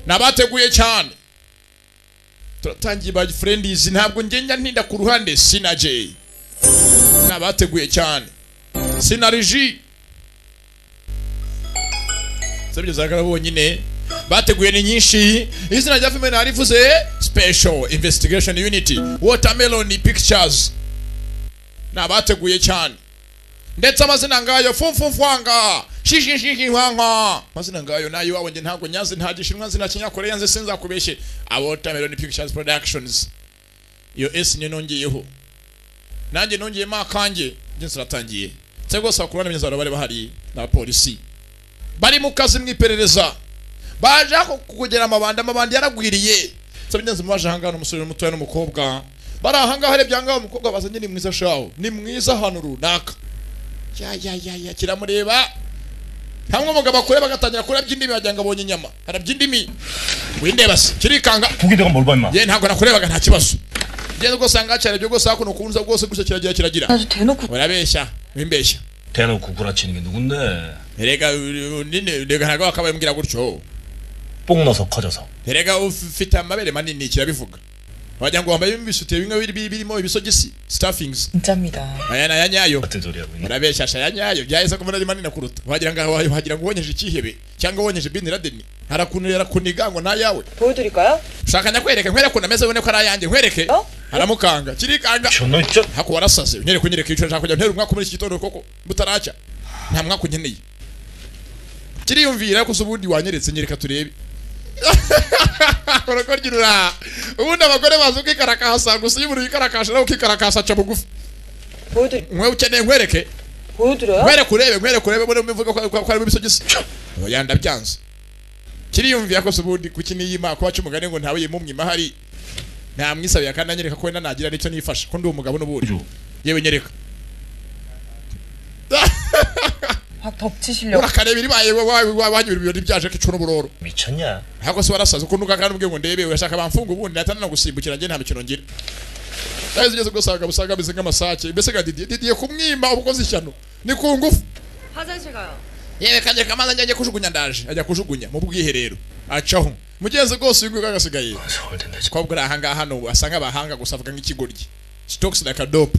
nabateguye cyane turatangiye by friends ntabwo ngenda ntinda ku ruhande sina Jay nabateguye cyane sina Rigi sabyo zakara bonyine bateguye ni nyinshi izina rya filime narivuze special investigation unit watermelon pictures nabateguye cyane ndetse amazina ngayo fumfumfwanga shishishishinkwanga amazina ngayo nayo iwawe nge ntabwo nyazi nta gishinwa nzi nta kinyakoreya nzi sinzakubeshye abotameloni pictures productions iyo esi niyo nongeyeho nanjye nongeyemo akanjye nge ziratangiye nse rwose bakuru n'imyizabaro bari bahari n'abapolisi bari mu kazi mu iperereza baje kugera amabandi amabandi yaragwiriye nsabye ngenzi mubaje ahangaha n'umusore mutoya n'umukobwa bari ahangaha arebye ahangaha umukobwa bazanye ni mwiza shaho ni mwiza ahantu runaka ya ya ya ya kiramureba hamwe umugabo akureba agatangira kurabya indimi wagira ngo abonye inyama arabya indimi windeba se kirikanga 고기대가 뭘 봤나? yewe ntabwo nakurebaga nta kibazo ngeze rwose ahangaha kirarabya rwose hakuno ukunza rwose gusa kiragira kiragira 아주 대놓고 urabeshya wimbeshya 대놓고 구라치는 게 누군데? erega nini erega ntabwo wakabaye mbwira gutyo 뽕나서 커져서 erega ufite amabere manini kirabivuga wagira ngo wambaye ibisutiye bimwe biri- birimo ibisogisi staffings 진짜입니다. aya ni aya nyayo 같은 소리 하고 있네. murabeshya shaya nyayo byahise ko ari manini kuruta wagira ngo wagira ngo ubonyeje ikihebe cyangwa ubonyeje bin laden arakunira arakuniga ngo ntayawe 보여드릴까요? ushaka nyakwereke nkwereke unameze ubone ko ari ayanjye nkwereke Oh. aramukanga kirikanga 저놈 진짜 hako warasaze unyereke unyereke yicara nshaka kujya ntera umwaka muri iki gitondo koko butaracya nta mwaka unkeneye kiriyumvira ariko se ubundi wanyeretse nyereka turebe urukoryo urura ubundi abagore bazi ukikarakasa gusa iyo umuntu yikarakasha nawe ukikarakasa aca bugufi 보여드리 mwe ukeneye nkwereke 보여드려요? nkwereke urebe nkwereke urebe mbone muvuga ko- ko harimo ibisogisi yanda byanze kiriyumvira ko se ubundi kuki niyima kuba aca umugani ngo ntawe yimumwe imahari namwisabiye kandi anyereka ko wenda nagira nicyo nifasha ko ndi umugabo n'ubundi 그죠? yewe nyereka 확 덮치시려고 urakareba iribaye wanyura ibirori byaje kicuna uburoro 미쳤냐? ntabwo se warasaze ukuntu ugakana ubwe ngo ndebe urashaka bamfunga ubundi natanana gusimbukira njye nta mikino ngira nahize ugeze gusanga usanga ameze nk'amasake mbese nka didiye didiye kumwima ubwo koze ishyano ni ku ngufu 화장실 가요. yewe kajya kamaze njya ajya kujugunya ndaje ajya kujugunya mu bwiherero acaho mugenzi rwose uyu nguyu agasigaye 서울대인데 저 umukobwa uri ahangaha hano asa nk'abahanga gusa avuga nk'ikigoryi sitokisi na kadopu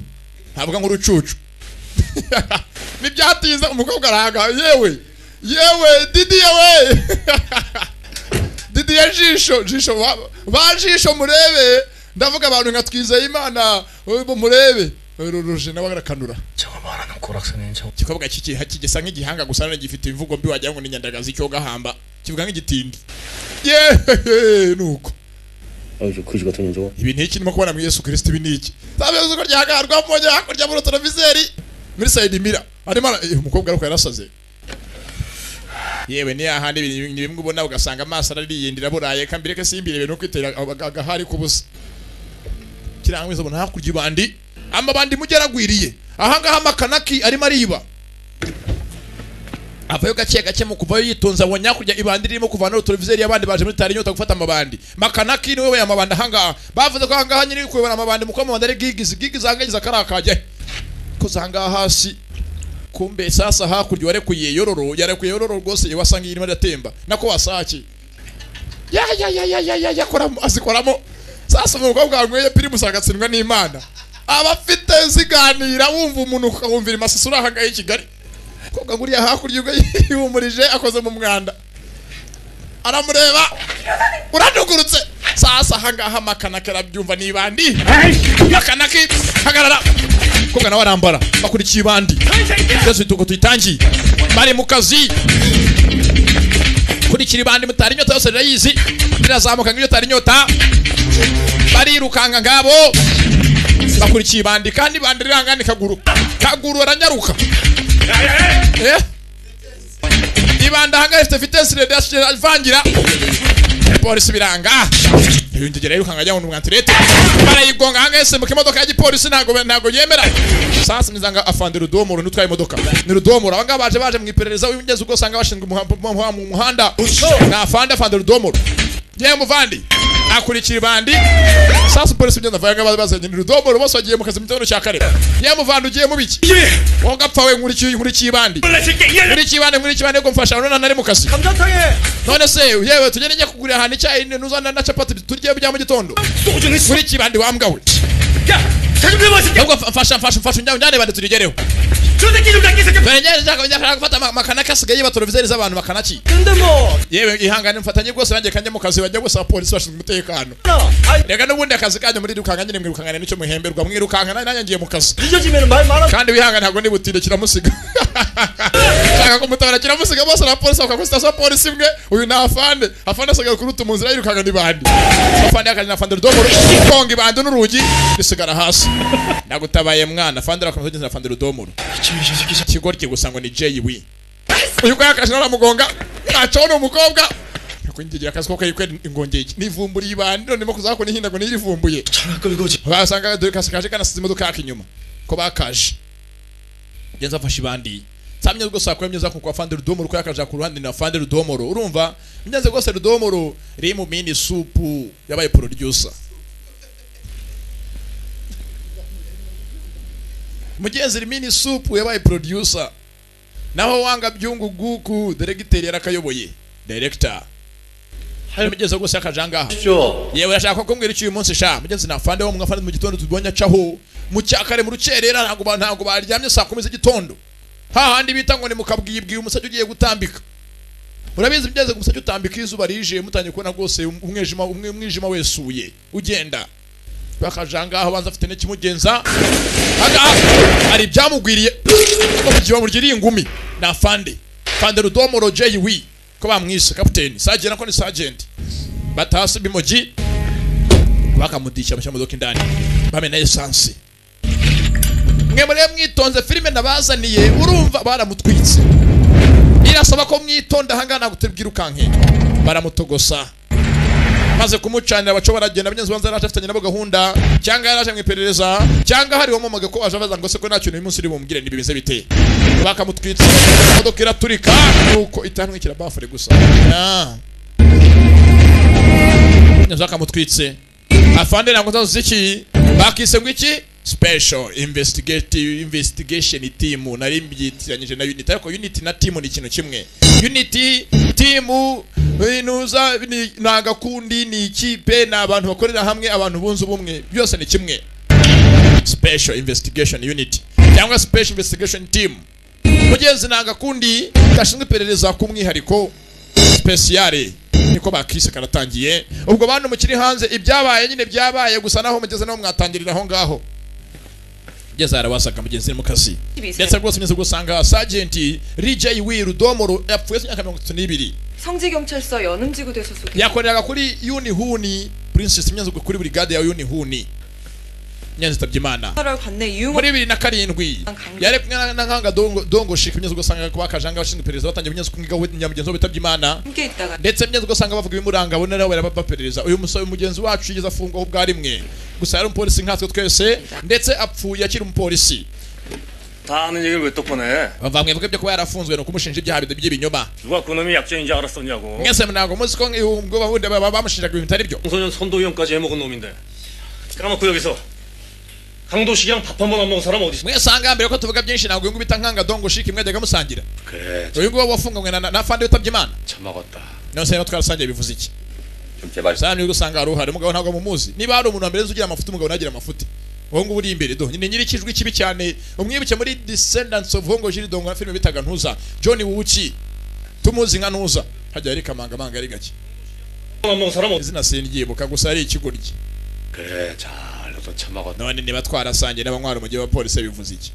ntavuga nk'urucucu ntibyatinze umukobwa arahangaha yewe yewe didi yewe didi ya jisho jisho wa- ba jisho murebe ndavuga abantu nka twizeye imana ubu murebe ruje nawe arakanura 저거 말하는 고락선인 저 igikobwa kiki- kigisa nk'igihanga gusa nanone gifite imvugo mbi wagira ngo ni nyandagazi cyo gahamba kivuga nk'igitindi yehehe nuko 아유 그지 같은 년 저거 ibi ntiki ndimo kubona muri yesu kirisiti ibi niki sabyo zuko ryagarwa mujya hakurya muri televiseri muri sayidi mira arimo ara- eh, umukobwa ariko yarasaze yewe ni ahandi ibintu ni bimwe ubona ugasanga amaso arariyindira buraye kambere ke simbire ibintu kwitera aga- agahari kubusa kirangwa izo bona hakurya ibandi amabandi mugeragwiriye ahangaha amakanaki arimo ariba avayo gake gake mu kuvayo yitonze abonye hakurya ibandi ririmo kuvana utureviseri abandi baje muri tari inyota gufata amabandi makanaki niwe weye amabandi ahangaha bavuze ko ahangaha nyiri kuyobora amabandi muko amabandi ari gigizi gigizi ahangagize akarakajya koze ahangaha hasi kumbe sasa hakurya warekuye yororo yarekuye yororo rwose iyo wasanga irimo iratemba nako wasaki ya ya ya ya ya ya ya koramo azikoramo sasa umukobwa wanyweye pirimusi agatsindwa n'imana aba afite ziganira wumva umuntu ukawumvira imasisi uri ahangaha i kigali umukobwa nguriya hakurya ubwo yihumurije akoze mu mwanda aramureba uranugurutse sasa ahangaha makanaka arabyumva ni ibandi makanaka hagarara umukobwa nawe arambara bakurikiye ibandi twese tuko tuyitangiye bari mu kazi kurikira ibandi mutari inyota yose rirayizi rirazamuka nk'iyo utari inyota barirukanga ngabo bakurikiye ibandi kandi ibandi riranga ni kaguru kaguru aranyaruka Eh? ibanda ahangaha ifite vitesi radiyo ivangira polisi biranga yongera yirukanka ajya mu mwantirete barayigonga ahangaha isimbuka imodoka ya gipolisi ntabwo ntabwo yemera sasa nizanga afande rudomoro nutwaye imodoka ni rudomoro abangaba baje baje mu iperereza w'ingezi ubwo usanga bashinzwe umuha- mu mu- mu muhanda ni afande afande rudomoro yewe muvandi akurikira ibandi sasa polisi ugenda avanga bazanye urudobo ruboso agiye mu kazi mu gitondo cya kare yamuvanda ugiye mu biki wowe gapfa we nkurikiye nkurikiye ibandi nkurikiye ibandi nkurikiye ibandi ngo mfasha none nari mu kazi none se yewe tugende njya kugurira ahantu icyayi nuzana na capati turye bya mu gitondo nkurikiye ibandi wambwa we ahubwo mfasha mfasha mfasha unjyane unjyane ibandi tubigereho njyana gufata ama- amakana asigaye batorovizeri z'abantu bakanaki yewe ihangane mfatanye rwose nanjye kanjye mu kazi bajya bose abapolisi bashinzwe umutekano reka n'ubundi akazi kanyu murirukanka nyine mwirukangane nicyo muhemberwa mwirukankana nanjye ngiye mu kazi kandi wihangane ntabwo ndibutinde kiramusiga shaka kumutabara kiramusiga bose na polisi bakaguha sitasiyo ya polisi imwe uyu ni afande afande asigaye kuruta mu nzira yirukanka n'ibandi afande yakajyana afande rudomoro konga ibandi n'urugi risigara hasi nagutabaye mwana afande rakomeza kugenzura afande rudomoro ikigoryi gusa ngo ni JW uyu kwa yakaje naramugonga acona umukobwa kungigira akazi ko kayikwe ingongeye nivumburi ibandi none mo kuzako nihinda ngo nirivumbuye basanga dore kasakaje kana sizi imodoka yaka inyuma ko bakaje genza afashe ibandi samye rwose akora imyenda kuko afande rudomoro ko yakaje ku ruhande na afande rudomoro urumva imyenda rwose rudomoro riri mu mini supu yabaye producer mugenzi rimini supu yabaye producer naho wanga byungu guku diregiteri yarakayoboye director hari mugenzi rwose yakajangaha yewe ashaka kumbwira icyo uyu munsi sha mugenzi nafande wo mwafande mu gitondo tubonye acaho mu cyakare mu rucerera ntabwo ba- ntabwo baryamye saa kumi z'igitondo hahandi bita ngo ni mukabwibwi umusajya ugiye gutambika murabizi mugenzi umusajya utambika iyo izuba rije mutangiye kubona rwose umwijima umwe- umwijima wesuye ugenda bakajangaha banza afite n'ikimugenza agaha hari ibyamugwiriye kugira ngo ryiri ingumi ni afande fande rudomoro jeyi wi ko bamwise kapiteni sajenti ko ni sajenti batasi bimogi bakamudisha bashyira mu modoka indani bamena esansi mwe muri mwitonze filime nabazaniye urumva baramutwitse irasaba ko mwitonda ahangaha ntabwo tubwirukanke baramutogosa maze kumucanira baco baragenda benyenzi banza yaraje afitanye nabo gahunda cyangwa yaraje mu iperereza cyangwa hari uwamumaga ko waje abaza ngo se ko nta kintu uyu munsi uri bumubwire niba bimeze bite bakamutwitsa imodoka iraturika nuko itantwikira bafure gusa Ah. neza bakamutwitse afande ntabwo nzazo ziki bakise ngo iki special investigative investigation team nari mbyitiranyije na unity ariko unity na team ni ikintu kimwe unity team inuza ni ni agakundi ni ikipe ni abantu bakorera hamwe abantu bunze ubumwe byose ni kimwe special investigation unit cyangwa special investigation team mugenzi ni agakundi gashinzwe iperereza ku mwihariko speciale niko bakise karatangiye ubwo bantu mukiri hanze ibyabaye nyine byabaye gusa naho mugeze naho mwatangirira aho ngaho ngeze harabasaga mugenzi ni mu kazi ndetse rwose meze gusanga sajenti rijay wi rudomoro yapfuye se imyaka mirongo itatu n'ibiri 성지경찰서 연음지구대에서 소 yakoreraga kuri yunihuni princess imyanzi kuri burigade ya yunihuni imyanzi itabye imana 사월 관내 이용호 muri bibiri na karindwi yari kumwe na- na nkanga dongo dongo shika imyanzi ugasanga ko bakajanga abashinzwe iperereza batangiye imyanzi kumwigaho nyamugenzi wabo bitabye imana 함께 있다가 ndetse mnyezi ugasanga bavuga ibimuranga abone nawe baperereza uyu musore mugenzi wacu yigeze afungwaho bwa rimwe gusa yari umupolisi nkatwe twese ndetse apfuye akiri umupolisi 다 아는 얘기를 왜 또 꺼내? bava mwivuga ibyo kuba yarafunzwe ni ukumushinja ibyaha bid- by'ibinyoma 누가 그놈이 약자인지 알았었냐고. mwese ntabwo muzi ko ubwo bahundi baba bamushinjaga ibintu bitari byo 청소년 선도위원까지 해먹은 놈인데. 까먹고 여기서 강도식이랑 밥 한 번 안 먹은 사람 어디 있어? mwese ahangaha mbere ko tuvuga byinshi ntabwo uyu nguyu bita nkanga dongo shiki mwajyaga musangira 그래 uyu nguyu wafunganywe na- na na fande witabye imana 참 먹었다 none se rero twarasangiye bivuze iki 좀 제발 sana niba usanga hari uhari umugabo ntabwo mumuzi niba hari umuntu wa mbere nzi ugira amafuti umugabo ntagira amafuti uwo nguwo uri imbere do ni nyiri ikijwi kibi cyane umwibuke muri descendants of hongo jiri dongo na filime bitaga ntuza john wuki tumuzi nka ntuza hajya yari kamangamanga ari gake 안 먹은 사람 어디 izina sindyibuka gusa ari ikigoryi 그래 잘로도 참 먹었다 none niba twarasangiye n'abanywana umujyi wa polisi bivuze iki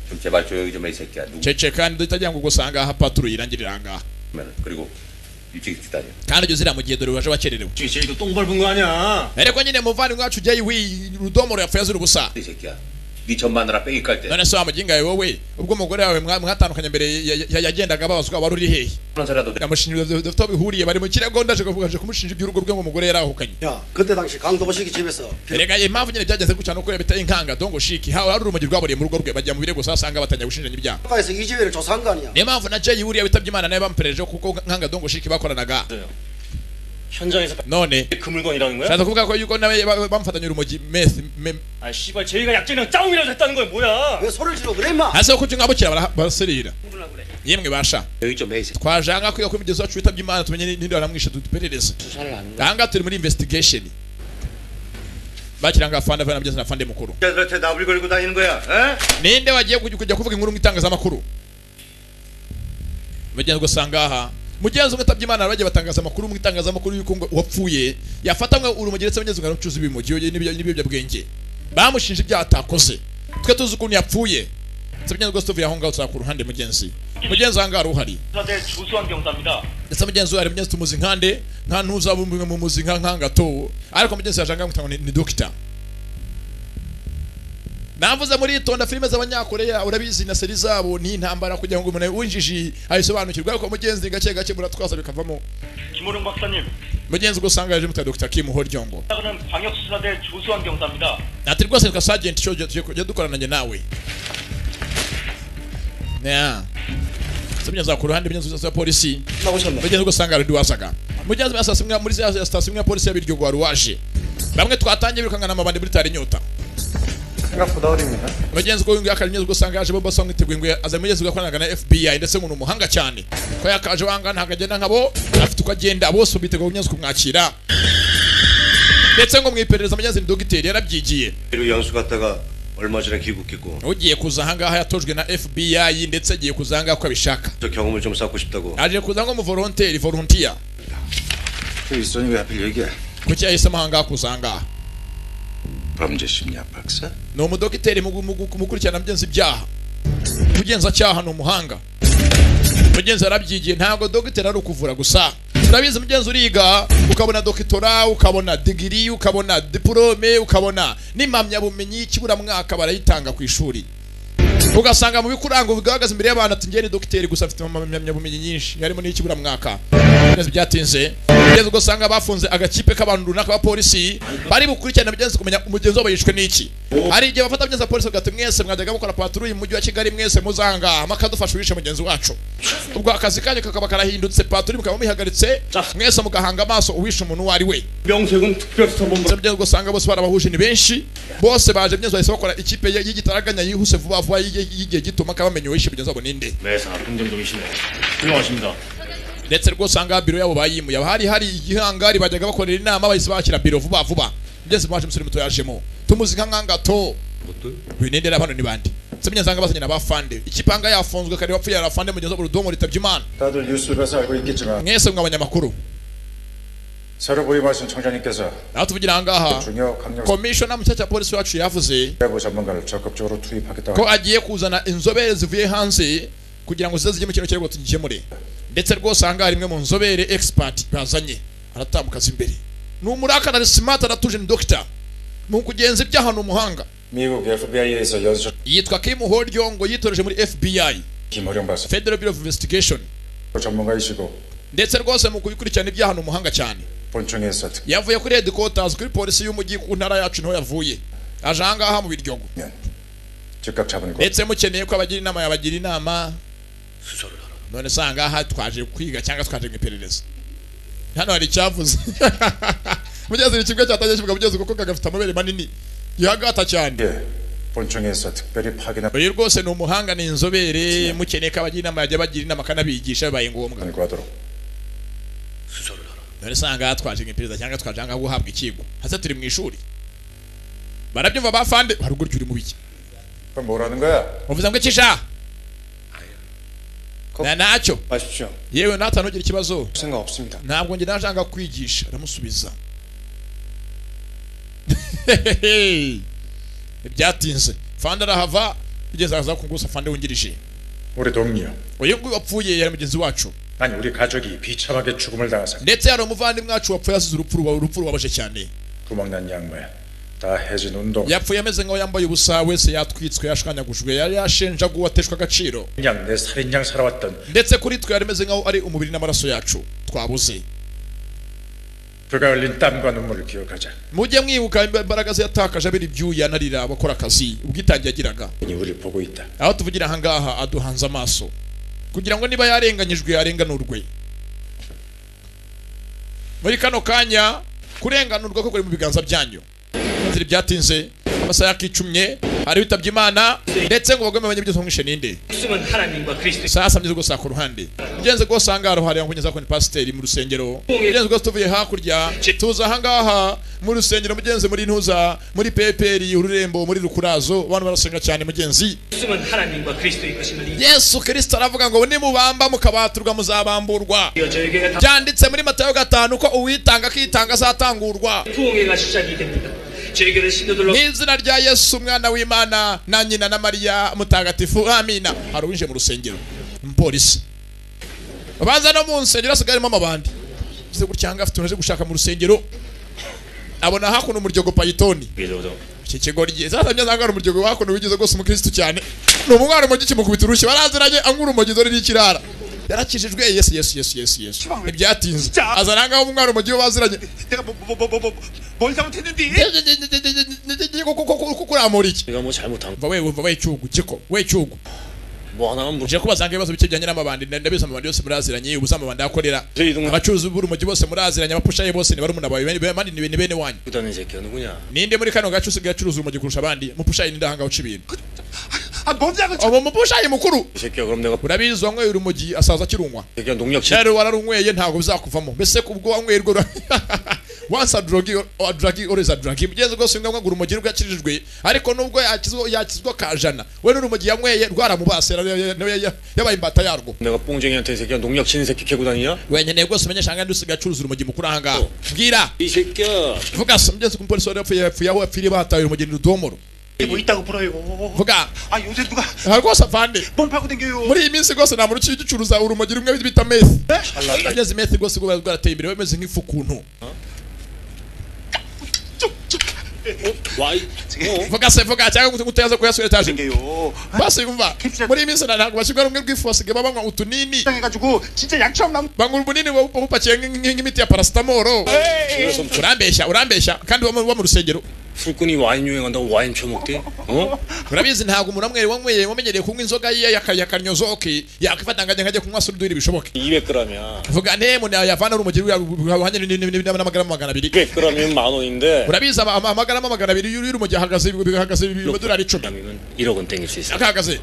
좀 제발 조용히 좀 해 이 새끼야 누구 cece kandi tutagira ngo gusanga aha paturu irangirira ahangaha 면 그리고 일찍 기다려 kandi ujye uzira mu gihe dore waje wakererewe 있지? 쟤도 똥 밟은 거 아니야? ariko nyine muvandimwe wacu jay wi rudomoro yapfuye azira ubusa 이 새끼야 니전 마누라 뺑이 깔때 none se wa mugingawe wowe ubwo umugore wawe mwa- mwatandukanye mbere ya- ya- yagendaga ababazwa wari uri hehe 그런 소리라도 yamushinja dufite aho bihuriye bari mu kirego ndaje kuvuga aje kumushinja iby'urugo rwe ngo umugore yarahukanye 야, 그때 당시 강도보 시기 집에서 rega impamvu nyine byagenze gutya nuko bita inkanga dongo shiki hawe hari urumogi rwaburiye mu rugo rwe bajya mu birego sasanga batangira gushinjanya ibyaha 국가에서 이 집에를 조사한 거 아니야? niyo mpamvu na jayi buriya witabye imana nawe bamuperereje kuko nkanga dongo shiki bakoranaga 현장에서 none 그 물건이라는 거야? shaza kuvuga ko yuko nawe ba- bamufatanya urumogi meth me- 아 씨발 제이가 약재랑 짜움이라도 했다는 거야 뭐야? 왜 소리를 지르고 그래 임마 hasi aho kubyunga bukira bara- barasirira yemwe basha 여기 좀 해이세. twajanga kwiga ku bigezi wacu witabye imana tumenye ni- ninde waramwishe duperereze 수사를 하는 거야. ahangaha turi muri investigation bakiranga fanda vana mugezi na fande mukuru 자들한테 나불거리고 다니는 거야. 에? ninde wagiye kuj- kujya kuvuga inkuru mu itangazamakuru mugenzi ugasanga aha mugenzi umwe atabye imana bagiye batangaza amakuru mu itangazamakuru y'uko ngo wapfuye yafatanwe urumogi ndetse mugenzi umwe acuza ibimogi n'ibiyobya- n'ibiyobyabwenge bamushinja ibyaha atakoze twe tuzi ukuntu yapfuye ndetse mugenzi rwose tuvuye aho ngaho tuzakura uruhande mugenzi mugenzi aha ngaha uruhari 사대 주수환 경사입니다. ndetse mugenzi we hari mugenzi tumuzi nkande nta ntuzaba umwe mu muzi nka nkangato ariko mugenzi yaje angahe ngo ni, ni dogita navuze muri itonda filime z'abanyakoreya urabizi na seri zabo ni intambara kugira ngo umuntu winjiji ayisobanukirwe ariko mugenzi gake gake muratwaza bikavamo 김호령 박사님, mugenzi ubwo usanga yaje muta dogita kim horyongo 저는 방역수사대 주수환 경사입니다. ati rwose reka sajenti cyo tujye dukorana njye nawe Yeah. Se mugenzi wakura handi mugenzi wa polisi 나오셨네 mugenzi ugasanga ari duwasaga mugenzi wa sitasiyo imwe muri za sitasiyo imwe ya polisi y'abiryo rwa ruwaje bamwe twatangiye birukangana amabandi muri tari nyota 생각보다 어립니다. mugenzi uko yunguye akari mugenzi ugasanga yaje bobo asanga iteguye ngo aza mugenzi ugakoranaga na fbi ndetse umuntu umuhanga cyane ko yakaje wanga ntabwo agenda nkabo afite uko agenda bose ubu biteguye mugenzi kumwakira ndetse ngo mu iperereza mugenzi ni dogiteri yarabyigiye 그리고 영수 갔다가 얼마 전에 귀국했고 ugiye kuza ahangaha yatojwe na fbi ndetse agiye kuza ahangaha uko abishaka 저 경험을 좀 쌓고 싶다고. aje kuza nko mu volonteri volontiya 그 일선이 왜 하필 여기야? kuki yahisemo ahangaha kuza ahangaha 범죄심리학 박사? ni umudogiteri mu gu- mu gu- mu gukurikirana mugenzi ibyaha umugenzacyaha ni umuhanga mugenzi yarabyigiye ntabwo dogiteri ari ukuvura gusa turabizi mugenzi uriga ukabona dokitora ukabona digiri ukabona diporome ukabona n'impamyabumenyi y'ikiburamwaka barayitanga ku ishuri ugasanga mu bikuranga bigaragaza imbere y'abantu ati njye ni dogiteri gusa afite impamyabumenyi nyinshi harimo n'iy'ikiburamwaka Mugenzi byatinze mugenzi ugasanga bafunze agakipe k'abantu runaka b'apolisi bari bukurikirana mugenzi kumenya umugenzi wabo yishwe n'iki hari igihe bafata mugenzi wa polisi bagati mwese mwajyaga mukora paturuye mu mujyi wa kigali mwese muzangaha makadufasha uwishe mugenzi wacu ubwo akazi kanyu kakaba karahindutse paturi mukaba muyihagaritse mwese mugahanga amaso uwishe umuntu uwo ari we 명색은 특별수사본부. ndetse mugenzi ugasanga bose barabahuje ni benshi bose baje mugenzi bahise bakora ikipe ye- y'igitaraganya yihuse vuba vuba y'igihe y'igihe gito maka bamenya uwishe mugenzi wabo ninde 매사 긍정적이시네. 훌륭하십니다. ndetse rwose ahangaha biro yabo bayimuye Haba hari hari igihangari bajyaga bakorera inama bahise bakira biro vuba vuba mugeze mwaje umusore muto yajemo tumuzi nka nkangato binendera hano ni bande ndetse mugenzi ahanga basanye n'abafande ikipanga yafunzwe kare wapfuye arafande mugenzi wabo rudomo ritabye imana 다들 뉴스를 알고 있겠지만 mwese mwe abanyamakuru 새로 부임하신 청장님께서 aho tuvugira ahangaha 중요 강력 komishona mu cyaha cya polisi wacu yavuze 사고 전문가를 적극적으로 투입하겠다고 ko agiye kuzana inzobere zivuye hanze kugira ngo zize zijye mu kintu cyari ngo tugikemure ndetse rwose ahangaha rimwe mu nzobere expert bazanye aratambukaza imbere ni umurakara ari smart aratuje ni dogita mu kugenza ibyaha ni umuhanga 미국 FBI에서 연수 yitwa Kim Horyo ngo yitoreje muri FBI 김호령 박사 Federal Bureau of Investigation 전문가이시고 ndetse rwose mu kubikurikirana ibyaha ni umuhanga cyane 본청에서 특 yavuye kuri headquarters kuri polisi y'umujyi ku ntara yacu niho yavuye aje ahangaha mu biryogo 면 즉각 잡으니까 ndetse mukeneye ko abagira inama yabagira inama none se ahangaha twaje kwiga cyangwa twaje mu iperereza hano hari icyavuze mugezi ni kimwe cyatangiye kivuga mugezi kuko kagafite amabere manini gihagata cyane 예, 본청에서 특별히 파견한 uyu rwose ni umuhanga ni inzobere mukeneye ko abagira inama yajya bagira inama akanabigisha bibaye ngombwa 권고하도록 none se ahangaha twaje mu iperereza cyangwa twaje ahangaha guhabwa ikigo hasi turi mu ishuri barabyumva bafande haruguru uri mu biki 그럼 뭐라는 거야? uvuze ngo ikisha na nacyo 마십시오. yewe natanu ugira ikibazo 생각 없습니다. ntabwo ngira nshaka kwigisha aramusubiza byatinze fanda arahava bigeze aza kungusa fanda wungirije 우리 동료 uyu nguyu wapfuye yari mugenzi wacu 아니 우리 가족이 비참하게 죽음을 당하사 ndetse hari umuvandimwe wacu wapfuye asize urupfu ruba- urupfu rubabaje cyane 구멍난 양말 다 해진 운동 yapfuye ameze nk'aho yambaye ubusa wese yatwitswe yashwanyagujwe yari yashenjaguwe ateshwa agaciro 그냥 내 살인양 살아왔던 ndetse kuri twe yari ameze nk'aho ari umubiri n'amaraso yacu twabuze 그가 흘린 땀과 눈물을 기억하자 mujye mwibuka imbaraga ze yatakaje abera ibyuya anarira bakora akazi ubwitange yagiraga 이 우리 보고 있다 aho tuvugira ahangaha aduhanze amaso kugira ngo niba yarenganyijwe arenganurwe muri kano kanya kurenganurwa ko kuri mu biganza byanyu inzira byatinze amasaha yakicumye hari witabye imana ndetse ngo bagome abanye byose nkumwishe ninde 숨은 하나님과 그리스도 sasa mbyeze rwose aha ku ruhande ugenze rwose ahangaha ruhariya nkunyeza kuri pasiteri mu rusengero ugenze rwose tuvuye hakurya tuza ahangaha mu rusengero mugenzi muri ntuza muri peperi ururembo muri rukurazo abantu barasenga cyane mugenzi 숨은 하나님과 그리스도의 것임을 이 yesu kirisita aravuga ngo nimubamba mukabaturwa muzabamburwa 저에게 다 byanditse muri matayo gatanu ko uwitanga akitanga azatangurwa 부흥회가 시작이 됩니다. 저에게는 신도들로 n'izina rya yesu umwana w'imana na nyina na mariya mutagatifu amina hari uwinjiye mu rusengero umupolisi abanza no mu nsengero asigaye harimo amabandi ese gutya ahangaha afite umuntu aje gushaka mu rusengero abona hakuno umuryango payitoni 믿어도 iki kigo ryiza hasa neza ngo hari umuryango wa hakuno wigeze rwose umukirisitu cyane ni umwana umujyi kimukubita urushyi baraziranye angura umujyi dore n'ikirara yarakijijwe yesu yesu yesu yesu yesu ntibyatinze azana ahangaha umwana umujyi we baziranye 내가 뭐 뭐 뭐 뭐 뭘 잘못했는데? kuramura iki 내가 뭐 잘못한 umva wewe umva wecyugu kiko wecyugu 뭐 하나만 물어 uje kubazanga ibibazo bike bijyanye n'amabandi ndabizi amabandi yose muraziranye ubuze amabandi akorera abacuruzi b'urumogi bose muraziranye abapushaye bose ni barumuna bawe bene- abandi ni bene- bene wanyu 보다는 새끼가 누구냐? ninde muri kano gace usigaye acuruza urumogi kurusha abandi mupushaye ninde ahangaha uca ibintu 아 뭔지 알고 ubu mupushaye mukuru 이 새끼가 그럼 내가 urabizi wanyweye urumogi asaza akirunywa 새끼가 농약 치 rero wararunyweye ntabwo bizakuvamo mbese kubwo wanyweye rwo once adrogi adragi always adragi mugenzi rwose ni ngombwa ngo urumogi rwakirijwe ariko nubwo yakizwa yakizwa kajana we n'urumogi yanyweye rwaramubase nawe- nawe yabaye imbata yarwo 내가 뽕쟁이한테 이 새끼가 농약 치는 새끼 캐고 다니냐? wenyeneye rwose umenyesha hangandi usigaye acuruza urumogi mukuru ahangaha mbwira 이 새끼야 vuga se mugenzi ku mupolisi wari yapfuye yapfuye aho yapfiriye bahataye urumogi ni rudomoro 뭐 있다고 불어요. vuga 아 요새 누가 aha rwose afande 뻥 파고 댕겨요. muri iyi minsi rwose nta muntu uciye ugicuruza urumogi rumwe bita mesi ageze mesi rwose rwaba rwarateye imbere bameze nk'ifu ukuntu 와이 vuga se vuga cyangwa ngo utaza kuyasura etaje 댕겨요. basi umva muri iyi minsi ntabwo bashyirwa rumwe rw'ifu basigaye babanywa utunini 해가지고 진짜 약처럼 남. banywa ubunini buba bupa- bupakiye nk'ink- nk'ink- nk'imiti ya parasitamoro urambeshya urambeshya kandi uba mu- uba mu rusengero 술꾼이 와인 유행한다고 와인 처먹대? 어? urabizi ntabwo umuntu amwe wanyweye wamenyereye kunywa inzoga ye yaka- yakanyozoke yakwifatanganya nkajya kunywa surudwiri bishoboke 200g이야 vuga ne mu yavana n'umugeri uhanye n'amagarama magana abiri 200g이면 만 원인데 urabizi ama- ama- amagarama magana abiri y'uru mu gihe ahagaze bihagaze amadolari icumi 그러면 1억은 땡길 수 있어 akahagaze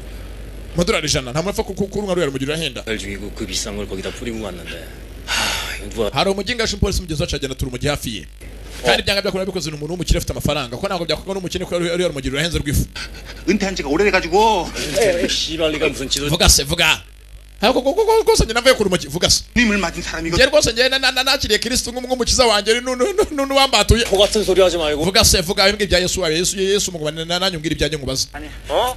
amadolari ijana nta muntu apfa ku- kurunywa ruriya rumogi rurahenda 날 죽이고 그 비싼 걸 거기다 뿌리고 갔는데 하 이거 누가 hari umugingaje umupolisi mugenzi wacu agenda atura umugi hafi ye kandi byanga byakora bikoze n'umuntu w'umukire ufite amafaranga ko ntabwo byakorwa n'umukene ko ari ari rumogi rurahenze rw'ifu 은퇴한 지가 오래돼가지고 씨발리가 무슨 지도 vuga se vuga ariko ko- ko- ko- rwose njye navuye ku rumogi vuga se 님을 맞은 사람이거든. njye rwose njye na- na- na- nakiriye kirisitu nk'umukiza wanjye nu- nu- nu- nu- n'uwambatuye 코 같은 소리 하지 말고 vuga se vuga wibwe ibya yesu wawe yesu yesu mugabane na nanyu mbwira ibyanjye nkubaze 어?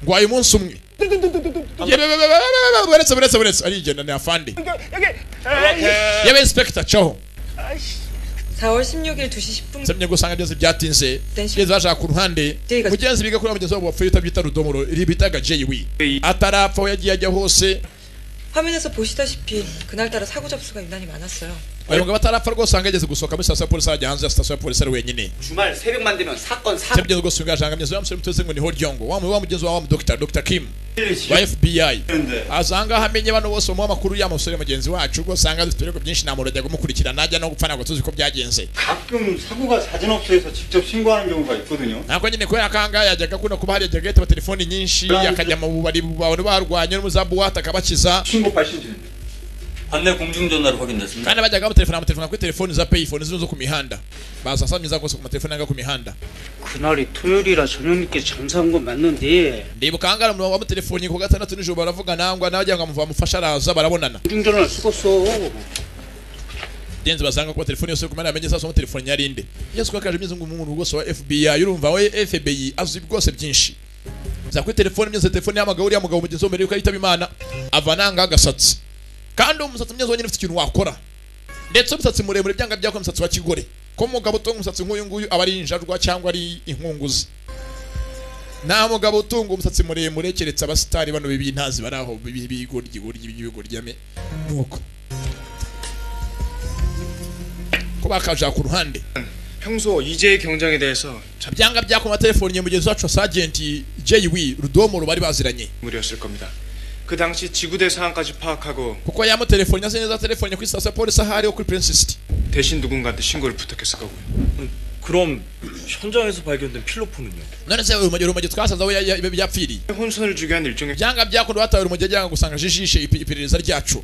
ngo uyu munsi umwe Ye- be- be- be- be- be- be- buretse buretse buretse arigenda ni afande yewe inspector caho 4월 16일 2시 10분 zemye gusanga byose byatinze byeze bashaka ku ruhande mugenzi biga kuri wa mugenzi wabo wapfuye utabyita rudomoro bitaga jw atarapfa aho yagiye ajya hose 화면에서 보시다시피 그날따라 사고 접수가 유난히 많았어요. uyu mugabo atarapfa rwose ahanga ageze gusohoka muri sitasiyo ya polisi ajya hanze ya sitasiyo ya polisi ari wenyine 주말 새벽만 되면 사건 사 se mugeze gusohoka ashanga mugenzi wa musore mututse ngo ni horyongo wa mu- wa mugenzi wa wa dr dr kim wa fbi aza ahangaha amenye bano bose bamuha amakuru y'amasore mugenzi wacu rwose ahanga dufite ibirego byinshi nta muntu ajya kumukurikira najya no gupfa ntabwo tuzi ko byagenze 가끔 사고가 자진업소에서 직접 신고하는 경우가 있거든요. ntabwo nyine kubera kangaha yajyaga akunda kuba hari yajyaga yitaba telefoni nyinshi akajya mu bubari abantu barwanye n'umuzamu buwate akabakiza 신고 발신 중입니다. 반내 공중전화로 확인됐습니다. kandi bajyaga bamutelefona bamutelefona kuri telefoni za payphone zino zo ku mihanda baza samyiza rwose ku matelefoni yanga ku mihanda 그날이 토요일이라 저녁 늦게 잠사온 건 맞는데 ndibuka ahangaha umurongo wamutelefoni ku gatandatu nijoro baravugana ngo nawe agira ngo amuva- amufashe araza barabonana 중전화를 쓰고서 denze basanga kuba telefoni yose kumara yamenye sasa telefoni yari inde yesu kwakaje imyezi ngo umuntu rwose wa FBI urumva we FBI azi rwose byinshi za kuri telefoni myeze telefoni yamagabo uriya mugabo mugenzi wo mbere yuko yitaba imana avananga agasatsi kandi umusatsi mwiza wenyine ufite ikintu wakora ndetse umusatsi muremure byanga byakora umusatsi wa kigore ko mugabo utunga umusatsi nk'uyu nguyu aba ari injarwa cyangwa ari inkunguzi nta mugabo utunga umusatsi muremure keretse abasitari bano b'ibintazi bari aho bi- bi- bigoryi goryi bigoryi nuko ko bakaja ku ruhande 평소 이재의 경쟁에 대해서 byanga byakoma telefoni ya mugenzi wacu wa sajenti jw rudomo bari baziranye 무리였을 겁니다 그 당시 지구대 상황까지 파악하고 kuko yamuterefonnye azi neza telefone ku isitasiyo ya polisi aho ariho kuri prince city 대신 누군가한테 신고를 부탁했을 거고요. 그럼 현장에서 발견된 필로폰은요? none se urumogi urumogi twasanze aho ya- ya- yapfiriye 혼선을 주기 위한 일종의 byanga byakundi batawe urumogi ajyanga gusanga jijishe ipi- iperereza ryacu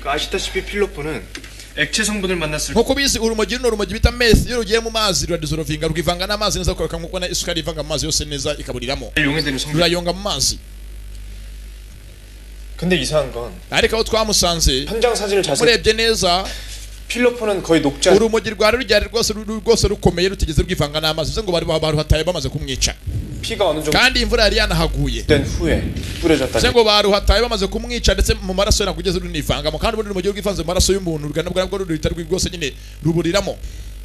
그 아시다시피 필로폰은 액체 성분을 만났을 nk'uko ubizi urumogi runo rumogi bita meth iyo rugiye mu mazi ruradizorovinga rwivanga n'amazi neza rukabika nk'uko na isukari ivanga mu mazi yose neza ikaburiramo 때 용해되는 성분. rurayonga mu mazi 근데 이상한 건 ariko aho twamusanze 현장 사진을 자세히 murebye neza 필로폰은 거의 녹지 않 urumogi rwari ruryari rwose ru- ru- rwose rukomeye rutigeze rwivanga n'amazi bivuze ngo bari baruhataye bamaze kumwica 피가 어느 정도 kandi imvura yari yanahaguye 된 후에 뿌려졌다. bivuze ngo baruhataye bamaze kumwica ndetse mu maraso ntabwo ugeze runivangamo kandi ubundi rumogi rwivanze mu maraso y'umuntu rugana bwa nabwo ruhita rwi- rwose nyine ruburiramo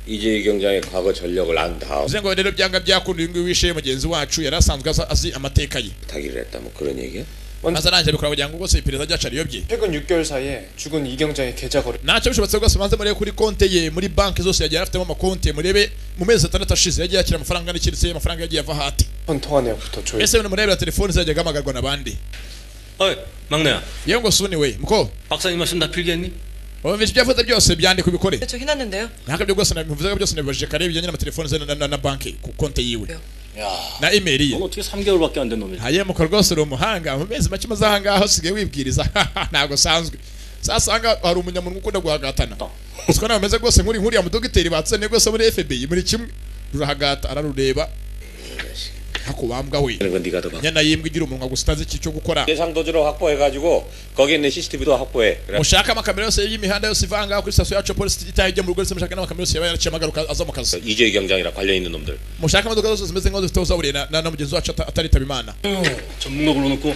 이재희 경장의 과거 전력을 안 다음 bivuze ngo rero byanga byakunda uyu nguyu wishe mugenzi wacu yari asanzwe aza- azi amateka ye 부탁을 했다 뭐 그런 얘기야? maze arangije abikora kugira ngo rwose iperereza ryacu ariyobye 최근 6개월 사이에 죽은 이경장의 계좌 거래 ntacyo bishobatse rwose banze murebe kuri konte ye muri banki zose yagiye afitemo amakonte murebe mu mezi atandatu ashize yagiye yakira amafaranga n'ikiretse amafaranga yagiye ava hati 폰 통화 내역부터 조회. ese murebera telefoni ze yagiye agamagarwa n'abandi 어이 막내야 yewe ngo suni we muko 박사님 말씀 다 필기했니? wumvise ibyo yavuze byose byandika ubikore 저 해놨는데요. ntabwo ibyo byose nabivuze byose nabibajije kare bijyanye n'amatelefoni ze na- na- na banki ku konte yiwe 야. na imeri ye 어떻게 3개월밖에 안 된 놈이 hayemuka rwose uri umuhanga mu mezi make umaze ahangaha usigaye wibwiriza ntabwo usanzwe sasanga hari umunyamuntu ukunda guhagatana usiko nawe umeze rwose nk'uri nk'uriya mudogiteri batsaniye rwose muri fbi muri kimwe rurahagata ararureba hakubambwa we 그런 건 네가 더 봐. nyana yimbwa igira umunwa gusa utazi icyo gukora 예상 도주로 확보해가지고 거기 있는 CCTV도 확보해. 그래. mushake amakamera yose y'imihanda yose iva ahangaha kuri sitasiyo yacu ya polisi itaha ijya mu rugo ndetse mushake n'amakamera yose yaba yaraciyemo agaruka aza mu kazi 이재희 경장이랑 관련 있는 놈들. mushake imodoka zose zimeze nk'izo zifite aho zaburiye na- na na mugenzi wacu ata- ataritaba imana 전문가로 놓고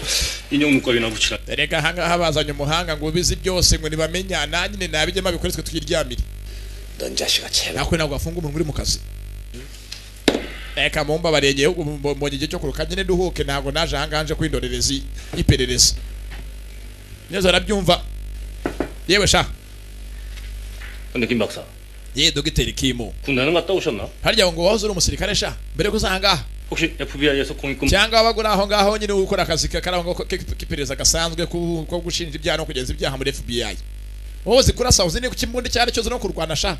인형 눈깔이나 붙이라 erega ahangaha bazanye umuhanga ngo ubizi byose ngo nibamenya nanyine nabijyemo abikoretswe tuyiryamire 넌 자식아 제발. nakwe ntabwo wafunga umuntu uri mu kazi reka mumba barengeye mbonye igihe cyo kuruka nyine duhuke ntabwo naje ahangaha nje kw'indorerezi y'iperereza neza arabyumva yewe sha 근데 김 박사 ye dogiteri kimu 군대는 갔다 오셨나? harya ngo wahoze uri umusirikare sha mbere yo kuza ahangaha 혹시 FBI에서 공익금 cyangwa wabaga uri aho ngaho nyine ukora akazi ka- kari aho ngaho k- k'iperereza gasanzwe ku- ko gushinja ibyaha no kugenza ibyaha muri fbi wowe uzi kurasa uzi ni ku kimbunda icyo ari cyo uzi no kurwana sha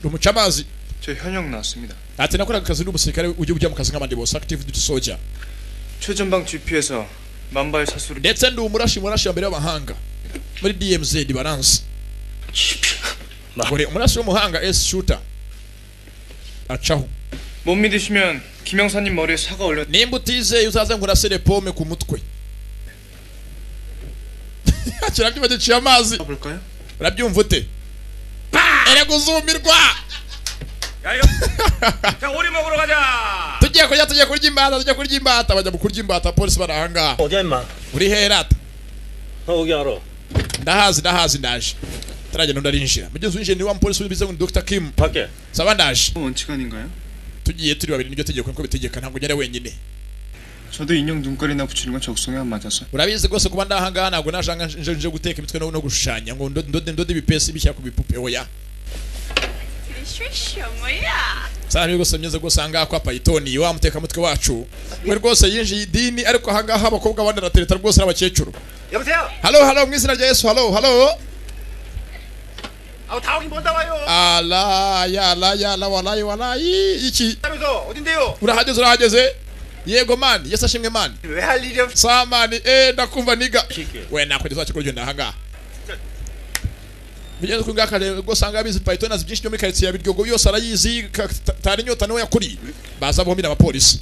rumuca amazi 저 현역 나왔습니다. ati nakoraga akazi n'umusirikare ujya ujya mu kazi nk'abandi bose active duty soldier 최전방 GP에서 만발 사수를 ndetse ndi umurashi murashi wa mbere w'amahanga muri dmz baransi buri umurashi w'umuhanga s shooter acaho 못 믿으시면 김영사님 머리에 사과 올려 nimba utizeye uzaze nkurasire pome ku mutwe kirabyuma giciye amazi 볼까요? urabyumva ute erega uzumirwa 자 오리 먹으러 가자 tugiye kurya tugiye kurya imbata tugiye kurya imbata bajya mu kurya imbata polisi bari ahangaha 어디야 임마 uri herata 너 여기 알아 ndahazi ndahazi ndaje turagenda undi arinjira mugenzi winjiye ni wa mupolisi w'ibize ngo ni dr kim 밖에 saba ndaje 원칙 아닌가요? tugiye turi babiri niryo tegeko niko bitegeka ntabwo ugera wenyine 저도 인형 눈깔이나 붙이는 건 적성에 안 맞아서 urabizi rwose kuba ndahangaha ntabwo naje aha ngaha nje nje guteka imitwe no no gushushanya ngo ndo- ndode ndode ibipesi bishyira ku bipupe oya sana rwose meze rwose ahangaha kwa payitoni wa mutekamutwe wacu we rwose yinjiye idini ariko ahangaha abakobwa banaratereta rwose n'abakecuru 여보세요 halo halo mu izina rya yesu halo halo 아우 다오긴 뭔다 와요 ala yala yala walayi walayi iki 하면서 어딘데요 urahageze urahageze yego mani yesu ashimwe mani 왜 할 일이 없어 saa mani eh ndakumva niga we nakwita za kikuryo ndahangaha bigenze kuri ngaka rero ubwo usanga abizi python azi byinshi byo muri karitsiye ya biryogo yose arayizi ka- ta- tari inyota niwe yakuriye baza bombira abapolisi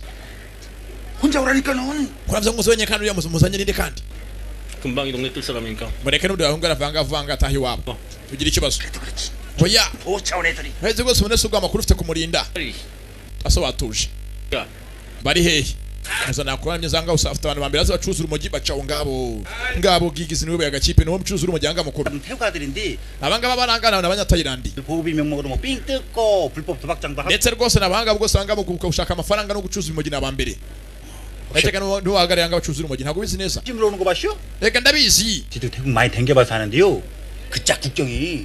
혼자 오라니까 넌 kuravuze ngo muzebenye kandi uriya muzi- muzanye n'indi kandi 금방 이 동네 뜰 사람이니까 mureke n'undi wahungu aravangavanga ataha iwabo ugira ikibazo oya 보차원 애들이 heze rwose ubone se ubwo amakuru ufite kumurinda asobatuje 야 bari hehe Nza nakuramye zanga usafite abantu bambere azacuza urumogi bacaho ngabo ngabo gigizi niwe bagakipe niwe mucuza urumogi anga mukuru 태우가들인데 abangaba barangana ni abanyatayilandi 보호비 명목으로 뭐삥 뜯고 불법 도박장도 하고 ndetse rwose ni abahanga bwo usanga mu gushaka amafaranga no gucuza urumogi ni abambere Erega ntiwahagarariye ngo bacuze urumogi ntabwo ubizi neza 찜으로 오는 거 봤슈? reka ndabizi 지들 태국 많이 댕겨봐서 아는데요 그 짝국정이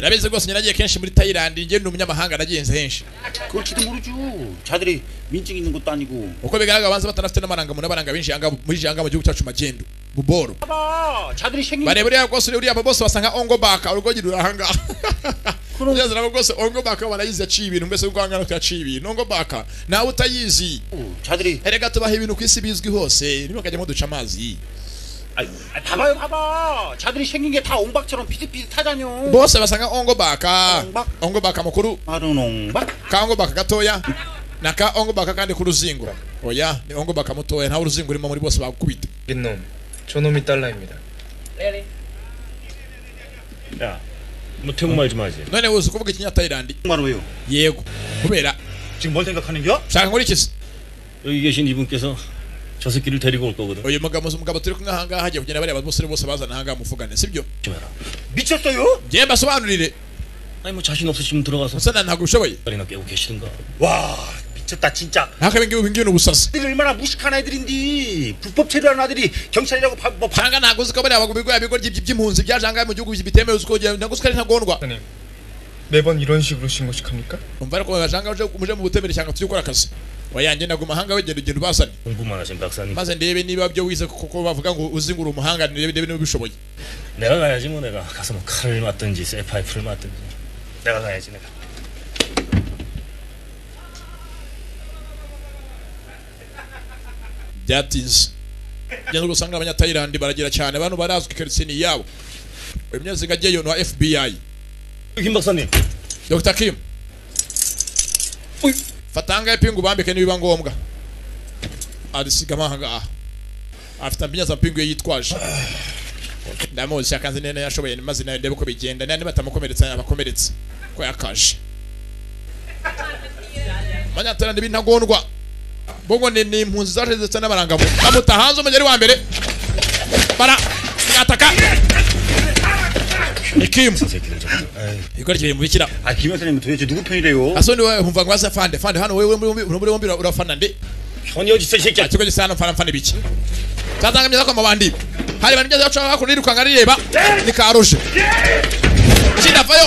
urabizi rwose njye nagiye kenshi muri tayilandi ngenda umunyamahanga nagenze henshi 그럴지도 모르죠. 자들이 민증 있는 것도 아니고. uko bigaragara banza batanafite n'amarangamuntu n'abaranga benshi yanga- muri janga mu gihugu cyacu magendu buboro 봐봐, 자들이 생긴. bareba uriya rwose uriya bose basanga ongo baka urugogi rurahangaha kugeza nabo rwose ongo baka barayizi yaciye ibintu mbese urwangano yaciye ibintu ongo baka nawe utayizi 자들이. erega tubaha ibintu ku isi bizwi hose ntibakajyamo duca amazi 아, 봐봐요, 봐봐. 자들이 생긴 게 다 옹박처럼 비슷비슷하다뇨. bose basanga ongo baka Ongo baka. ongo baka mukuru 마른 옹박. ka ongo baka gatoya na ka ongo baka kandi k'uruzingo oya ni ongo baka mutoya ntawe uruzingo urimo muri bose bakubita 민놈, 저놈이 달라입니다. 야, 뭐 태국말 좀 하지. none uzi kuvuga ikinya tayilandi 정말로요. yego kubera 지금 뭘 생각하는 겨? ushaka nkora iki 여기 계신 이분께서 저 새끼를 데리고 올 거거든. uyu mugabo mugabo turi kumwe ahangaha hagiye kugenda bareba abasore bose bazana ahangaha muvugane sibyo 미쳤어요? njye mbasobanurire 아니 뭐 자신 없으시면 들어가서 musa ntabwo ubishoboye X발이나 깨고 계시든가. 와, 미쳤다 진짜. ntako ibingibi ibingibi ni ubusazi 아들이 얼마나 무식한 애들인데 불법 체류하는 아들이 경찰이라고 바, 뭐 바, janga ntabwo uzi ko bariya bagabo bigo bigo by'impunzi byaje ahangaha mu gihugu bitemewe uzi ko ntabwo uzi ko ari ntagondwa 사장님, 매번 이런 식으로 신고식합니까? umva ariko bajanga uje muje mu butemere cyangwa tujye gukora akazi wayanjye naguma ahanga wegenda ugenda ubasane 공부만 하신 박사님. maze ndebe niba byo wize kuko bavuga ngo uzi ngo uri umuhanga ndebe ndebe niba ubishoboye 내가 가야지 뭐 내가 가서 뭐 칼을 맞든지 쇠파이프를 맞든지 내가 가야지 내가. byatinze ugenda usanga abanyatayilandi baragira cyane abantu barazwi keretse ni yabo uyu munyaziga agiye yonwa fbi 김 박사님. dr kim fatanga ipingu ubambike nibiba ngombwa arisigamo ahangaha afite ambinyasa mpingu yitwaje ndamuzi akanze neza yashoboye maze nayo ndebe uko bigenda niba batamukomeretsa yabakomeretsa ko yakaje abanyaterana b'intagondwa bongo ni ni impunzi zaje ndetse n'abarangamuntu bamuta hanze umugeri wa mbere bara mwataka ikimu ikoreye mu bikira 아, 김 회사님 도대체 누구 편이래요? asoni wewe humva ngo basa fande fande hano wewe muri muri bombi urafana ndi 현이 어디 있어 이 새끼야. ikigo gisa hano mfana mfana biki cyazanga myiza kwa mabandi hari abantu ngeze bacu bakuru nirukanga rireba ni karuje kinavayo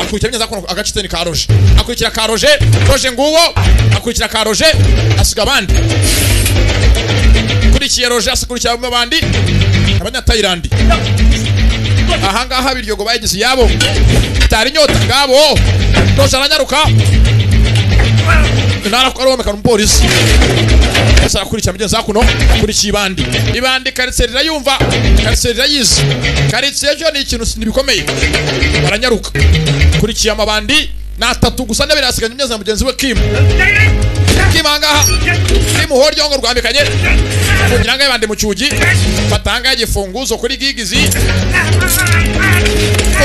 akurikira myiza kwa agacitse ni karuje akurikira karuje roje nguwo akurikira karuje asiga abandi kurikiye roje asikurikira mu bandi abanyatayilandi ahangaha biryogo bayigize iyabo itari inyota ngabo roje aranyaruka ntarakwaromeka n'umupolisi ese arakurikira mugenzi wakuno akurikiye ibandi ibandi karitsiye rirayumva karitsiye rirayizi karitsiye byo ni ikintu si- bikomeye baranyaruka akurikiye amabandi ni atatu gusa ntebe asigaye neza na mugenzi we kimu kimu ahangaha kimu ho ryongo rwambikanye kugira ngo yibande mu cyugi fata ahangaha igifunguzo kuri gigizi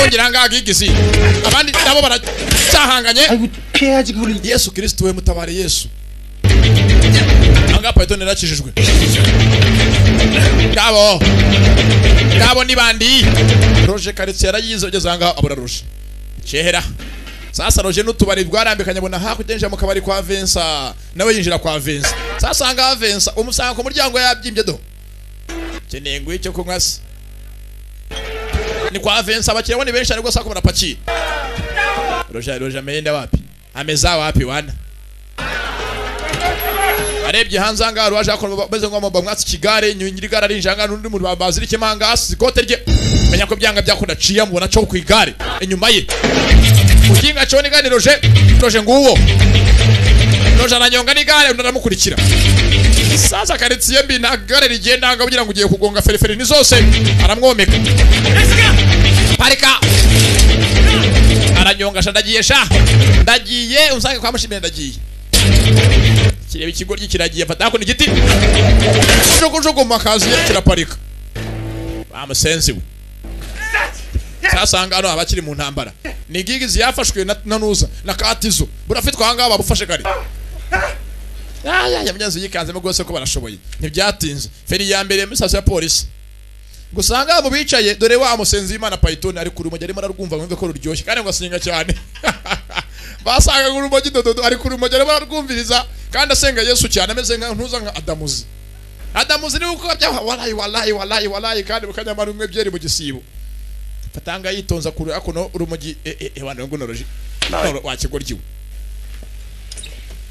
kugira ahangaha gigizi abandi nabo baracyahanganye yesu kirisito we mutabare yesu ahangaha payitoni yarakijijwe ngabo ngabo ni bandi roje karitsiye yarayize ugeze ahangaha abura roje kera sasa roje n'utubari bwarambikanye abona hakugenje mu kabari kwa vensa nawe yinjira kwa vensa sasa ahangaha vensa umusanga ku muryango yabyimbye do keneye ngo icyo kunywa se ni kwa vensa abakiriya bo ni benshi ariko sako barapakiye roje roje ameenda wapi ameza wapi wana arebye hanze ahangaha ruwaje akora bameze nko bamwatse ikigare nyirigare ari injanga n'undi muntu bazirike manga asize ikote rye menya ko byanga byakunda ciya mubona cyo ku igare inyuma ye mukinga cyo nigani roje roje nguwo roje aranyonga n'igare undi aramukurikira sasa karitsiye mbi nta gare rigenda ahangaha ugira ngo ugiye kugonga feriferi ni zose aramwomeka parika aranyonga sha ndagiye sha ndagiye usange kwa mushimire ndagiye kireba ikigoryi kiragiye afata hakuno igiti jugujugu mu kazi kiraparika bamusenzi we sasanga hano abakiri mu ntambara ni gigizi yafashwe na- na nuza na katizo burafitwa ahangaha babufashe kare yaya munyazi yikanzemo rwose ko barashoboye ntibyatinze feri ya mbere muri sitasiyo ya polisi gusa ahangaha mu bicaye dore wa musenzi w'imana payitoni ari ku rumogi arimo ararwumva ngo yumve ko ruryoshye kandi ngo asenga cyane basangaga urumogi dododo ari ku rumogi arimo ararwumviriza kandi asenga yesu cyane ameze nka ntuza nka adamuzi adamuzi niwe uko byaha warayi warayi warayi warayi kandi mukanyamara umwe byeri mu gisibo fatanga yitonza ku runo urumogi e- e- ebandero gunoroji wakigoryiwe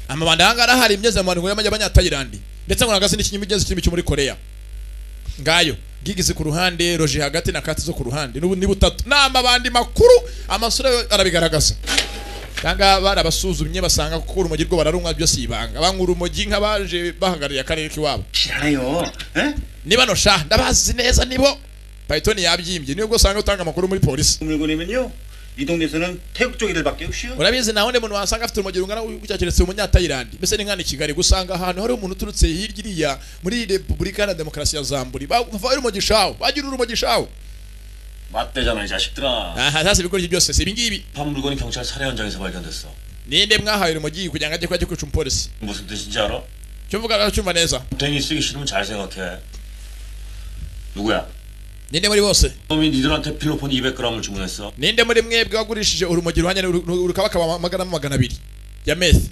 amabanda ahanga arahari imyezi amantu y'amajya abanyatayilandi ndetse ngo nagasi n'ikinyimi igeze kirimi cyo muri korea ngayo gigize ku ruhande roje hagati na kati zo ku ruhande n'ubu ni butatu ni amabandi makuru amasura yo arabigaragaza cyangwa barabasuzumye basanga kuko urumogi rwo bararumwa byose ibanga banywa urumogi nk'abaje bahagarariye akarere k'iwabo 싫어요. 에? ni bano sha ndabazi neza nibo payitoni yabyimbye niyo usanga utanga amakuru muri polisi 물건이면요. 이 동네에서는 태국 쪽이들밖에 없이요. urabizi nta wundi muntu wasanga afite urumogi rungana gutya keretse umunyatayilandi mbese ni nkana i kigali gusanga ahantu hari umuntu uturutse hirya iriya muri repubulika iharanira demokarasi ya zamburi bavaho urumogi shawo bagira urumogi shawo 맞대잖아 이 자식들아. aha sasa ibikoresho byose si ibingibi 판 물건이 경찰 살해 현장에서 발견됐어. ninde mwahaye urumogi kugira ngo ajye kujya kwica umupolisi 무슨 뜻인지 알아? icyo mvuga cyumva neza 댕이 쓰기 싫으면 잘 생각해. 누구야? ninde muri bose 놈이 니들한테 필로폰 200g을 주문했어. ninde muri mwebwe wagurishije urumogi ruhanye rukaba akaba magana magana abiri ya meth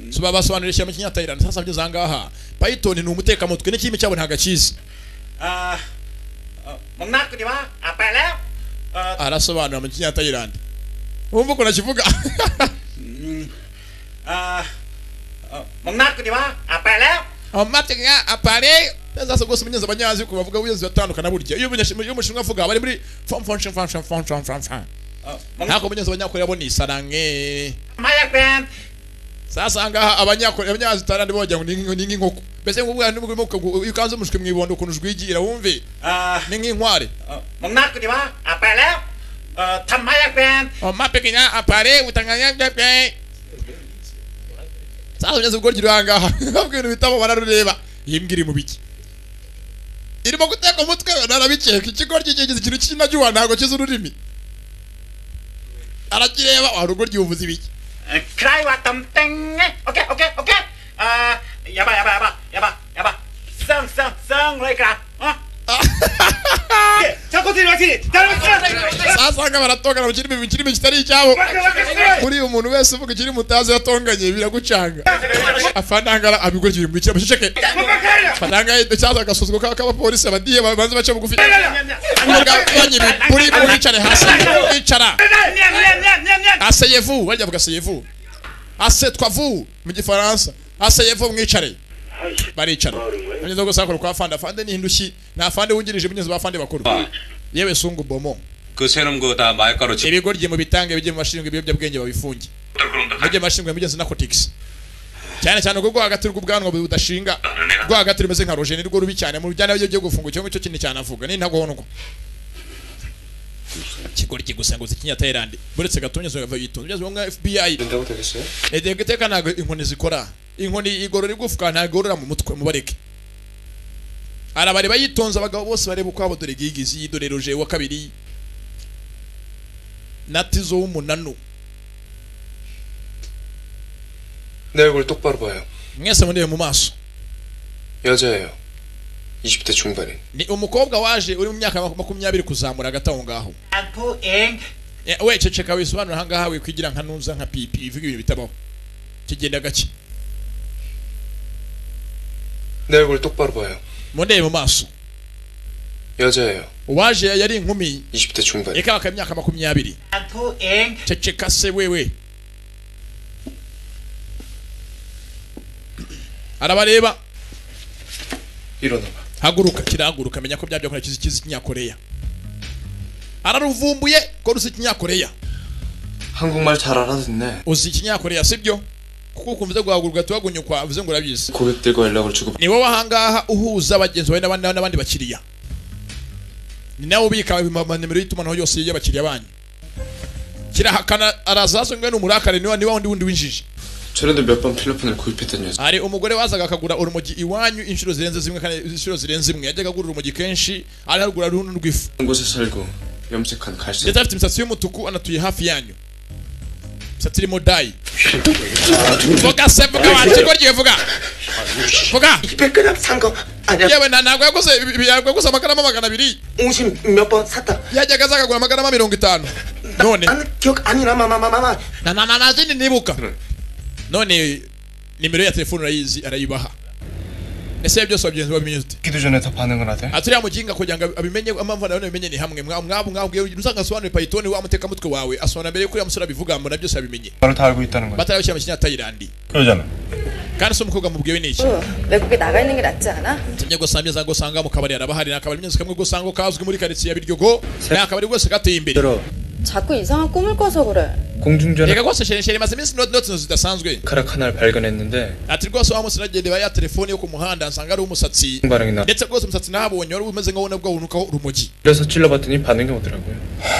so babasobanurira ishyamba kinyatayirani sasa byo zangaha python ni umutekamutwe n'ikimi cyabo ntagakizi 아, 어, 목나꾸리와 아빠랑 어, arasobanura mu kinyatayirani wumva ukuntu akivuga 아, 어, 목나꾸리와 아빠랑 amatega apare neza rwose umunyenzi abanyazi ku bavuga ubuyenzi batandukana burya iyo umunyenzi- iyo umushinwa avuga bari muri fom fom shim fom shim fom shim fom shim 어, ntabwo umunyenzi abanyakoreya bo ni isarange 목마약밴 sasa angaha abanyakoreya abanyazi tarandi bogira ngo ni nk'inko- ni nk'inkoko mbese nk'ubwa iyo ukanze umushwi mu ibondo ukuntu ujwigira wumve 아, ni nk'inkware 어, 목나꾸리와 아빠랑 어, 탐마약밴 amapegenya apare utanganya bwebwe sasa umunyenzi ubwo rugero ahangaha ntabwo ibintu bitabo bararureba iyi mbwa iri mu biki irimo guteka umutwe narabikeka ikigoryi kigize ikintu cy'inajuwa ntabwo kizi ururimi arakireba wa rugoryi uvuze ibiki 크라이와 덤땡 오케이 오케이 오케이 아 야바 야바 야바 야바 야바 쌍쌍쌍 라이카 어? 예, 자코들이 같이 다른 sasa nga baratongana mu kirimi mu kirimi kitari icyabo kuri umuntu wese uvuga ikiri mutazi yatonganye biragucanga afanangara abigoryi biri mu kirimi ceceke fananga icyaza agasuzgo k'abapolisi abadiye babanze bace bugufi abagabanye buri bwicare hasi bicara asseyez-vous barya bavuga asseyez-vous asseyez-vous mu gifaransa asseyez-vous mwicare baricara bageze gusa bakora kwa fande afande ni hindushyi nta fande wungirije mugenzi ba fande bakuru yewe sungu bomo 그 세놈 그다 마약가루 집 ibigo mu bitange bijye mu bashinzwe ibiyobyabwenge babifunge mujye mu bashinzwe mugenzi narcotics cyane cyane ubwo hagati rw'ubwanwa budashinga rwo hagati rumeze nka rojeni rwo rubi cyane mu bijyanye n'ibyo byo gufunga icyo ngicyo kinini cyane avuga ni ntagondwa kigoryi gusa ngo zikinya Thailand buretse gatumye zo yava yitonda byazwe nka FBI 된다고 되겠어요? edege teka ntago inkoni zikora inkoni igorora igufwa ntago igorora mu mutwe mubareke arabareba yitonze abagabo bose bareba uko abo dore gigizi yidore roje wa kabiri na tizo w'umunanu 내 얼굴 똑바로 봐요. mwese mundebe mu maso 여자예요. 20대 중반인. ni umukobwa waje uri mu myaka maku- makumyabiri kuzamura hagati aho ngaho 안포엥 Eh, we ceceka wisobanura ahangaha wikwigira nka ntuza nka pipi ivuga ibintu bitabaho kigenda gake 내 얼굴 똑바로 봐요. mundebe mu maso 여자예요. uwaje yari inkumi 20대 중반인. reka bakaba imyaka makumyabiri 안포엥 ceceka se wewe arabareba 일어나봐. haguruka kirahaguruka menya ko byabyakora kizi kizi kinyakoreya araruvumbuye ko ruzi kinyakoreya 한국말 잘 알아듣네. uzi ikinyakoreya sibyo kuko ukumva guhaguruka tubagunyukwa uvuze ngo urabizi 고객들과 연락을 주고 ni wowe ahangaha uhuza abagenzi bawe n'abandi n'abandi bakiriya ni nawe ubika amanimero y'itumanaho yose y'abakiriya banyu kirahakana arazazwe n'umurakare niwa niwa wundi wundi w'injiji 저런데 몇 번 필로폰을 구입했던 여자. hari umugore wazaga akagura urumogi iwanyu inshuro zirenze zimwe kandi inshuro zirenze imwe yajyaga agura urumogi kenshi ari harugura runo rw'ifu 한 곳에 살고 염색한 갈색. ndetse afite imisatsi y'umutuku anatuye hafi yanyu imisatsi irimo dayi vuga se vuga wakirwa ryiwe vuga vuga 100g 산거 아니야. yewe nta ntabwo yaguze ibi- ibi- yaguze amagarama magana abiri 50몇번 샀다. yajyaga aza akagura amagarama mirongo itanu none 나는 기억 아니나 마마마마마. na na na zindi nibuka none nimero ya telefone arayizi arayibaha ese byose bagenzi babinyuzde 기도 전에 다 반응을 하대. aturiya mujinga kugira ngo abimenye amamvu nawe abimenye ni hamwe mwabu mwabu mwabu uzangasobanure payitoni wa mutekamutwe wawe asobanura mbere yuko uriya musore abivuga mbona byose abimenye 바로 다 알고 있다는 거야. batarabishyira mu kinyatayirandi 그러잖아. kandi se umukobwa mubwiwe n'iki 외국에 나가 있는 게 낫지 않아? tumye gusa ameza ngo usanga mu kabari arabahari ni akabari nyinshi kamwe gusa ngo kazwi muri karitsiye ya biryogo ni akabari rwose gateye imbere 자꾸 이상한 꿈을 꿔서 그래. 공중전에 reka rwose shere shere maze iminsi inoti inzu zidasanzwe 카락 하나를 발견했는데 ati rwose wa munsi nagende ba ya telefone yo ku muhanda nsanga ari umusatsi 반응이 나. ndetse rwose umusatsi nabonye wari umeze nkaho nabwo wunukaho urumogi 그래서 찔러봤더니 반응이 오더라고요.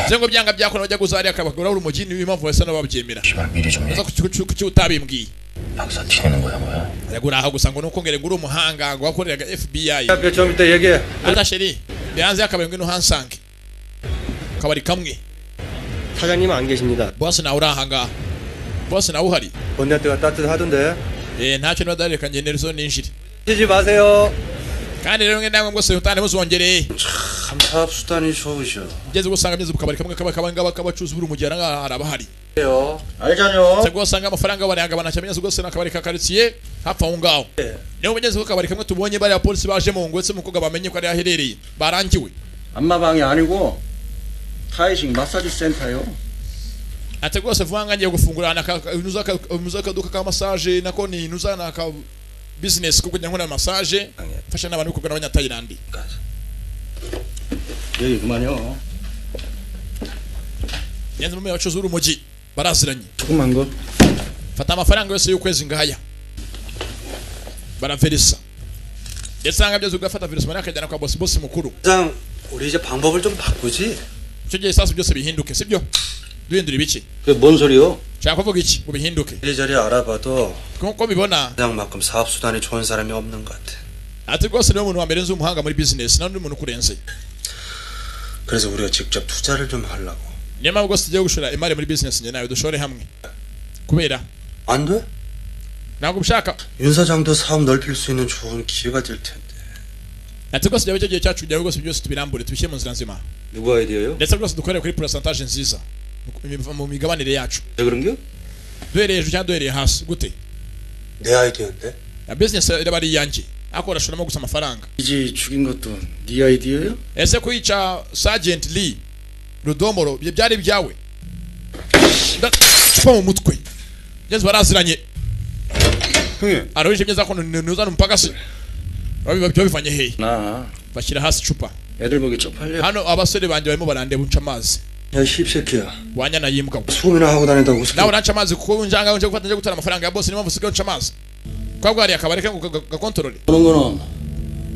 nze ngo byanga byakora bajya kuzariya akabakura urumogi niyo impamvu basa n'ababyemera 미리 좀 uza kuki kuki- kuki utabimbwiye 박사 튀는 거야 뭐야? reka uri aha gusa ngo nukongere ngo uri umuhanga ngo wakoreraga FBI 야, 좀 이따 얘기해. ata sheri yanze y'akabari ngwino hansange akabari kamwe 사장님 안 계십니다. bosi nawe uri ahangaha bosi nawe uhari 본네트가 따뜻하던데. Eh, ntacyo niba dareka ngende rezo ninjire 쉬지 마세요. kandi rero mwe namwe mwese mutane muzongereye 참 수단이 좋으셔. ngeze gusanga byeze ku kabari kamwe kaba kaba ngaba kabacuzi buri mugihe ahangaha haraba hari 요 알잖요 se rwose usanga amafaranga barayanga banacamenyese rwose ni akabari ka karitsiye hapfa aho ngaho niyo mugeze ku kabari kamwe tubonye bariya polisi baje mu ngo ndetse umukobwa bamenye ko ari aherereye barangiwe 안마방이 아니고 타이식 마사지 센터요. ati rwose vuba ngangiye gufungura na ka- ka- nuza ka- nuza akaduka ka massage nako ni nuza na ka business kuko njya nkora massage mfasha n'abantu kugana abanyatayilandi 여기 그만요. ngenzi mu bacuzi b'urumogi baraziranye 조금만 거. fata amafaranga yose y'ukwezi ngaya baraverisa ndetse nanga byose ugafata verisa mari akajyana kwa bosi bosi mukuru 사장 우리 이제 방법을 좀 바꾸지. icyo gihe isasu byose bihinduke sibyo duhindura ibiki 그뭔 소리요? nshaka kuvuga iki ngo bihinduke 이리저리 알아봐도 nk'uko mbibona 사장만큼 사업 수단이 좋은 사람이 없는 것 같아. ati rwose niwe muntu wa mbere nzi umuhanga muri business nta n'undi muntu ukurenze 그래서 우리가 직접 투자를 좀 하려고. niyo mpamvu rwose tugiye gushora imari muri business njye nawe dushore hamwe kubera 안 돼? ntabwo ubishaka 윤 사장도 사업 넓힐 수 있는 좋은 기회가 될 텐데. ati rwose icyo gihe cyacu kugira ngo rwose byose tubirambure tubishyire mu nzira nzima 누구 아이디어요? ndetse rwose dukorere kuri pourcentage nziza mu- mu migabanire yacu 왜 그런 겨? duhereye hejuru cyangwa duhereye hasi gute 내 아이디어인데. ya business iraba ari iyanjye ariko barashoramo gusa amafaranga 이제 죽인 것도 네 아이디어요? ese kuyica sergeant lee rudomoro ibyo byari ibyawe ndacupa mu mutwe ngeze baraziranye aruhije myiza ko nuzana umupagasi babivanye hehe 나 bashyira hasi icupa 애들 보기 쪽팔려. hano abasore banjye barimo barandeba unca amazi 야 씹새끼야. wanyana yimbwa 소문이나 하고 다닌다고 웃어. nawe uranca amazi kuko njanga nje gufata nje gutara amafaranga ya bose niyo mpamvu usigaye unca amazi kwa bwari akabari ke ngo gakontorore 그런 거는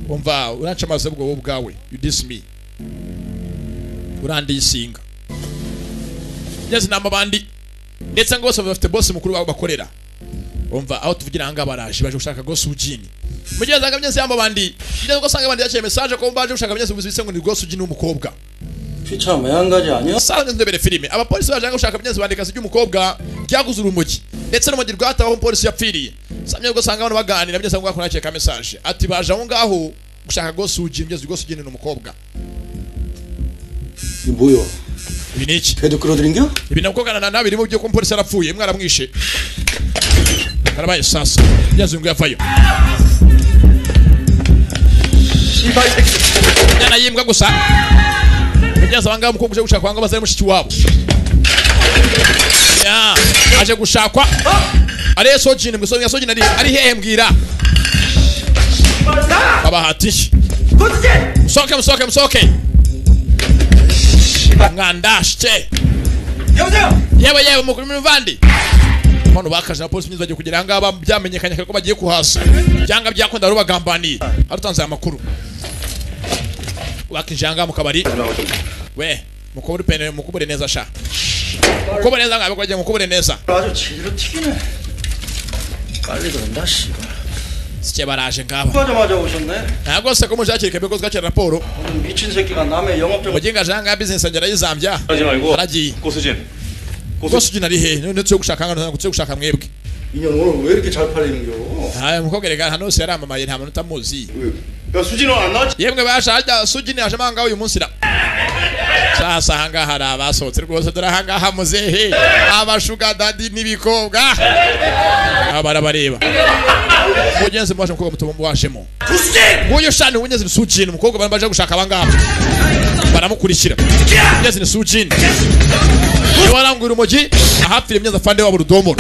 umva uranca amazi ubwo wowe ubwawe you diss me urandiyisinga ngeze inama abandi ndetse ngo bose bafite bosi mukuru wabo bakorera umva aho tuvugira aha ngaha baraje baje gushaka gosi ujini mu gihe usanga byose yamba abandi ngeze usanga abandi yakiriye mesaje ko baje gushaka byose bise ngo ni gosi ujini w'umukobwa 귀찮아 한 가지 아니야? usanga ndebere filime abapolisi baje gushaka byose bandika se ry'umukobwa ryaguze urumogi ndetse n'umugi rwataho umupolisi yapfiriye samye ubwo usanga abantu baganira byose ngo akora ka mesaje ati baje aho ngaho gushaka gosi ujini byose gosi ujini ni umukobwa 이게 뭐야? 이네치 걔도 끌어들인겨? ibi nabwo gana nabi birimo by'uko umupolisi yarapfuye mwaramwishe karabaye sasa yazungu yavayo njyana yimbwa gusa yageze abangaha umukobwa uje gushakwa ahangaha bazanye mushiki wabo ya aje gushakwa ariye sojini mwe sojini sojini ari ari hehe mbwira babahati msoke msoke msoke mwandashye yewe yewe mukuru muvandi mano bakaje na polisi myiza bagiye kugera ahangaha byamenyekanye kare ko bagiye kuhaza byanga byakunda bari bagambaniye arutanze aya makuru wakinjira ahangaha mu kabari we mukubure pene mukubure neza sha mukubure neza ngabe kwagiye mukubure neza 아주 제대로 튀기네. 빨리 그런다 씨발. sike baraje ngaba 하자마자 오셨네. ntabwo se ko mushakira ikebe ko zigakira raporo 미친 새끼가 남의 영업적 mu gihe ngaje ahangaha bizinesi agera yizambya aragiye 고수진. rwose ujya ari hehe none tujye gushaka hano tujye gushaka mwebwe 인연 오늘 왜 이렇게 잘 팔리는겨? aya mukobwa reka ahantu hose yaramamaye nta muntu utamuzi 야 수진아 안 나왔지? yemwe basha harya sujini yaje amahanga uyu munsi ra sasa ahangaha hari abasohotse rwose dore ahangaha muzehe abashugadadi n'ibikobwa aba barabareba mugenzi mwashe umukobwa muto mwashemo nguyu shani ubunyezi ni sujini umukobwa bari baje gushaka abangaba baramukurikira ubunyezi ni sujini niwaranguye urumogi ahapfira imyenda afande wabo rudomoro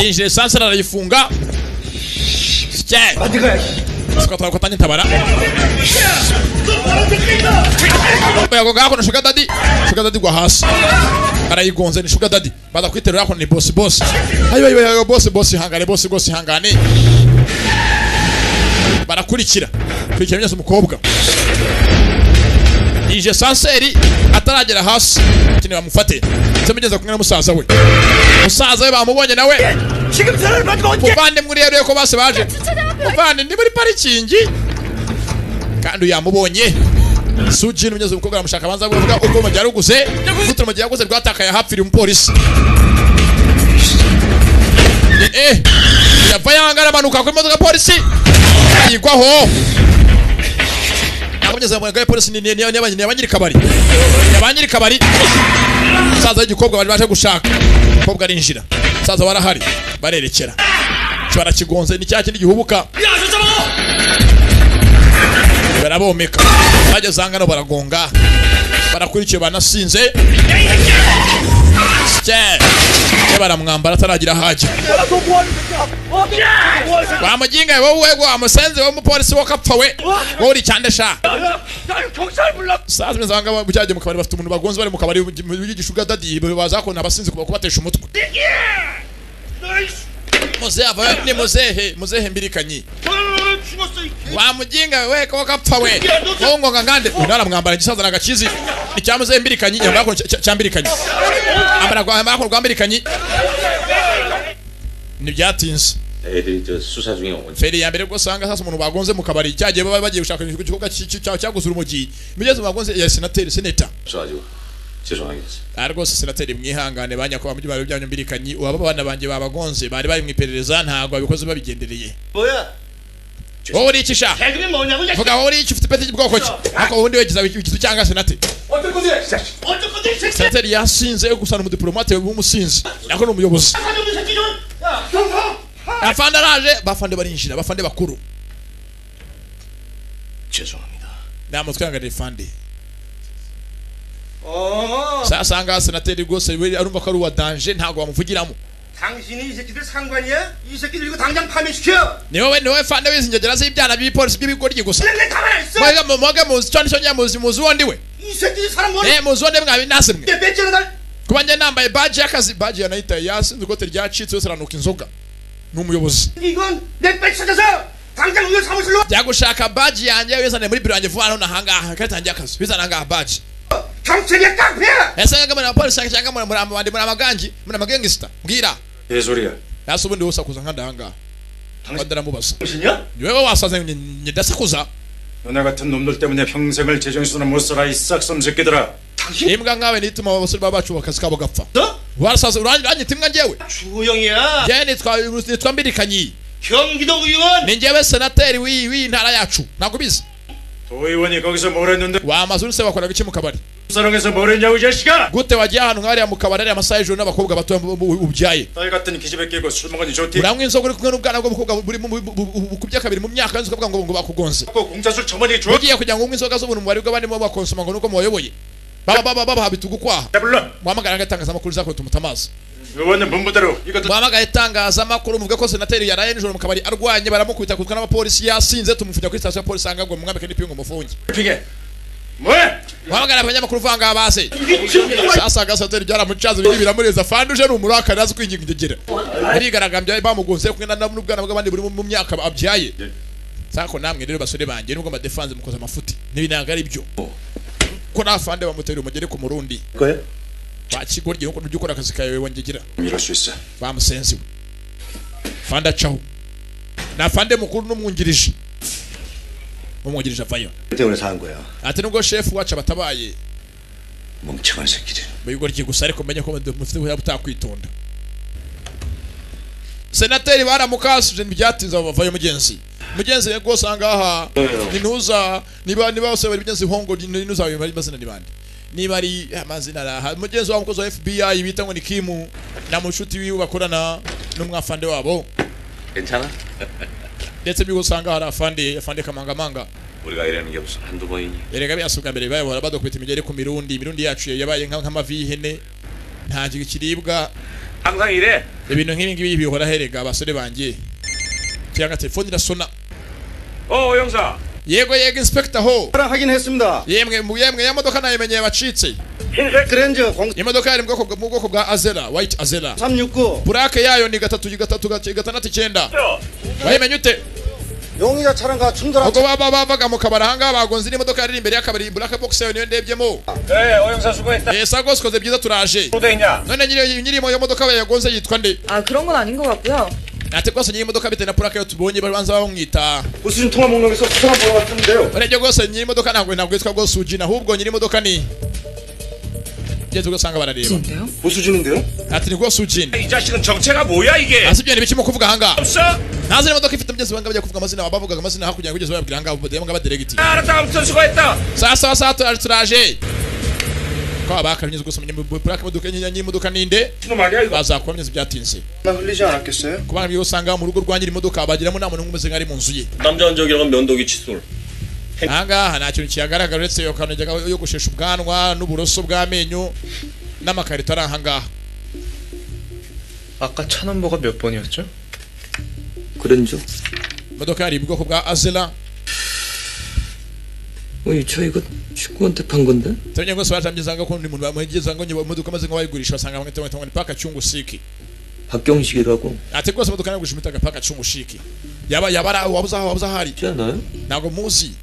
injire sansa arayifunga sikatwakotanye ntabara yako gako na sugar daddy sugar daddy kwa hasi arayigonze ni sugar daddy baza kwiterura yako ni boss boss ayo ayo ayo boss boss hangane boss boss hangane barakurikira kurikira byose umukobwa ije sanseri ataragera hasi kene bamufate cyamugeza kumwe na musaza we musaza we bamubonye nawe muvande muri rero ko base baje muvande ndi muri parikingi kandi uyamubonye sujini unyeze umukobwa aramushaka abanza kuvuga uko mu gihe yaruguze gutuma mu gihe yaguze rwatakaye hapfiriye umupolisi eh eh yava yangara amanuka ku modoka polisi ayigwaho akomeza mu gare polisi ni ni abanyiri abanyiri kabari abanyiri kabari saza igikobwa bari baje gushaka kobwa arinjira saza barahari barerekera kibara kigonze ni cya kindi gihubuka barabomeka bageze aha ngano baragonga barakurikiye banasinze ye baramwambara ataragira hajya wamuginga wowe wamusenze w'umupolisi w'akapfa we wowe uri cyande sha saa zimwe zanga bujyagiye mu kabari bafite umuntu bagonze bari mu kabari w'igishuga dadi baza kubona abasinzi kuba kubatesha umutwe muzehe ava ni muzehe muzehe mbirikanyi wamuginga we ko kapfa we wongonga ngande unara mwambara gisaza na gakizi icyamuze mbirikanyi yamba ko cyambirikanyi ambara kwa ambara ko rwambirikanyi nibyatinze 애들이 저 수사 중에 온 feri ya mbere ubwo usanga sasa umuntu bagonze mu kabari cyagiye baba bagiye gushaka igikorwa cyaguze urumogi migeze bagonze ya senateri seneta 있어가지고 죄송하겠습니다. aha rwose senateri mwihangane banyakubahwa mu byaro byanyu mbirikanyi uwaba abana banjye babagonze bari bari mu iperereza ntabwo babikoze babigendereye 뭐야? wowe uri iki sha 대금이 뭐냐고 이 vuga wowe uri iki ufite ipeti y'ubwoko ki ariko wowe undi wegeza igizu cyangwa senateri 어쩔 건데? 어쩔 건데? 이 새끼야? senateri yasinze gusana umudiplomate w'umusinzi nako ni umuyobozi 사장님 이 새끼 좀! 야, 경사! afande araje bafande barinjira bafande bakuru 죄송합니다. nama twihanganire fande 어. sasa ngaha senateri rwose we arumva ko ari uwa danje ntabwo bamuvugiramo 당신이 이 새끼들 상관이야? 이 새끼들 이거 당장 파면시켜. ni wowe ni wowe fande w'izinjegera z'ibyana by'ipolisi by'ibigoryi gusa 내 가만히 있어. mwege mu- mwege muzi cyo nicyo nyine muzi muzi uwo ndi we 이 새끼들 사람 뭐? eh muzi uwo ndi mwabi nasimwe 내 배째는 날. kuba njye nambaye baji y'akazi baji yanayitaye yasinze ikote ryacitse yose aranuka inzoga ni umuyobozi 이건 내 배째 찾아서 당장 우유 사무실로. njya gushaka baji yanjye wizaniye muri biro yanjye vuba hano nahangaha ikarita yanjye y'akazi wizana ahangaha baji 경찰이야 깡패야. ese ngaga muri abapolisi cyangwa muri muri abandi muri amagangi muri amagengisita mbwira 예소리야. yasa ubundi wose akuza nkandi ahangaha ndaramubaza ni wowe wasaze nyidasakuza 너네 같은 놈들 때문에 평생을 제정신으로 못 살아 이 싹섬 새끼들아. imbwa nkawe nituma abasore baba bacu akazi kabo gapfa warasaze uranyita imbwa njyewe 주영이야. njyewe nitwa nitwa mbirikanyi 경기도 의원. ni njyewe senateri w'iyi w'iyi ntara yacu ntabwo ubizi 도의원이 거기서 뭘 했는데? wamaze uruse bakora iki mu kabari 사랑해서 뭘 했냐고 이 자식아. gute wagiye ahantu nk'ariya mu kabari ariya amasaha y'ijoro n'abakobwa bato ubyaye 딸 같은 기집애 끼고 술 먹으니 좋디. uranywa inzoga uri kumwe n'ubwana bw'umukobwa buri mu- mu- mu- bukubye kabiri mu myaka yanzu ukavuga ngo ngo bakugonze 고 공짜술 저만이 줘. mugiye kugira ngo unywe inzoga z'ubuntu mubare bw'abarimo bakonsoma ngo nuko mubayoboye baba baba babaha bitugu kwaha 불러. muhamagara nk'itangazamakuru zakwe tumuta amazi 의원은 분부대로 이것도 muhamagara itangazamakuru muvuge ko senateri yaraye nijoro mu kabari arwanye baramukubita akubitwa n'abapolisi yasinze tumufungira kuri sitasiyo ya polisi ahangagwe mumwambike n'ipingu mufunge 피게. 뭐야? muhamagara abanyamakuru vanga base sasa gasenateri byaramucaze biri biramureza fandi uje ni umurakari azi kwinginga ingegera birigaragambya bamugonze kumwe na- na- n'ubwana bw'abandi buri mu- mu myaka abyaye sako namwe rero basore banjye nubwo amadefanze mukoze amafuti n'ibi ntabwo ari byo ko nta fande bamutera umugere ku murundi 그거야? bakigorye nuko ujya ukora akazi kawe wongegera 이럴 수 있어. bamusenziwe fande acaho na fande mukuru n'umwungirije umwungirije avayo 그 때문에 산 거야. ati nubwo shefu wacu abatabaye 멍청한 새끼들. mubigoryi gusa ariko menye ko mufite ubuya butakwitonda senateri baramukasije ntibyatinze bavayo mugenzi mugenzi we gwosanga aha nintuza niba niba bose bari mugenzi hongo nintuza ayo bari mazina ni bande niba ari amazina ari aha mugenzi wabo umukozi wa FBI bita ngo ni Kimu na mushuti wiwe bakorana n'umwafande wabo 괜찮아? ndetse by'ugusanga hari afande afande kamangamanga 우리가 이러는 게 무슨 한두 번이니? erega byasubwa mbere bayobora badukubita imigeri ku mirundi imirundi yacu yabaye nka- nk'amavi y'ihene nta kiribwa 항상 이래. ibintu nk'ibi ngibi bihora herega abasore banjye kiranga telefone irasona 어 형사. yego yego inspector ho 확인했습니다. yemwe mu- yemwe ya modoka nayimenyeye bacitse 흰색 그랜저 공 imodoka yari mu bwoko bwa- mu bwoko bwa azera white azera 369 burake yayo ni gatatu gatatu gace- gatandatu icyenda wayimenye ute 용의자 차량과 충돌한 ubwo baba bavaga mu kabari ahangaha bagonze n'imodoka yari iri imbere y'akabari burake box yayo niyo ndebyemo 네, 어영사 수고했다. Eh, sago sikoze byiza turaje 있냐? none nyiri nyirimo iyo modoka yagonze yitwa nde 아 그런 건 아닌 것 같고요. ate rwose nyiri modoka bitewe na purake yo tubonye babanza bamwita 보수진 통화 목록에서 수상한 번호가 뜨는데요. urebye rwose nyiri modoka ntabwo ntabwo yitwa rwose ujina ahubwo nyiri modoka ni ugeze ugasanga barareba 보수진인데요? ati ni rwose ujina 이 자식은 정체가 뭐야 이게? ase ibyo ni bike mu kuvuga ahangaha 없어? ntazira imodoka ifite mugenzi wanjye bajya kuvuga amazina bavugaga amazina hakurya kugeza bababwira ahangaha ubu ngo abaderegiti 알았다, 아무튼 수고했다. sasa sasa turaje turaje ko abakanyuze gusa mu purake imodoka nyiri nyiri modoka ninde bazakuramya byatinze 나 흘리지 않았겠어요? kubana byo usanga mu rugo rwa nyiri modoka bagiramo nta muntu n'umwe umeze nk'ari mu nzu ye 남자 흔적이랑은 면도기 칫솔. ahangaha nta kintu kihagaragara uretse iyo kantu yajyaga yogoshesha ubwanwa n'uburoso bw'amenyo n'amakarito ari ahangaha 아까 차 넘버가 몇 번이었죠? 그랜저? imodoka yari mu bwoko bwa azela 어이 저 이거 친구한테 판 건데? tumenye rwose baracambyizanga ko undi muntu bamuhegezanga ngo imodoka amaze nk'abayigurisha basanga bamwe ngo ni paka cyungushiki 박경식이라고 ate rwose imodoka nayo gushimitaga paka cyungushiki yaba yaba ari aho wabuze aho wabuze aho ari 있지 않아요? ntabwo muzi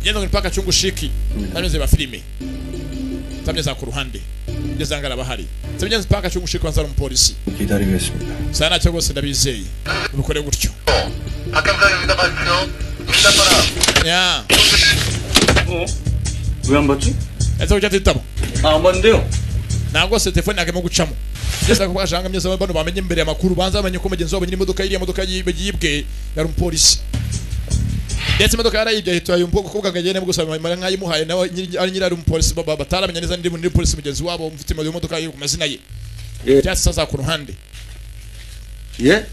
yenda ngo ni paka cyungushiki tameze ba filime tameze ku ruhande ngeze ahangaha arabahari tameze paka cyungushiki wanza ari umupolisi 기다리겠습니다. sana nacyo rwose ndabizeye ubikore gutyo 야. 왜 안 봤지? ese ujya atitamo 아, 안 봤는데요. ntabwo rwose telefone yagemo gucamo byose ako bashanga byose bano bamenye imbere amakuru banza bamenye ko mugenzi wabo nyiri imodoka iriya modoka yibwe yibwe yari umupolisi ndetse imodoka yarayibye ahita ayo mukobwa kubwa ngo agende gusa mara nkayimuhaye nawe nyiri- ari nyiri ari umupolisi baba bataramenya neza ndi muri polisi mugenzi wabo mfite iyo modoka yo ku mazina ye byatsi sasa ku ruhande 예?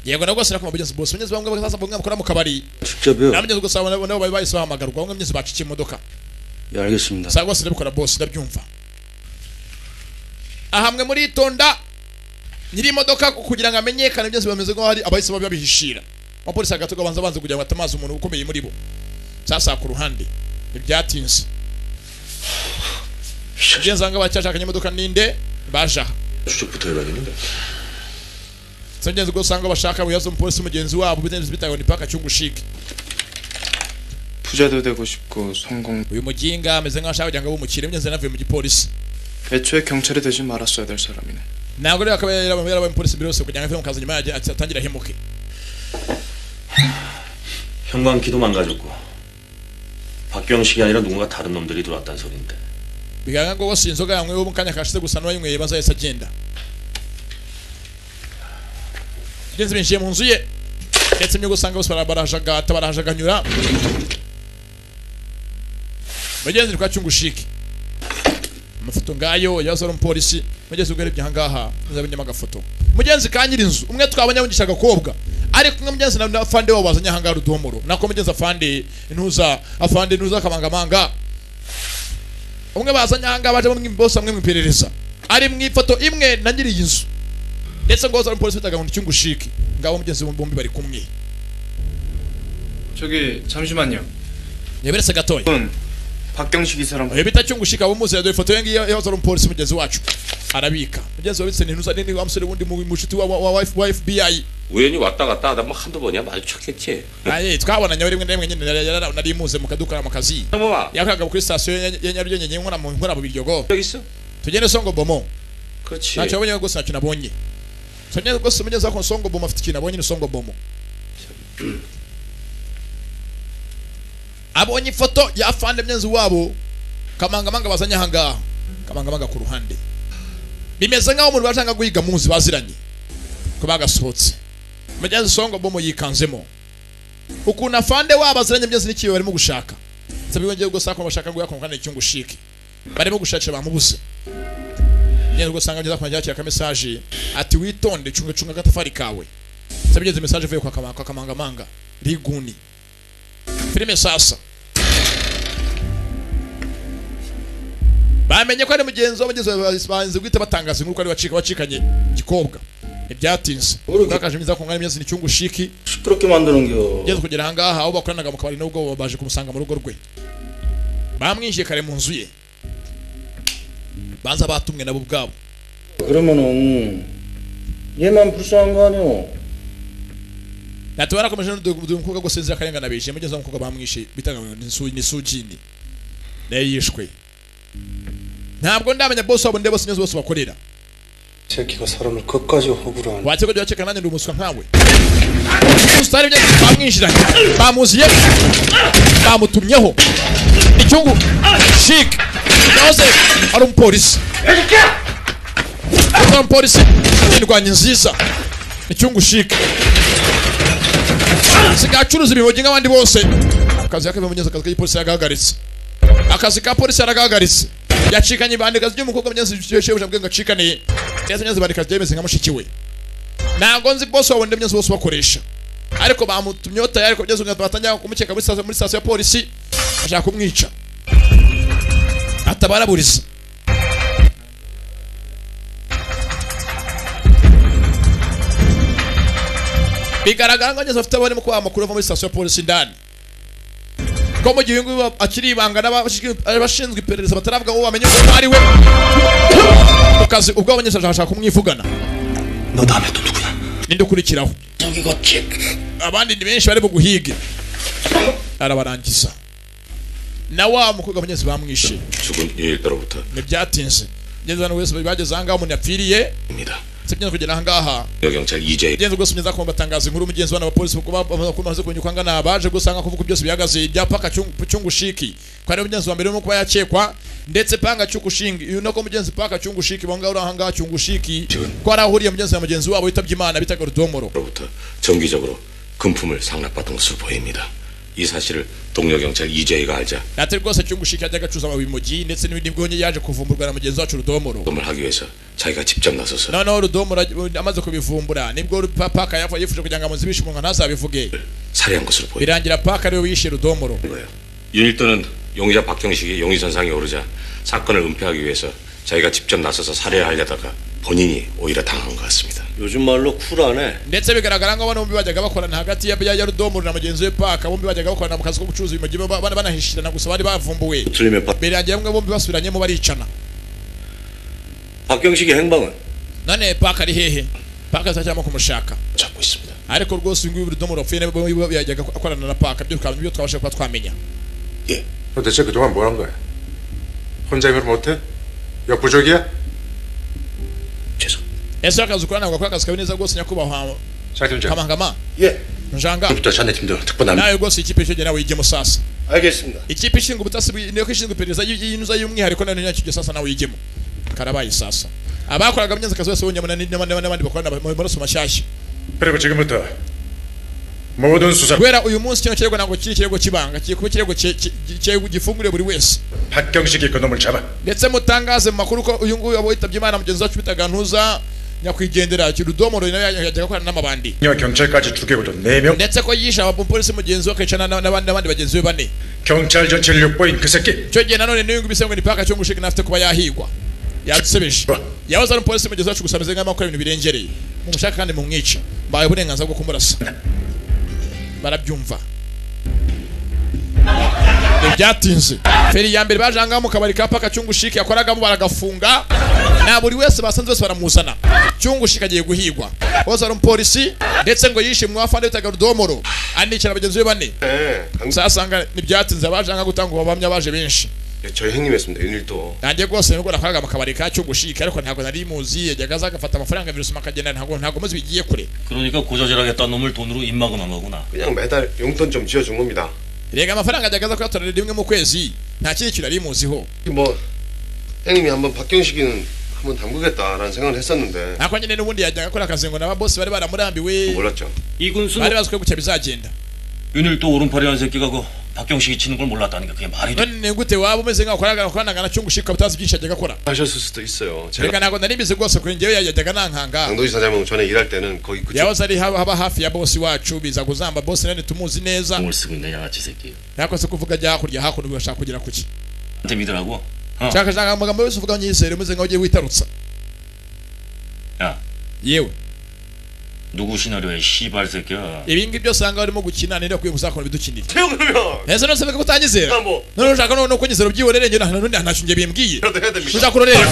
yego nabwo rwose nakoma mugenzi bose mugenzi bamwe sasa bamwe bakora mu kabari 직접요? nabo mugenzi gusa nabo nabo bari bahise bahamagarwa bamwe mugenzi baciye imodoka 예 알겠습니다. saa rwose ndabikora bose ndabyumva ahamwe muri itonda nyiri imodoka kugira ngo amenyekane byose bameze nk'aho hari abahise babi babihishira abapolisi hagati babanza banze kugira ngo batamaze umuntu ukomeye muri bo sasa ku ruhande ntibyatinze ugenza ngo bacyashakanye imodoka ninde baje aha 추적부터 해봐야겠는데. si ingenzi rwose usanga bashaka buyazo umupolisi mugenzi wabo bitaye bitayeho ni paka cyungushike 부자도 되고 싶고 성공 uyu mujinga ameze nk'aho ashaka kugira ngo abumukire mugenzi yanavuye mu gipolisi 애초에 경찰이 되지 말았어야 될 사람이네 ntabwo rero akaba yarabaye yarabaye umupolisi mbere yose kugira ngo ave mu kazi nyuma yaje ati- atangire ahemuke 형광키도 망가졌고 박경식이 아니라 누군가 다른 놈들이 들어왔다는 소린데. bigaragara ko rwose iyi nzoga yanyweye mu kanya kashize gusa n'uwayinyweye maze yahise agenda ngenzi binjiye mu nzu ye ndetse n'ibyo usanga bose barajagata barajaganyura bagenzi ni kwa cyungushike amafoto ngayo yazo ari umupolisi mugenzi ubwo arebye ahangaha nzabenyemo agafoto mugenzi ka nyiri inzu umwe twabonye abungisha agakobwa ariko umwe mugenzi na- na afande wabo bazanye ahangaha rudomoro nako mugenzi afande intuza afande intuza akamangamanga umwe bazanye ahangaha baje bamwe bose bamwe mu iperereza ari mu ifoto imwe na nyiri iyi nzu ndetse ngo zari polisi bitaga ngo cyungushiki ngabo mugenzi bombi bari kumwe 저기 잠시만요 yaberetse gatoya 박경식 이 사람 oya bita cyungushiki abo muzi yaduha ifoto ye ngiyo yaho zari umupolisi mugenzi wacu arabika mugenzi wabitse ni ntuza nini wa musore wundi mu mushuti wa wa- wa wa F- wa FBI 우연히 왔다 갔다 하다 뭐 한두 번이야 마주쳤겠지. aye twabonanye rimwe na rimwe nyine nari- nari- nari muze mu kaduka mu kazi 형범아 yakoraga kuri sitasiyo ya- ya Nyarugenge nkora mu nkora mu biryogo 여기 있어? tugende songo bomo 그렇지. ntacyo abonye rwose ntacyo nabonye sonye rwose umenye zako songo bomo afite ikintu abonye ni songo bomo abonye ifoto ya afande myenzi wabo kamangamanga bazanye ahangaha kamangamanga ku ruhande bimeze nk'aho umuntu bashaka guhiga munsi baziranye kuba bagasohotse mugenzi songo bomo yikanzemo ukuntu afande wabo aziranye byose n'ikibi barimo gushaka nsabye wongeye ubwo sako bashaka ngo yakonga n'icyungu shiki barimo gushakira bamubuze ngende ubwo sanga ngeza kumajya yakira mesaje ati witonde cunga cunga agatafari kawe nsabye ngeze mesaje ivuye kwa kamanga kwa kamangamanga riguni filime sasa bamenye ko ari mugenzi w'abagizi ba- banze guhita batangaza inkuru ko ari wacika wacikanye gikobwa ntibyatinze urakaje imiza ku ngana imyezi n'icyungu shiki 시끄럽게 만드는겨. ngeze kugera ahangaha aho bakoranaga mu kabari n'ubwo baje kumusanga mu rugo rwe bamwishyuye kare mu nzu ye banza batumwe nabo ubwabo 그러면은 얘만 불쌍한 거 아니오? ati barakomeje n'ududu umukobwa gusa inzira akarengana bishe mugeze aho umukobwa bamwishe bitaga ngo ni Su- ni sujini nayo yishwe ntabwo ndamenya bose wabo ndeba sinzi bose bakorera 새끼가 사람을 끝까지 허구라. wakirwa jya wakeka nanjye ndi umuswa nkawe usitari ibyo bamwinjiranye bamuziye bamutumyeho icyungu shike yahoze ari umupolisi ari umupolisi indwanyi nziza icyungu shike sigacuruza ibimogi nk'abandi bose akazi kake bimenyeza akazi k'ipolisi yagahagaritse akazi ka polisi yaragahagaritse yacikanye ibandikazi ry'umukobwa mugeze shebuja bwe ngo acikaniye ndetse neza ibandikazi ryemeze nka mushiki we ntabwo nzi bose wabona imyenda bose bakoresha ariko bamutumyeho tayari ko bigeze ngo batangira kumukeka muri sitasiyo muri sitasiyo ya polisi bashaka kumwica atabaraburiza bigaragara ko bageze bafite abarimo kubaha amakuru ava muri sitasiyo ya polisi indani ko mu gihe uyu nguyu akiri ibanga n'abashinzwe- abashinzwe iperereza bataravuga ngo bamenye ko ari we mu kazi ubwo abanyeshuri bashaka kumwivugana 너 다음에 또 누구야? ninde ukurikiraho 저기가 킥. abandi ni benshi bari buguhige arabarangiza na wa mukobwa abanyenzi bamwishe 죽은 일 따로부터 ntibyatinze ngeze hano wese bageze ahangaha umuntu yapfiriye sibyo kugera ahangaha 여경찰 이재 igenzwe rwose mugeze ko batangaza inkuru mugenzi wabo n'abapolisi kuba bamaze kumenya uko angana abaje gusanga kuvuga byose bihagaze ibyapa kacyungu cyungu shiki ko ari mugenzi wa mbere urimo kuba yakekwa ndetse panga cyungu shingi uyu nako mugenzi panga cyungu shiki bonga uri ahangaha cyungu shiki ko ari ahuriye mugenzi na mugenzi wabo yitabye imana bitaga rudomoro 정기적으로 금품을 상납받은 것으로 보입니다. 이 사실을 동료 경찰 이재희가 알자 ati rwose cyungu shiki yajyaga acuruza amabimogi ndetse n'ibindi bwonye yaje kuvumburwa na mugenzi wacu rudomoro 검을 하기 위해서 자기가 직접 나서서 noneho rudomoro aj- amaze kubivumbura nibwo paka yafu- yifuje kugira ngo amuzibishe umunwa ntazabivuge 살해한 것으로 보입니다. birangira paka ariwe wishe rudomoro 이 일도는 용의자 박경식이 용의선상에 오르자 사건을 은폐하기 위해서 자기가 직접 나서서 살해하려다가 본인이 오히려 당한 것 같습니다. 요즘 말로 쿨하네. ndetse bigaragara ngo abantu bombi bajyaga bakorana hagati ya ya rudomoro na mugenzi we paka bombi bajyaga bakorana mu kazi ko gucuruza ibimogi ba- ba- banahishirana gusa bari bavumbuwe 틀리면 박, birangira bamwe bombi basubiranyemo baricana 박경식의 행방은 none paka ari hehe paka ziracyarimo kumushaka 잡고 있습니다. ariko rwose uyu nguyu rudomoro wapfuye nabo bombi yajyaga akorana na paka ibyo twaba- ibyo twabasha kuba twamenya 너 대체 그동안 뭘 한 거야? 혼자 힘을 못해? 역부족이야? ese akazi ukora ntabwo akora akazi kawe neza rwose nyakubahwa 장팀장. kamangama 예. njanga 부터 자네 팀도 특보남. nawe rwose ikipe icyo gihe nawe yigemo sasa 알겠습니다. ikipe ishinzwe ubutasi bwi- niyo ishinzwe iperereza y- y'inuza y'umwihariko nayo nicyo gihe sasa nawe yigemo karabaye sasa abakoraga byanze akazi bose bonyine n'abandi- n'abandi n'abandi bakorana mu maraso mashyashya 그리고 지금부터 모든 수사 kubera uyu munsi kino kirego ntabwo kiri ikirego cy'ibanga kiri kuba ikirego ki- ki- ki- ki- gifunguriye buri wese 박경식이 그놈을 잡아 ndetse mutangaze mu makuru ko uyu nguyu abo yitabye imana mugenzi wacu bitaga ntuza nyakwigendera kirudomoro nawe yajyaga akorana n'amabandi 여 경찰까지 죽여도 4명 ndetse ko yishe abapolisi mugenzi we akicana na- n'abandi n'abandi bagenzi be bane 경찰 전체를 욕보인 그 새끼 icyo gihe nanone niyo ngibise ngo ni paka cyangwa ushike nafite kuba yahigwa yadusebeje yahoze ari umupolisi mugenzi wacu gusa ameze nk'aho akora ibintu birengereye mumushaka kandi mumwica mbaye uburenganzira bwo kumurasa barabyumva ntibyatinze feri ya mbere baje ahangaha mu kabari ka paka cyungu shike yakoragamo baragafunga na buri wese basanze bose baramuzana cyungu shike agiye guhigwa bose ari umupolisi ndetse ngo yishe mu wafande bitaga rudomoro anicara bagenzi be bane uzasanga ntibyatinze abaje ahangaha gutanga ubuhamya baje benshi 저희 형님이었습니다. 윤일도 nanjye rwose nubwo nakoraga mu kabari ka cyungu shike ariko ntabwo nari muzi yajyaga aza agafata amafaranga birusuma akagenda ntabwo ntabwo muzi bigiye kure 그러니까 고자질하겠다 놈을 돈으로 입막음한 거구나. 그냥 매달 용돈 좀 쥐어준 겁니다. rega amafaranga yajyaga aza kuyatorera rimwe mu kwezi nta kindi kintu nari muziho 뭐 형님이 한번 박경식이는 한번 담그겠다라는 생각을 했었는데 ariko nyine n'ubundi yajyaga akora akazi ngo n'ababosi bari baramurambiwe 몰랐죠. bari bazi ko gutya bizagenda 윤일도 오른팔이 한 새끼가 그 박경식이 치는 걸 몰랐다는 게 그게 말이 돼? none gute waba umeze nk'aho akorana akorana na cyo gushika butazi byinshi ajyaga akora 하셨을 수도 있어요. reka ntabwo nari mbizi rwose kuri njyewe yajyaga nankanga 강도지 사장은 전에 일할 때는 거의 그 yahoze ari haba haba hafi ya bosi wacu biza kuzamba bosi nani tumuzi neza 뭘 쓰고 있냐 양아치 새끼. nakose kuvuga ajya hakurya hakuno bashaka kugera kuki 한테 믿으라고. 어. nshaka nshaka amagambo yose uvuga nyisere umeze nk'aho ugiye witarutsa 야. 예우. 누구 시나리오에 씨발 새끼야. ibi ngibi byose ahangaha urimo gukina ninde akwiye kuzakora ibidukinira 태우면 ese nose beka kutanyizera Tambo. none ushaka none uko nyizera ubyihorere njye nta nundi ntacyo njye bimbwiye ushaka urorera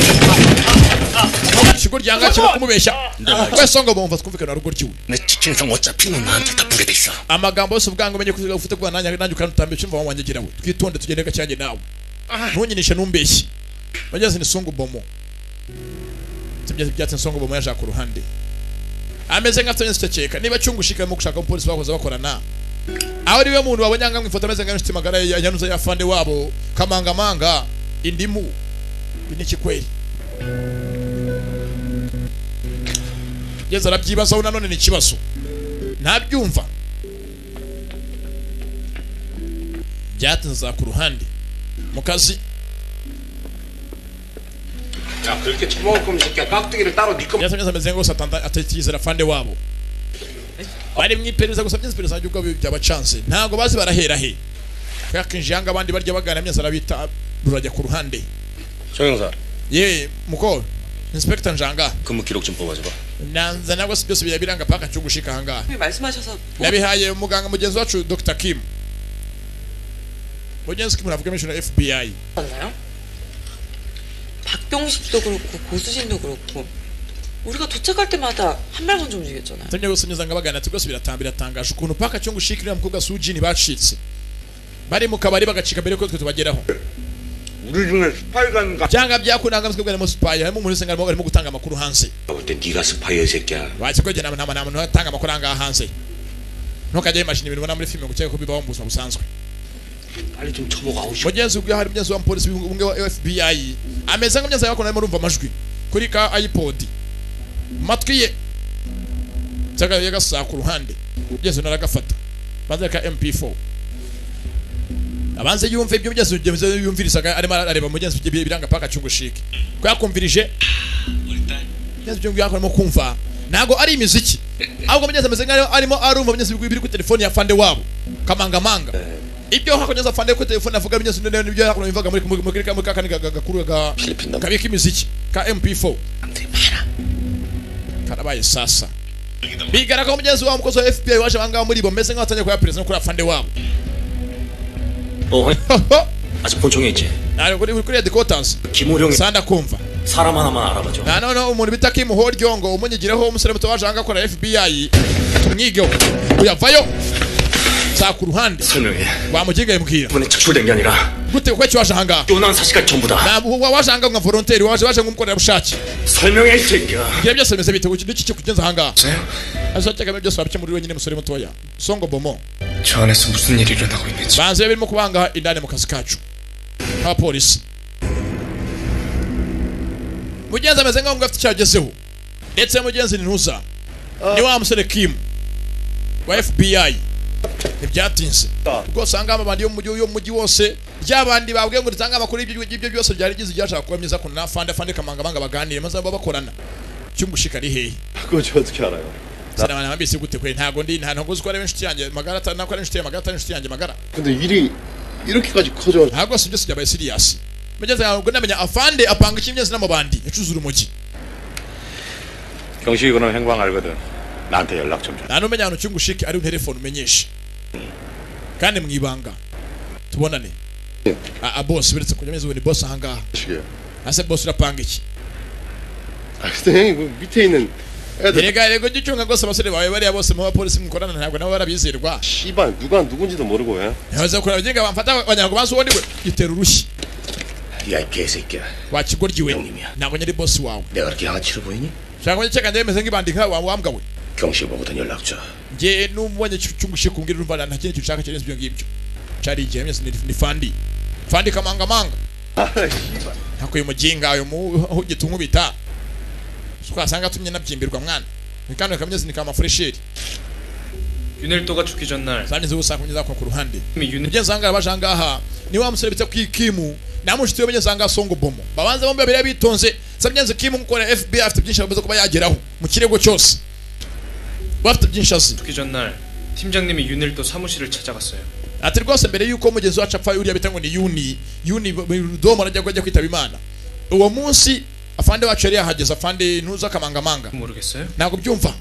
ikigo ryanga kino kumubeshya wese ngo bumva twumvikana rugo ryiwe 내 지친성 어차피 넌 나한테 다 보게 돼 있어. amagambo yose uvuga ngo umenye kuziga ufite kuba nanjye nanjye ukanutambira cyumva wanjye gira we twitonde tugende gake yanjye nawe ntunyinishe numbeshye bageze ni songo bomo tibye byatse songo bomo yaje ku ruhande ameze nk'afite nyinshi cyeka niba cyungushika mu gushaka umupolisi bakoze bakorana aho ariwe muntu wabonye anga mwifoto ameze nk'inshuti magara ya yanuza ya fande wabo kamangamanga indimu ibi ni kikweli yeza arabyibazaho nanone ni ikibazo ntabyumva byatinza ku ruhande mu kazi 야 그렇게 처먹을 거면 새끼야 깍두기를 따로 니꺼 byatumye ameze nkose atatizera fande wabo bari mu iperereza gusa by'iperereza ry'ubwo byabacanze ntabwo bazi barahera he kakinje yanga abandi barya bagana myasa arabita rurajya ku ruhande 정영사. ye mukoro inspector njanga 근무 기록 좀 뽑아줘봐. nanza nabwo si byose birabiranga paka cyo gushika ahangaha 선생님이 말씀하셔서 nabihaye muganga mugenzi wacu dr kim mugenzi kim navuga mention fbi 맞나요? 박병식도 그렇고 고수진도 그렇고 우리가 도착할 때마다 한 발 먼저 움직였잖아요. tumye bose nyuzanga bagana ati rwose biratanga biratangaje ukuntu paka cyo gushika uriya mukobwa sujini bacitse bari mu kabari bagacika mbere ko twe tubageraho 우리 중에 스파이가 byanga byakundanga mutwe bwari mu spy harimo umuntu usenga arimo gutanga amakuru hanze 볼때 네가 스파이야 이 새끼야. bakigwege nama nama nama ntatanga amakuru ahangaha hanze ntukajye wimashina ibintu ubona muri filime gukeka ko bibaho mu buzima busanzwe 빨리 좀 쳐먹어. 아우, 씨. mugenzi ubwe hari mugenzi wa polisi umwe wa fbi ameze nka mugenzi yakora arimo urumva amajwi kuri ka ipod mu matwi ye cyangwa yagasaka ku ruhande mugenzi nawe aragafata banza ka mp4 abanze yumve ibyo mugenzi mugenzi yumvirizaga arimo arareba mugenzi ibyo biranga paka cy'ugushike ko yakumvirije mugenzi ibyo yakora arimo kumva ntabwo ari imiziki ahubwo mugenzi ameze nkaho arimo arumva mugenzi biri kuri telefone ya fande wabo kamangamanga ibyo hakonyeza fande kuri telefone avuga binyuze none nibyo yakono bivaga muri muri muri muri kakani gakuru ga kabika imiziki ka MP4 karabaye sasa bigaraga ko mugenzi wabo mukozi wa FBI waje banga muri bo meze nk'abatanye kwa president no kuri afande wabo 어. 아직 본청에 있지. ari kuri kuri headquarters 김호령이 sanda kumva 사람 하나만 알아봐줘. na none umuntu bita Kim Ho Ryongo umunyigireho umusore muto waje hanga akora FBI tumwigeho uyavayo za ku ruhande 설명해. wamugigaye mbwira 이번에 착출된 게 아니라 gute kuko cyo waje ahangaha 요난 사실까지 전부 다 Na- wa- waje ahangaha nka volontaire waje waje nk'umukorerabushake 설명해 이 새끼야. ibyo byose bimeze bite kuki n'iki kikugenza ahangaha azakeka ibyo byose wabikemura uri wenyine musore mutoya songo bomo 저 안에서 무슨 일이 일어나고 있는지 banze biba birimo kubanga indani mu kazi kacu nk'abapolisi mugenzi ameze nk'aho ngo afite icyo agezeho ndetse mugenzi ni ntuza ni wa musore kim wa fbi ntibyatinze rwose ahangaha abandi yo mu mujyi yo mu mujyi wose ry'abandi babwiye ngo ritange amakuru y'ibyo y'ibyo byose byari bigize ibyashaka kuba myiza ko na fande fande kamangamanga baganire maze baba bakorana cy'umushika ari hehe 그거 저 어떻게 알아요? sinabana bambise gute kwe ntago ndi ntago uzi ko ari inshuti yanjye magara atari nako ari inshuti yanjye magara atari inshuti yanjye magara 근데 일이 이렇게까지 커져 ntabwo si byose byabaye siriyasi mugeze ahantu ubwo ndamenya afande apanga ikintu byose n'amabandi yacuze urumogi 경식이 그놈 행방 알거든. 나한테 연락 좀 줘. nta n'umenya ahantu cy'ungushike ari telefone umenyeshe kandi mu ibanga tubonane a boss biretse kujya meze ubu ni boss ahangaha ase boss urapanga iki 아, 근데 형이 그 밑에 있는 애들 erega erega ujye ucunga rwose abasore bawe bariya bose mu bapolisi mukorana ntabwo nabo barabizerwa 씨발 누가 누군지도 모르고 예. ntibaze kureba ngenga bamfata wagira ngo banze uwo ndiwe gitera urushyi 야, 이 개새끼야. wakigoryiwe ntabwo nyari boss wawe 내가 그렇게 양아치로 보이니? ushaka kubona icyaka ndemeze nk'ibandi nka wambwa we 경식이 보고든 연락 줘. nge n'umubonye cyungushye kumbwira urumva nta kindi ushaka kirenze ibyo ngibyo cari igihe mwese ni ni fandi fandi kamangamanga nako uyu muginga uyu muhugita unkubita twasanga atumye nabyimbirwa mwana nikano kameze ni kamafuresheri 윤일도가 죽기 전날 kandi zo usanga kunyuza ku ruhande ibyo nsanga abaja ngaha ni wa musore bita kwikimu namushiti yo banyazanga songo bomo babanza bombi babiri bitonze sabyanze kimu gukora FBI afite byinshi amaze kuba yageraho mu kirego cyose bafite byinshi azi 죽기 전날 팀장님이 윤일도 사무실을 찾아갔어요. ati rwose mbere yuko mugenzi wacu apfa uriya bita ngo ni yuni yuni domo arajya kujya kwitaba imana uwo munsi afande wacu yari yahageze afande ntuza akamangamanga 모르겠어요. ntabwo byumva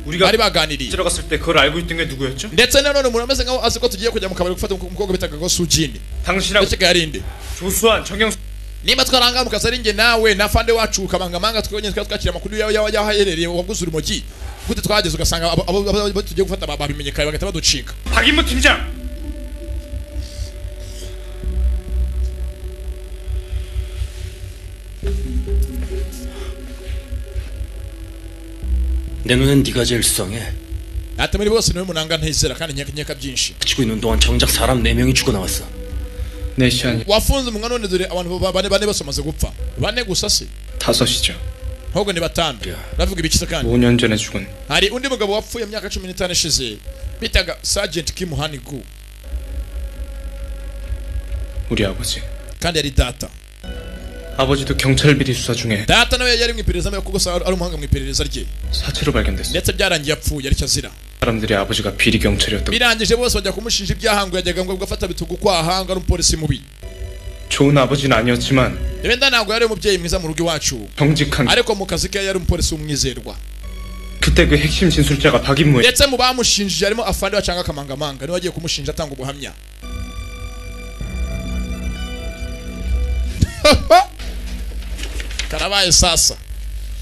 우리가 bari baganiriye 들어갔을 때 그걸 알고 있던 게 누구였죠? ndetse na none umuntu ameze nkaho azi ko tugiye kujya mu kabari gufata umukobwa bitaga ko sujini 당신하고 yarinde 조수환 정영수 niba twarahangamuka ari njye nawe na fande wacu ukamangamanga twonyine twari twakira amakuru yawe yawe yahaherereye waguze urumogi gute twahageze ugasanga abo- abo abo- abo tugiye gufata ba- babimenyekaye bagahita baducika 박인무 팀장 내 눈엔 네가 제일 수상해. ati muri bose niwe munanga ntizera kandi nkeka byinshi 지고 있는 동안 정작 사람 4명이 죽어나왔어. 네 시간이 wafunze umwa none dore abantu ba- bane bane bose bamaze gupfa bane gusa se 5시죠. ahubwo ni batanu ndavuga ibiki se kandi 5년 전에 죽은 hari undi mugabo wapfuye imyaka cumi n'itanu ishize bitaga sergeant kim hanigu 우리 아버지. kandi yari data 아버지도 경찰 비리 수사 중에 data nawe yari mu iperereza mbere kuko se ari umuhanga mu iperereza rye 사체로 발견됐어. ndetse byarangiye apfuye aricyo azira 사람들이 아버지가 비리 경찰이었다고 birangije bose bajya kumushinja ibyahango yajyaga ngo gafata bitugu kwahanga ari umupolisi mubi 좋은 아버지는 아니었지만 wenda ntabwo yari umubyeyi mwiza mu rugo iwacu 정직한 ariko mu kazi ke yari umupolisi w'umwizerwa 그때 그 핵심 진술자가 박인무의 ndetse mu bamushinjije harimo afande bacanga akamangamanga niwe wagiye kumushinja atanga ubuhamya karabaye sasa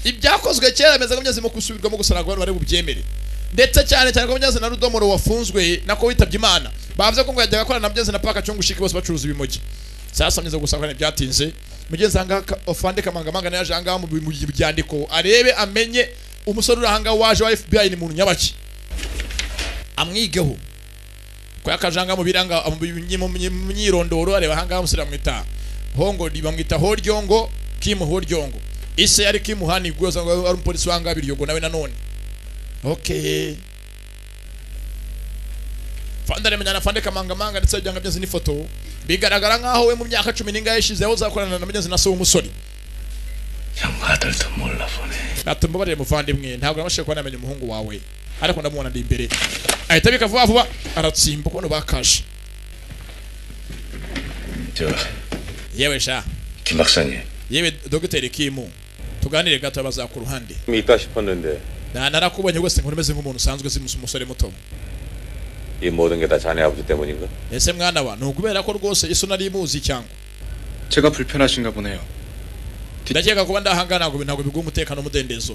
ibyakozwe kera bimeze nk'imyazimo kusubirwamo gusa ntabwo abantu bari bubyemere ndetse cyane cyane ko munyazi na rudomoro wafunzwe nako witabye imana bavuze ko ngo yajyaga akorana na munyazi na paka cyungu shiki bose bacuruza ibimogi sasa mugeze gusanga byatinze mugenzi ahangaha ka- afande kamangamanga nayo yaje ahangaha mu bi- mu byandiko arebe amenye umusore uri ahangaha waje wa FBI ni muntu nyabaki amwigeho ko yakajanga mu biranga mu bi- mu mu- mu myirondoro areba ahangaha umusore bamwita hongo di- bamwita horyongo kim horyongo ise yari kim hani gwoza ngo ari umupolisi wanga biryogo nawe nanone okay fanda remenya na fande kamangamanga ndetse byanga byanze n'ifoto bigaragara nkaho we mu myaka cumi n'ingahe ishize yahoze akorana na mugenzi na so w'umusore 아들도 몰라 보네. ati mbabarire muvandimwe ntabwo nabashije kuba namenya umuhungu wawe ariko ndamubona ndi imbere ahita abika vuba vuba aratsimba kubona bakaje 저, yewe sha 김 박사님. yewe dogiteri kimu tuganire gato abaza ku ruhande 있다 싶었는데 na narakubonye rwose nkuru umeze nk'umuntu usanzwe uzi umus- umusore muto 이 모든 게 다 자네 아버지 때문인가? ese mwana wa ni ukubera ko rwose iso nari imuzi cyangwa 제가 불편하신가 보네요. ndakeka kuba ndahangana ntabwo ntabwo biguha umutekano n'umudendezo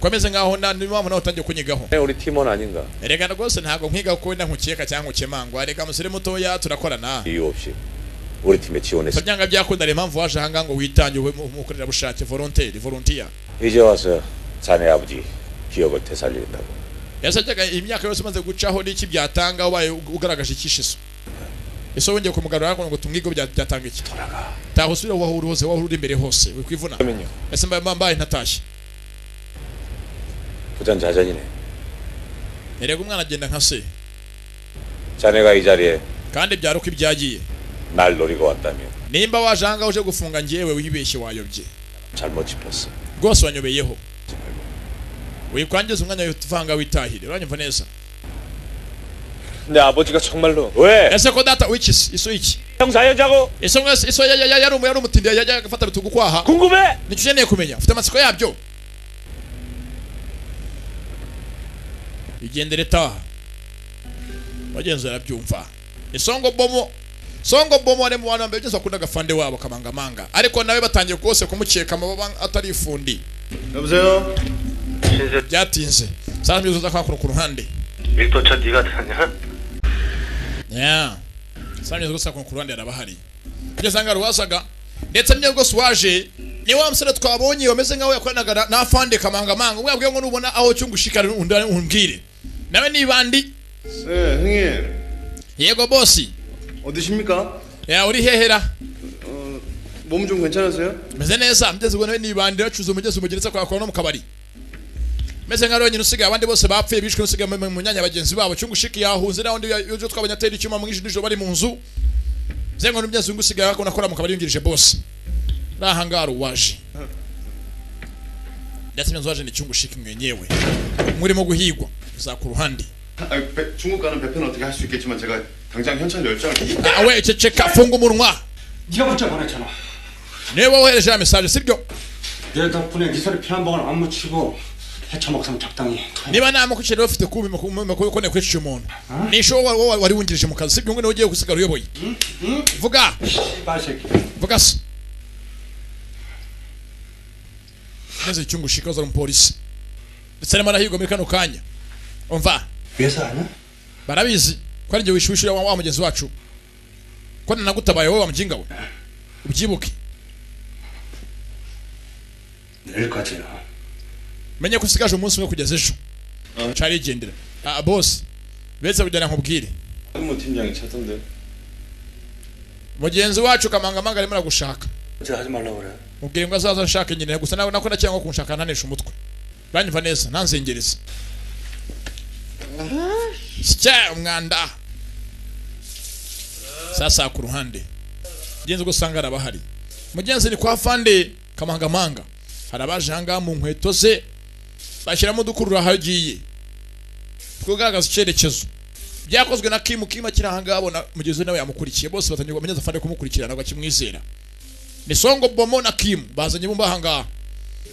ko ameze nkaho nta niyo mpamvu nawe utangiye kunyigaho 우리 팀원 아닌가? reka rwose ntabwo nkwiga ko wenda nkukeka cyangwa nkukemangwa reka musore mutoya turakorana 이유 없이 우리 팀에 지원했어. byanga byakunda reba impamvu waje ahangaha ngo witange ube mu- umukorerabushake volontaire volontiya 이제 와서 자네 아버지 기업을 되살리겠다고. yasabyaga imyaka yose umaze gucaho n'iki byatanga ubaye ug- ugaragaje icyishiso ese wongeye kumugarura ngo tumwige bya- byatanga iki taha usubire aho uri hose aho uri imbere hose wikwivuna ese mbaye mbaye ntatashye 부전자전이네. erega umwana agenda nka se 자네가 이 자리에 kandi byari uko ibyagiye 날 노리고 왔다며 nimba waje ahangaha uje gufunga njyewe wibeshye wayobye 잘못 짚었어. rwose wanyobeyeho wikwangiza umwanya wivanga witahire uranyumva neza 내 아버지가 정말로 ese ko data wikisi iso iki 형사연자고 ese mwese iso ya- ya- ya- yari umu- yari umutindi yajya agafata bitugu kwaha 궁금해 nicyo ukeneye kumenya ufite amatsiko yabyo igendere taha wagenzi barabyumva isongo bomo songo bomo ari mu bantu bambere byose bakunda agafande wabo kamangamanga ariko nawe batangiye rwose kumukeka amababa atari ifundi 여보세요? byatinze saa mbiri zuza kwakura ku ruhande 밀도차 네가 다냐? Yeah. Samye rwose akon ku ruhande arabahari. Ibyo sanga rwasaga ndetse mye rwose waje ni wa musore twabonye wameze nkaho yakoranaga na- na fande kamangamanga umwe yabwiye ngo nubona aho cyungushikara unda umbwire nawe nibandi 네 형님 yego bosi 어디십니까? ya uri hehera 몸 좀 괜찮으세요? meze neza mugeze ubona we nibandi bacuze umugezi umugeretse kwa kwa no mu kabari meze nka rero usigaye abandi bose bapfuye bishwe usigaye mu- mu myanya bagenzi babo cyungushiki yahunze n'abandi y'ibyo twabonye atera icyuma mu ijoro nijoro bari mu nzu zengo n'umbyazungu usigaye ako nakora mu kabari yungirije bose nta hangara uwaje ndetse myanzu waje ni cyungushiki mwenyewe murimo guhigwa za ku ruhande 아니, 배- 중국 가는 배편 어떻게 할 수 있겠지만 제가 당장 현찰 열장 awe ceceka funga umunwa 네가 문자 보냈잖아. niwe wohereje ya mesaje sibyo 내 덕분에 네 소리 피난 방울 안 묻히고 해쳐먹으면 적당히. niba nta makuki rero ufite kubi makubi ko nekwishisha umuntu ni isho wa- wa- wari wungirije mu kazi sibyo ngo niwe ugiye gusigara uyoboye vuga vuga se maze icyungushika uzara umupolisi ndetse arimo arahigwa muri kano kanya umva 회사 아니야? barabizi ko ari njye wishyushyu wa wa mugenzi wacu ko nanagutabaye wowe wa mujinga we ubyibuke 내일까지야. menye ko usigaje umunsi umwe kugeza ejo carigendera Ah, boss betse kujyana nkubwire 한번 팀장이 찾던데 mugenzi wacu kamangamanga arimo aragushaka 이제 하지 말라고 그래. mubwire ngo azaza anshaka nyine gusa nawe nako nacyangwa kunshaka ntanesha umutwe banyumva neza ntanzengereza sya umwanda sasa ku ruhande mugenzi ubwo usanga arabahari mugenzi ni kwa fande kamangamanga hari abaje ahangaha mu nkweto ze bashyiramo udukurura aho agiye twogaragaza icyerekezo byakozwe na kimu kimu akiri ahangaha abona mugenzi we nawe yamukurikiye bose batangiye mugenzi afande kumukurikirana bakimwizera ni songo bomo na kimu bazanye bumba ahangaha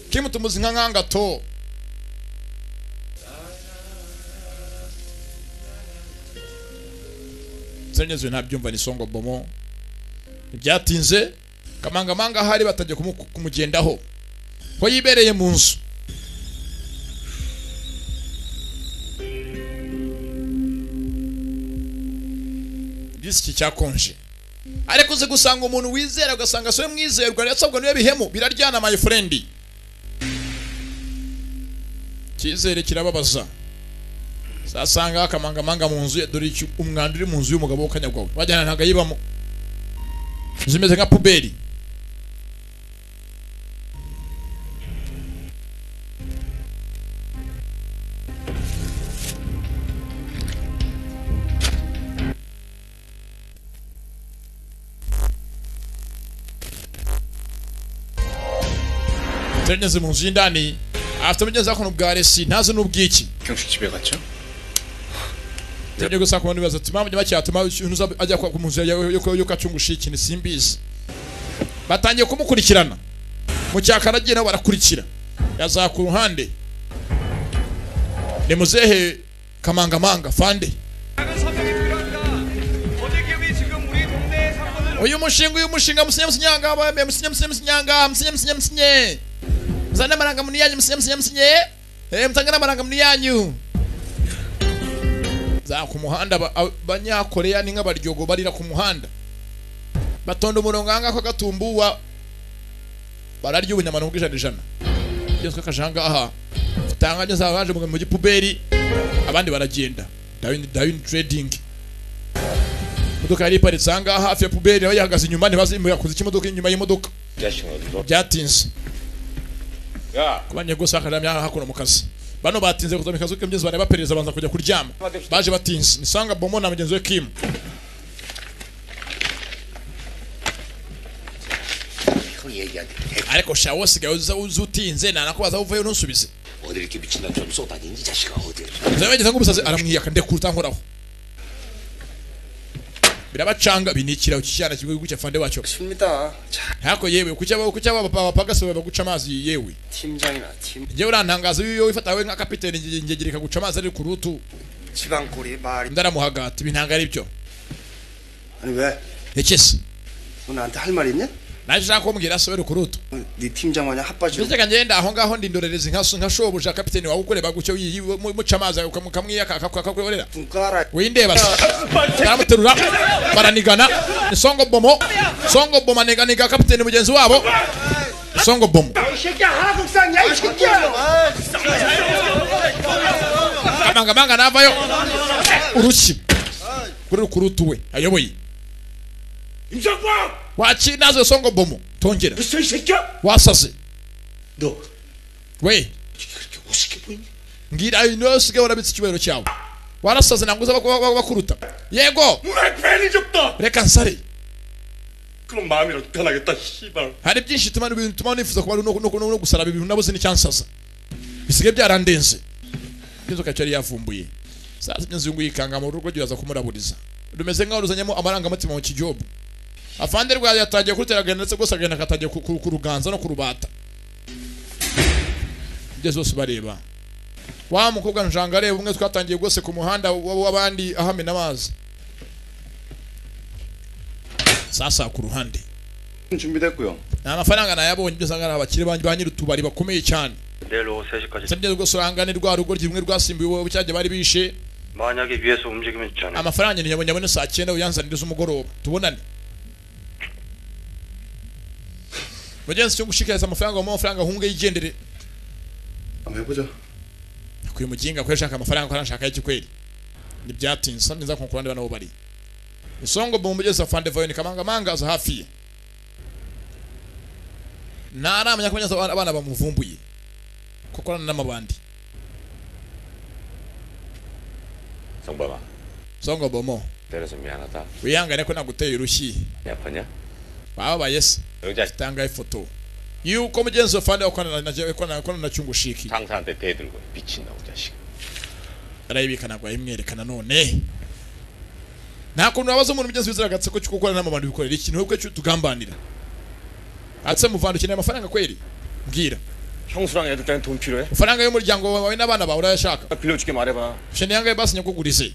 kimu tumuzi nka nkangato nsengezwe ntabyumva ni songo bomo ntibyatinze kamangamanga ahari batangiye kumu- kumugendaho ko yibereye mu nzu disiki cyakonje ariko uzi gusanga umuntu wizera ugasanga siwe mwizerwa yasabwa niwe bihemu biraryana my friend icyizere kirababaza zasanga akamangamanga mu nzu ye dore iki umwanda uri mu nzu y'umugabo w'ukanyagwawe wajyana ntabwo ayibamo inzu imeze nka puberi turengeze mu nzu y'indani afite umugenzi w'akantu bwa resi ntazi n'ubw'iki 경식 집에 갔죠? tujye gusa ku bantu bibaza ati mpamvu bacyatuma uza ajya kwa ku nzu yawe yo- yo kacungusha ikintu simbizi batangiye kumukurikirana mu cyakara agiye nabo barakurikira yaza ku ruhande ni muzehe kamangamanga fande uyu mushinga uyu mushinga musinye musinye ahangaha bambaye musinye musinye musinye ahangaha musinye musinye musinye muzane amarangamuntu yanyu musinye musinye musinye eh mutange n'amarangamuntu yanyu za ku muhanda ba- a- abanyakoreya ni nk'abaryogo barira ku muhanda batonda umurongo ahangaha ko gatumbuwa bararya ubunyamano bw'ijana ijana byose kaje ahangaha utanga nyose abaje mu gipuberi abandi baragenda dawini dawini trading imodoka yari iparitse ahangaha hafi ya puberi nawe yahagaze inyuma ntibazi yakoze iki imodoka inyuma y'imodoka byatinze kubanye gusa akaramya hakuno mu kazi bano batinze kuza mu kazi k'imbyinzi bari baperereza banza kujya kuryama baje batinze nisanga bomo na mugenzi we kim 이걸 얘기하니 ariko sha wose gawe uza uza utinze nta nakubaza uvuye ntusubize 어디 이렇게 미친 남처럼 쏟아니니 이 자식아 어디 zabageza nk'umusazi aramwiyaka ndekuruta nkoraho birabacanga binikira cyane kigo gucya fande wacyo 칩니다. 자, ntako yewe kucyaba kucyaba bapagase baguca amazi yewe 팀장이나 팀 njyewe urantangaza iyo wifatawe nka kapiteni nge- nge- ngereka guca amazi ari ku rutu 지방꼬리 말이 ndaramuhagata ibi ntabwo ari byo 아니 왜? rekese 너 나한테 할 말 있냐? naje ushaka kumbwira se wari ku rutu 네 팀장만이 핫바지로 mbese ngenda aho ngaho ndindorereza inka nka shobuja kapiteni wawe ukoreba gutyo yi- yi- mu- muca amazi ukamwiyaka akakurorera windeba se baramuterura baranigana ni songo bomo songo bomo aniganiga kapiteni mugenzi wabo ni songo bomo 이 새끼야 하국상이야 이 새끼야 kamangamanga navayo urushyi kuri ku rutu we ayoboye waki nazo songo bomo tongera wasaze we 어떻게 보이니 ngira ino usigaye warabitse icyubahiro cyawe warasaze ntabwo uzaba kuba- kuba- bakuruta yego 괜히 죽다. reka nsare 그럼 마음이라도 변하겠다. 씨발. hari byinshi bituma ibintu bituma nifuza kuba no, no, no, no gusaraba ibintu nabuze n'icyansaza bisigaye byarandenze inzoka yari yavumbuye sasa inzungu yikanga mu rugo giraza kumuraburiza rumeze nkaho ruzanyemo amarangamutima mu kijobu afande rwayo yatangiye kuruteraga ndetse rwose agenda akatangiye ku- ku- kuruganza no kurubata ibyo zose bareba wa mukobwa njanga areba umwe twatangiye rwose ku muhanda w- w'abandi ahamena amazi sasa ku ruhande 준비됐고요. nta mafaranga nayabonye ibyo usanga ari abakire ba ba nyir'utubari bakomeye cyane 내일 오후 3시까지 sabye rwose urangane rwa rugo rumwe rwasimbuye cyagiye bari bishe 만약에 위에서 움직이면 있잖아요 amafaranga nyabonye abone saa cyenda uyanzanire z'umugoroba tubonane mugenzi cyo gushikiriza amafaranga wamuha amafaranga ahunge yigendere 한번 해보자. kuri muginga ko yashaka amafaranga ko arashaka y'iki kweli ntibyatinze nza kunkura ndeba nabo bari isongo mu mugezi wa fandevayoni kamangamanga aza hafi ye ntaramenya ko neza abana- abana bamuvumbuye ko akorana n'amabandi 성범아 songo bomo 때려서 미안하다 wihangane ko naguteye urushyi 배 아파냐? bababaye se 여자 tanga ifoto yuko mugenzi wa fande wakorana na jewe korana korana na chungu shiki 상사한테 대들고 미친놈 자식 arayibika ntabwo yayimwerekana none nta kuntu wabaza umuntu mugenzi wizera agatse ko cyo gukorana n'amabandi bikorera ikintu webwe cyo tugambanira atse muvanda ukeneye amafaranga kweli mbwira 형수랑 애들 때문에 돈 필요해? amafaranga y'umuryango wawe n'abana bawe urayashaka 빌려줄게 말해봐 shene yangaye basi nyakugurize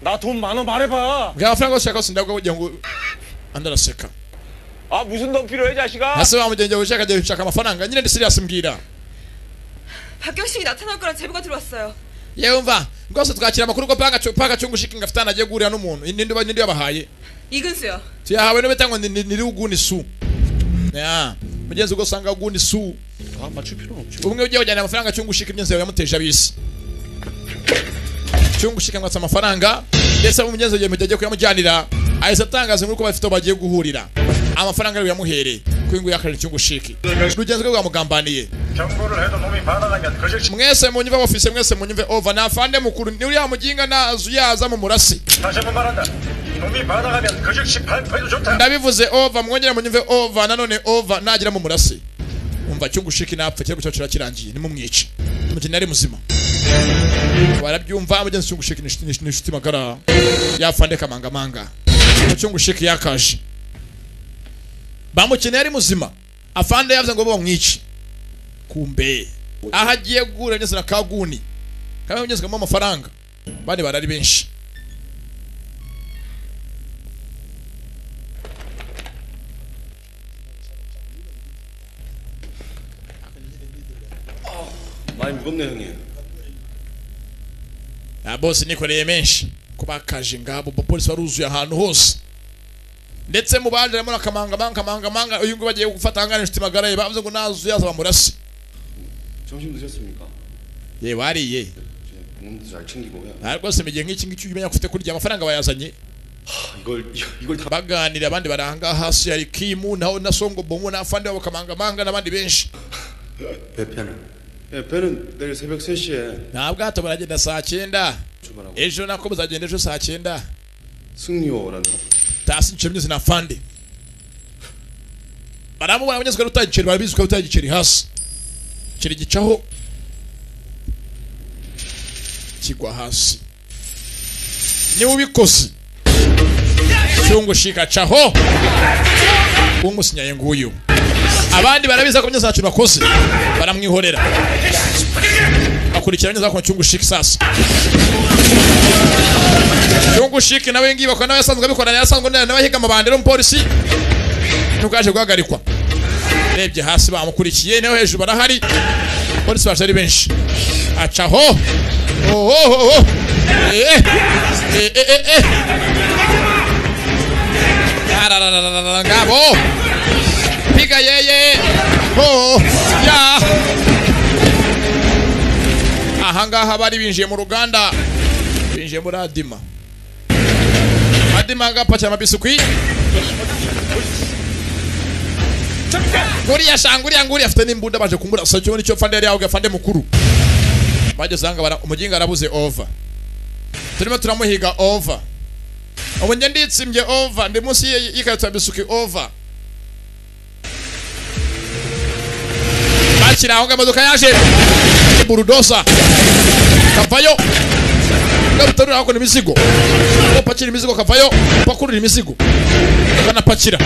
나 돈 많아 말해봐 mbwira amafaranga yose ushaka yose ndabwo kugira ngo andi araseka 아 무슨 돈 필요해 자식아 ese wa mugenzi wawe ushaka agiye gushaka amafaranga nyine ndi serious mbwira 박경식이 나타날 거란 제보가 들어왔어요. yewe mva rwose twakira amakuru ko paga Chu- paga chungu shiki ngafite ahantu agiye guhurira n'umuntu ninde uba- ninde yabahaye 이근수요. tiyahawe n'ibitangwa ni ni- niri uguni su ya mugenzi ubwo usanga uguni su 아 맞출 필요 없지 umwe ugiye kujyana amafaranga cyungushika imyenzi yawe yamuteje abisi cyungushika ngatsa amafaranga ndetse umugenzi ugiye mujya kuyamujyanira ahise atangaza nk'uko bafite aho bagiye guhurira amafaranga ariwe yamuhereye kuko nguyu yakarira cyungushiki rugenzi rwe rwamugambaniye 경고를 해도 놈이 받아다녔 거짓 mwese munyumve ofise mwese munyumve ova nafande mukuru ni uriya muginga nazu yaza mu murasi 다시 한번 말한다. 이놈이 받아가면 거짓 18%도 좋다. ndabivuze ova mwongera munyumve ova nanone ova nagira mu murasi umva cyungushiki napfa kirego cyacu kirakirangiye nimumwice mukina ari muzima barabyumva mugenzi cyungushiki ni inshuti- ni inshuti magara yafande kamangamanga cyungushiki yakaje bamukeneye ari muzima afande yavuze ngo bamwice kumbe aho agiye guhura neza na kaguni kamwe mugenzi kamuha amafaranga bandi barari benshi 많이 무겁네 형님. ya bose nikoreye menshi ko bakaje ngabo abapolisi baruzuye ahantu hose ndetse mu baje harimo akamangamanga kamangamanga uyu nguyu bagiye gufata ahangana inshuti magara ye bavuze ngo nazuye yaza bamurase 점심 드셨습니까? ye wariye 이놈들 잘 챙기고요. nta rwose mu gihe nk'iki ngiki iyo umenya ko ufite kurya amafaranga bayazanye 이걸 이- 이걸 다 baganira abandi baranga hasi hari kimu naho na songo bomu n'afande wabo kamangamanga n'abandi benshi 배편은? 예, 배는 내일 새벽 3시에 nta bwato baragenda saa cyenda 출발하고 ejo nako bazagenda ejo saa cyenda 승리호라는 tasi nciro myose na fande baramubona abanyazwe rutaye igiceri barabizi ko rutaye igiceri hasi igiceri gicaho kigwa hasi niba ubikoze cyungu shikacaho umusinyaye nguyu abandi barabiza ko myose ntacyo bakoze baramwihorera bakurikira neza ko cyungu shiki sasa cyungu shiki nawe ngiye bakora nawe yasanzwe abikorana yasanzwe nawe nawe ahiga amabandi n'umupolisi ntukaje guhagarikwa urebye hasi bamukurikiye nawe hejuru barahari polisi baje ari benshi acaho ohohoho eh eh eh eh eh Ararararara, ngabo piga yeye ho ya ahangaha bari binjiye mu ruganda binjiye muri adima adima ngapakira amabisukwi nguriya shanguriya nguriya afite n'imbunda baje kumurasa cyo nicyo fande yari yahuga fande mukuru bagezanga bara- umuginga arabuze ova turimo turamuhiga ova ubu njye nditsimbye ova ndi munsi y- y'ikarito ya bisuki ova bakira aho ngaho imodoka yaje burudosa kavayo gabutarura hakuno imizigo gapakira imizigo kavayo pakurura imizigo banapakira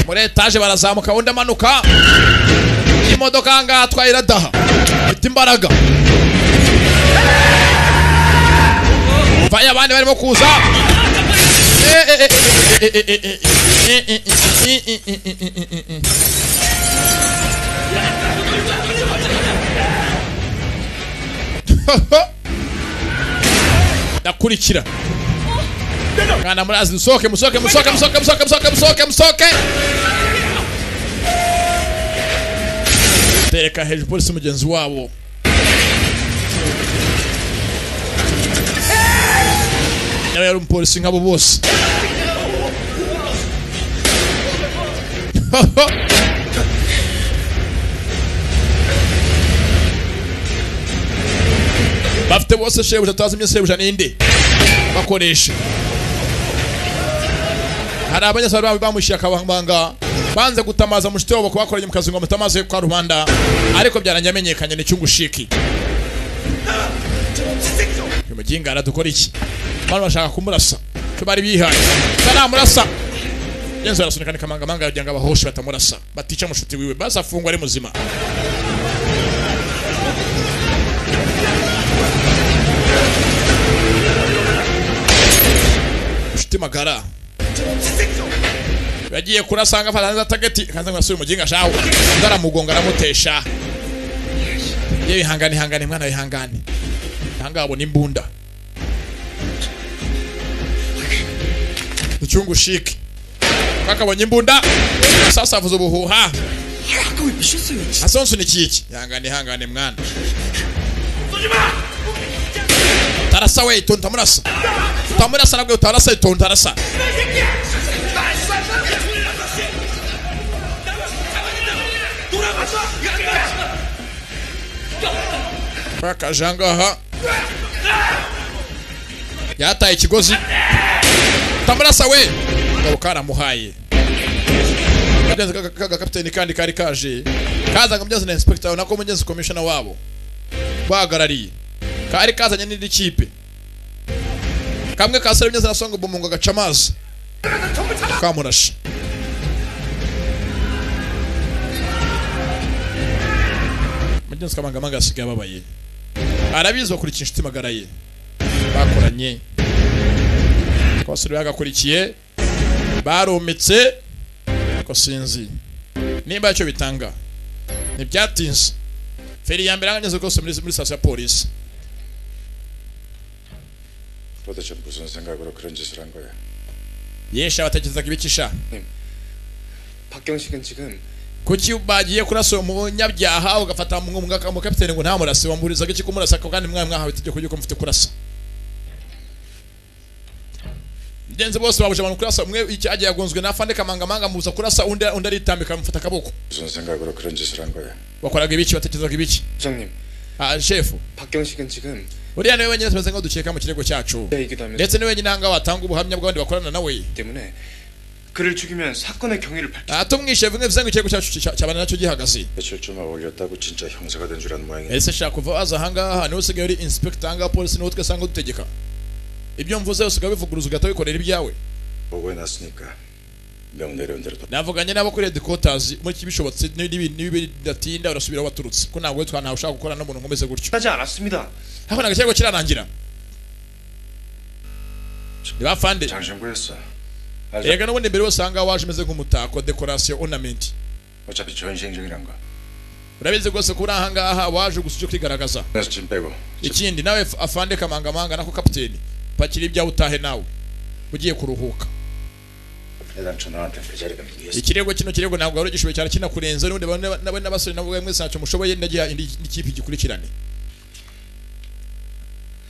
muri etaje barazamuka undi amanuka imodoka ahangaha atwaye iradaha mfite imbaraga vayo abandi barimo kuza ndakurikira mwana murazi musohoke musohoke musohoke musohoke musohoke musohoke musohoke musohoke tereka hejuru polisi mugenzi wabo nawe yari umupolisi nk'abo bose bafite bose shebuja tazimye shebuja ninde bakoresha hari abanyasaru babo bamushiye akabanga banze gutamaza mushite wabo kubakoranye mu kazi ngo mutamaze kwa rubanda ariko byaranyamenyekanye ni cyungushiki uyu muginga aradukora iki abantu bashaka kumurasa cyo bari bihaye baramurasa yenzu arasunika ni kamangamanga kugira ngo abahoshe batamurasa batica mushuti wiwe basi afungwa ari muzima inshuti magara yagiye kurasanga afata neza tageti kanze ngo asubire umuginga shaho undi aramugonga aramutesha yewe ihangane ihangane mwana wihangane ahangaha abona imbunda icyungu shike kakabonye imbunda sasa avuze ubuhuha asonsunikiye iki ihangane ihangane mwana tarasa we itonda utamurasa utamurasa nabwo utarasa itonda utarasa bakaje ahangaha yataye ikigozi utamurasa we ngabo karamuhaye Kagenzi ka- ka- gakapiteni kandi kari kaje kazanga mugenzi na inspector nako mugenzi commissioner wabo bahagarariye kari kazanye n'indi kipe kamwe kasere mugenzi na songa bumungu agaca amazi kamurashe mugenzi kamangamanga yasigaye ababaye arabizi bakurikiye inshuti magara ye bakoranye abasore bagakurikiye barometse ariko sinzi nimba icyo bitanga ntibyatinze feri ya mbere arangageze rwose muri muri sitasiyo ya polisi 도대체 무슨 생각으로 그런 짓을 한 거야? yesha batekerezaga ibikisha 박경식은 지금 kuki bagiye kurasa uwo munyabyaha ugafata mu- mu- umukapiteni ngo ntamurase wamurizaga iki kumurasa ko kandi mwawe mwahawe itegeko ry'uko mufite kurasa bigenze bose babuje abantu kurasa umwe icyo agiye yagonzwe n'afande kamangamanga mubuza kurasa undi undi aritambika amufata akaboko 무슨 생각으로 그런 짓을 한 거야? bakoraga ibiki batekerezaga ibiki 부장님 ah, shefu 박경식은 지금 uriya niwe wenyine tumeze nk'udukeka mu kirego cyacu ndetse ni wenyine ahangaha watanga ubuhamya bw'abandi bakorana nawe 때문에 그를 죽이면 사건의 경위를 밝히 Ah, tumwishe bimwe bisanzwe ikirego cyacu cya- cyabana nacyo gihagaze 며칠 좀 어울렸다고 진짜 형사가 된 줄 아는 모양이야. ese shaka kuva waza ahangaha niwe usigaye uri inspector ahangaha polisi niwe twasanga dutegeka ibyo mvuze usigaye bivuguruza ugahita wikorera ibyawe 보고해놨으니까 명 내려온 대로 navuganye n'abo kuri red quarters muri kibishobotse n'ibidatinda urasubira aho waturutse ko ntabwo witwa ntawe ushaka gukorana n'umuntu nkomeze gutyo 하지 않았습니다. hano ntabwo ikirego kirarangira ntibafande 장신구였어. rega n'ubundi mbere yose ahangaha waje umeze nk'umutako decoration ornament 어차피 전시행적이란 거. urabizi rwose ko uri ahangaha waje gusa uje kwigaragaza 그래서 짐 빼고 ikindi nawe f- afande kamangamanga nako kapiteni pakira ibyawe utahe nawe ugiye kuruhuka 애당초 너한테 그 자리가 누구였어? ikirego kino kirego ntabwo ari igishobora cyane kinakurenze n'ubundi bane- nawe n'abasore nabo mwe ntacyo mushoboye ndagiha indi indi kipe igikurikirane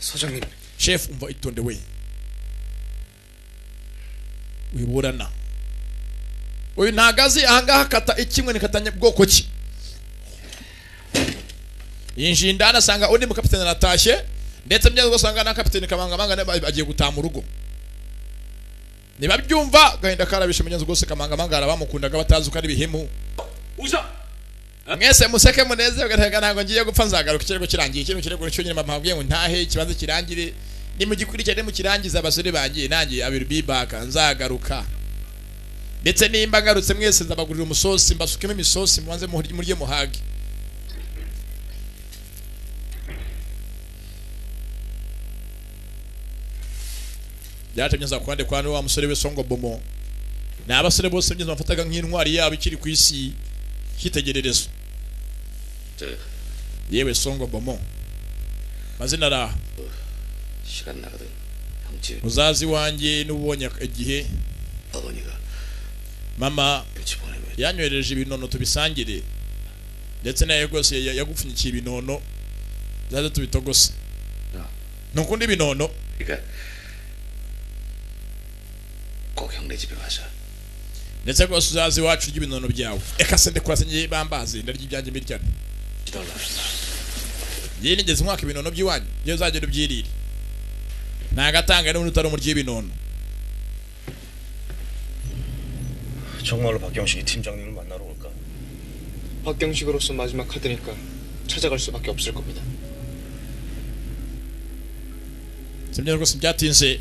소장님 chef umva itonde we wiburana uyu ntago azi ahangaha kata ikimwe nikatanya bwoko ki yinjiye indani asanga undi mu kapiteni aratashye ndetse byaza ugasanga na kapiteni kamangamanga nawe agiye gutaha mu rugo ntibabyumva gahinda karabishe mugenzi rwose kamangamanga arabamukundaga batazi uko ari bihimu mwese museke munezerwe ntega ntabwo ngiye gupfa nzagaruka ikirego kirangiye ikirego kirego cyo nyine mama wabwiye ngo ntahe ikibanza kirangire nimugikurikirane mukirangiza abasore bangiye nanjye abiru bibaka nzagaruka ndetse nimba ngarutse mwese nzabagurira umusosi mbasukemo imisosi mubanze muhurye murye muhage byatumye nza kuhande kwa wa musore we songo bomo ni abasore bose mbyinzo bafataga nk'intwari yabo ikiri ku isi cyitegererezo yewe songo bomo mazina araha 시간 나거든 형집 muzazi wanjye n'ubonye igihe 어머니가 mama 형집 보내면 yanyohereje ibinono tubisangire ndetse nawe rwose ya- yagupfunyikiye ibinono zaze tubitogose ntukunda ibinono 그러니까 꼭 형네 집에 와서 ndetse rwose uzaze iwacu urya ibinono byawe reka se ndekurasenye ngiye bambaze ndarya ibyanjye mbiryane yewe nigeze mwaka ibinono by'iwanyu yewe uzagenda ubyirire ntagatanga n'ubundi utari umuryi w'ibinono 정말로 박경식이 팀장님을 만나러 올까? 박경식으로서 마지막 카드니까 찾아갈 수밖에 없을 겁니다. simbyina rwose byatinze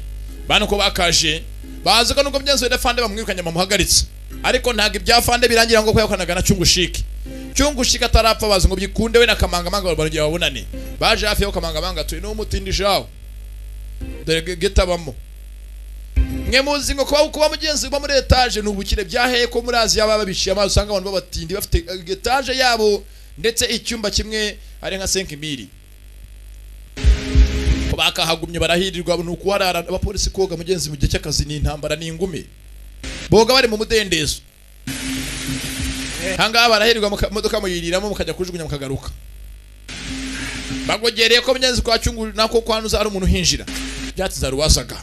bana uko bakaje bazi ko nuko byanze wenda fande bamwirukanye bamuhagaritse ariko ntabwo ibya fande birangira ngo kweyakanaga na cyungushike cyungushike atarapfa bazi ngo byikunde we na kamangamanga barongera babonane baje hafi y'aho kamangamanga atuye niwo mutindije aho dore ge- geta abamo mwe muzi ngo kuba kuba mugenzi uba muri etaje ni ubukire byaheye ko muri aziya baba biciye amazi usanga abantu babatindi bafite eh, etaje yabo ndetse icyumba kimwe ari nka senkimiri bakahagumye barahirirwa ni ukuharara abapolisi koga mugenzi mu gihe cy'akazi ni intambara ni ingumi boga bari mu mudendezo ahangaha barahirwa muka- modoka muyiriramo mukajya kujugunya mukagaruka bagogereye ko mugenzi kwa cyungu nako kwanuza ari umuntu uhinjira byatsi zaruwasaga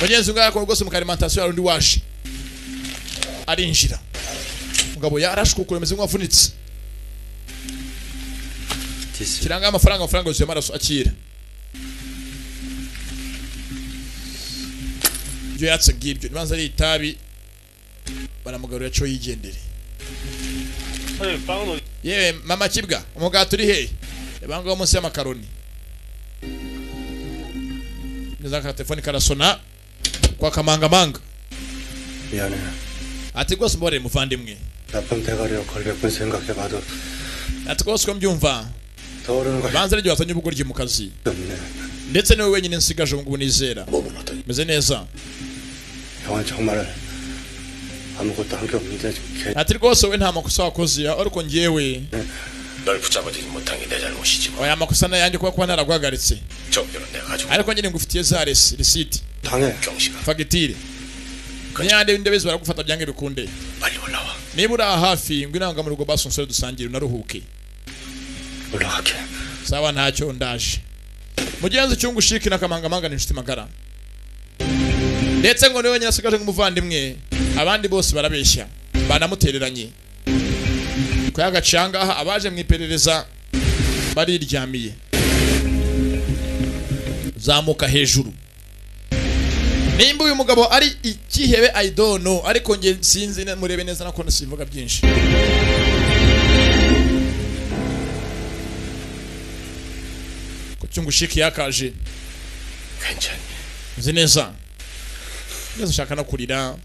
mugenzi ngaha ko rwose mukarimantasiyo hari undi waje arinjira mugabo yarashwe ukuri ameze nk'uwavunitse kiranga amafaranga amafaranga yuzuye amaraso akira ibyo yatse bw'ibyo nibanza ari itabi baramugarura cyo yigendere 빵은 yewe mama kibwa umugati uri hehe reba ngaho munsi y'amakaroni neza ka telefone karasona kwa kamangamanga 미안해. ati rwose mbabarire muvandimwe 나쁜 대가리로 걸렸군 생각해봐도 ati rwose uko mbyumva 떠오르는 걸 banza aryo wazanye ubugoryi mu kazi 없네. ndetse niwe wenyine nsigaje ubu ngubu nizera meze neza 형은 정말 아무것도 한 게 없는데 걔 ati rwose we nta makosa wakoze ariko njyewe 널 붙잡아들지 못한 게 내 잘못이지 oya makosa ni ayanjye kuba kuba naraguhagaritse 정표는 내가 가지고 ariko nyine ngufitiye za resi risiti 당해 fagitire niyande w'indebezi baragufata byange bikunde 빨리 올라와 niba uri aha hafi ngo inanga mu rugo basunsore dusangire unaruhuke 올라갈게 sawa ntacyo ndaje mugenzi cyungu shiki na kamangamanga ni inshuti magara ndetse ngo niwe wenyine asigaje nk'umuvandimwe abandi bose barabeshya banamutereranye kuyaga ahangaha abaje mu iperereza bariryamiye zamuka hejuru nimba uyu mugabo ari ikihebe i don't know ariko nge sinzi ne- murebe neza nako nasivuga byinshi ku cyungushiki yakaje 괜찮니 nzi neza neza ushaka no kurira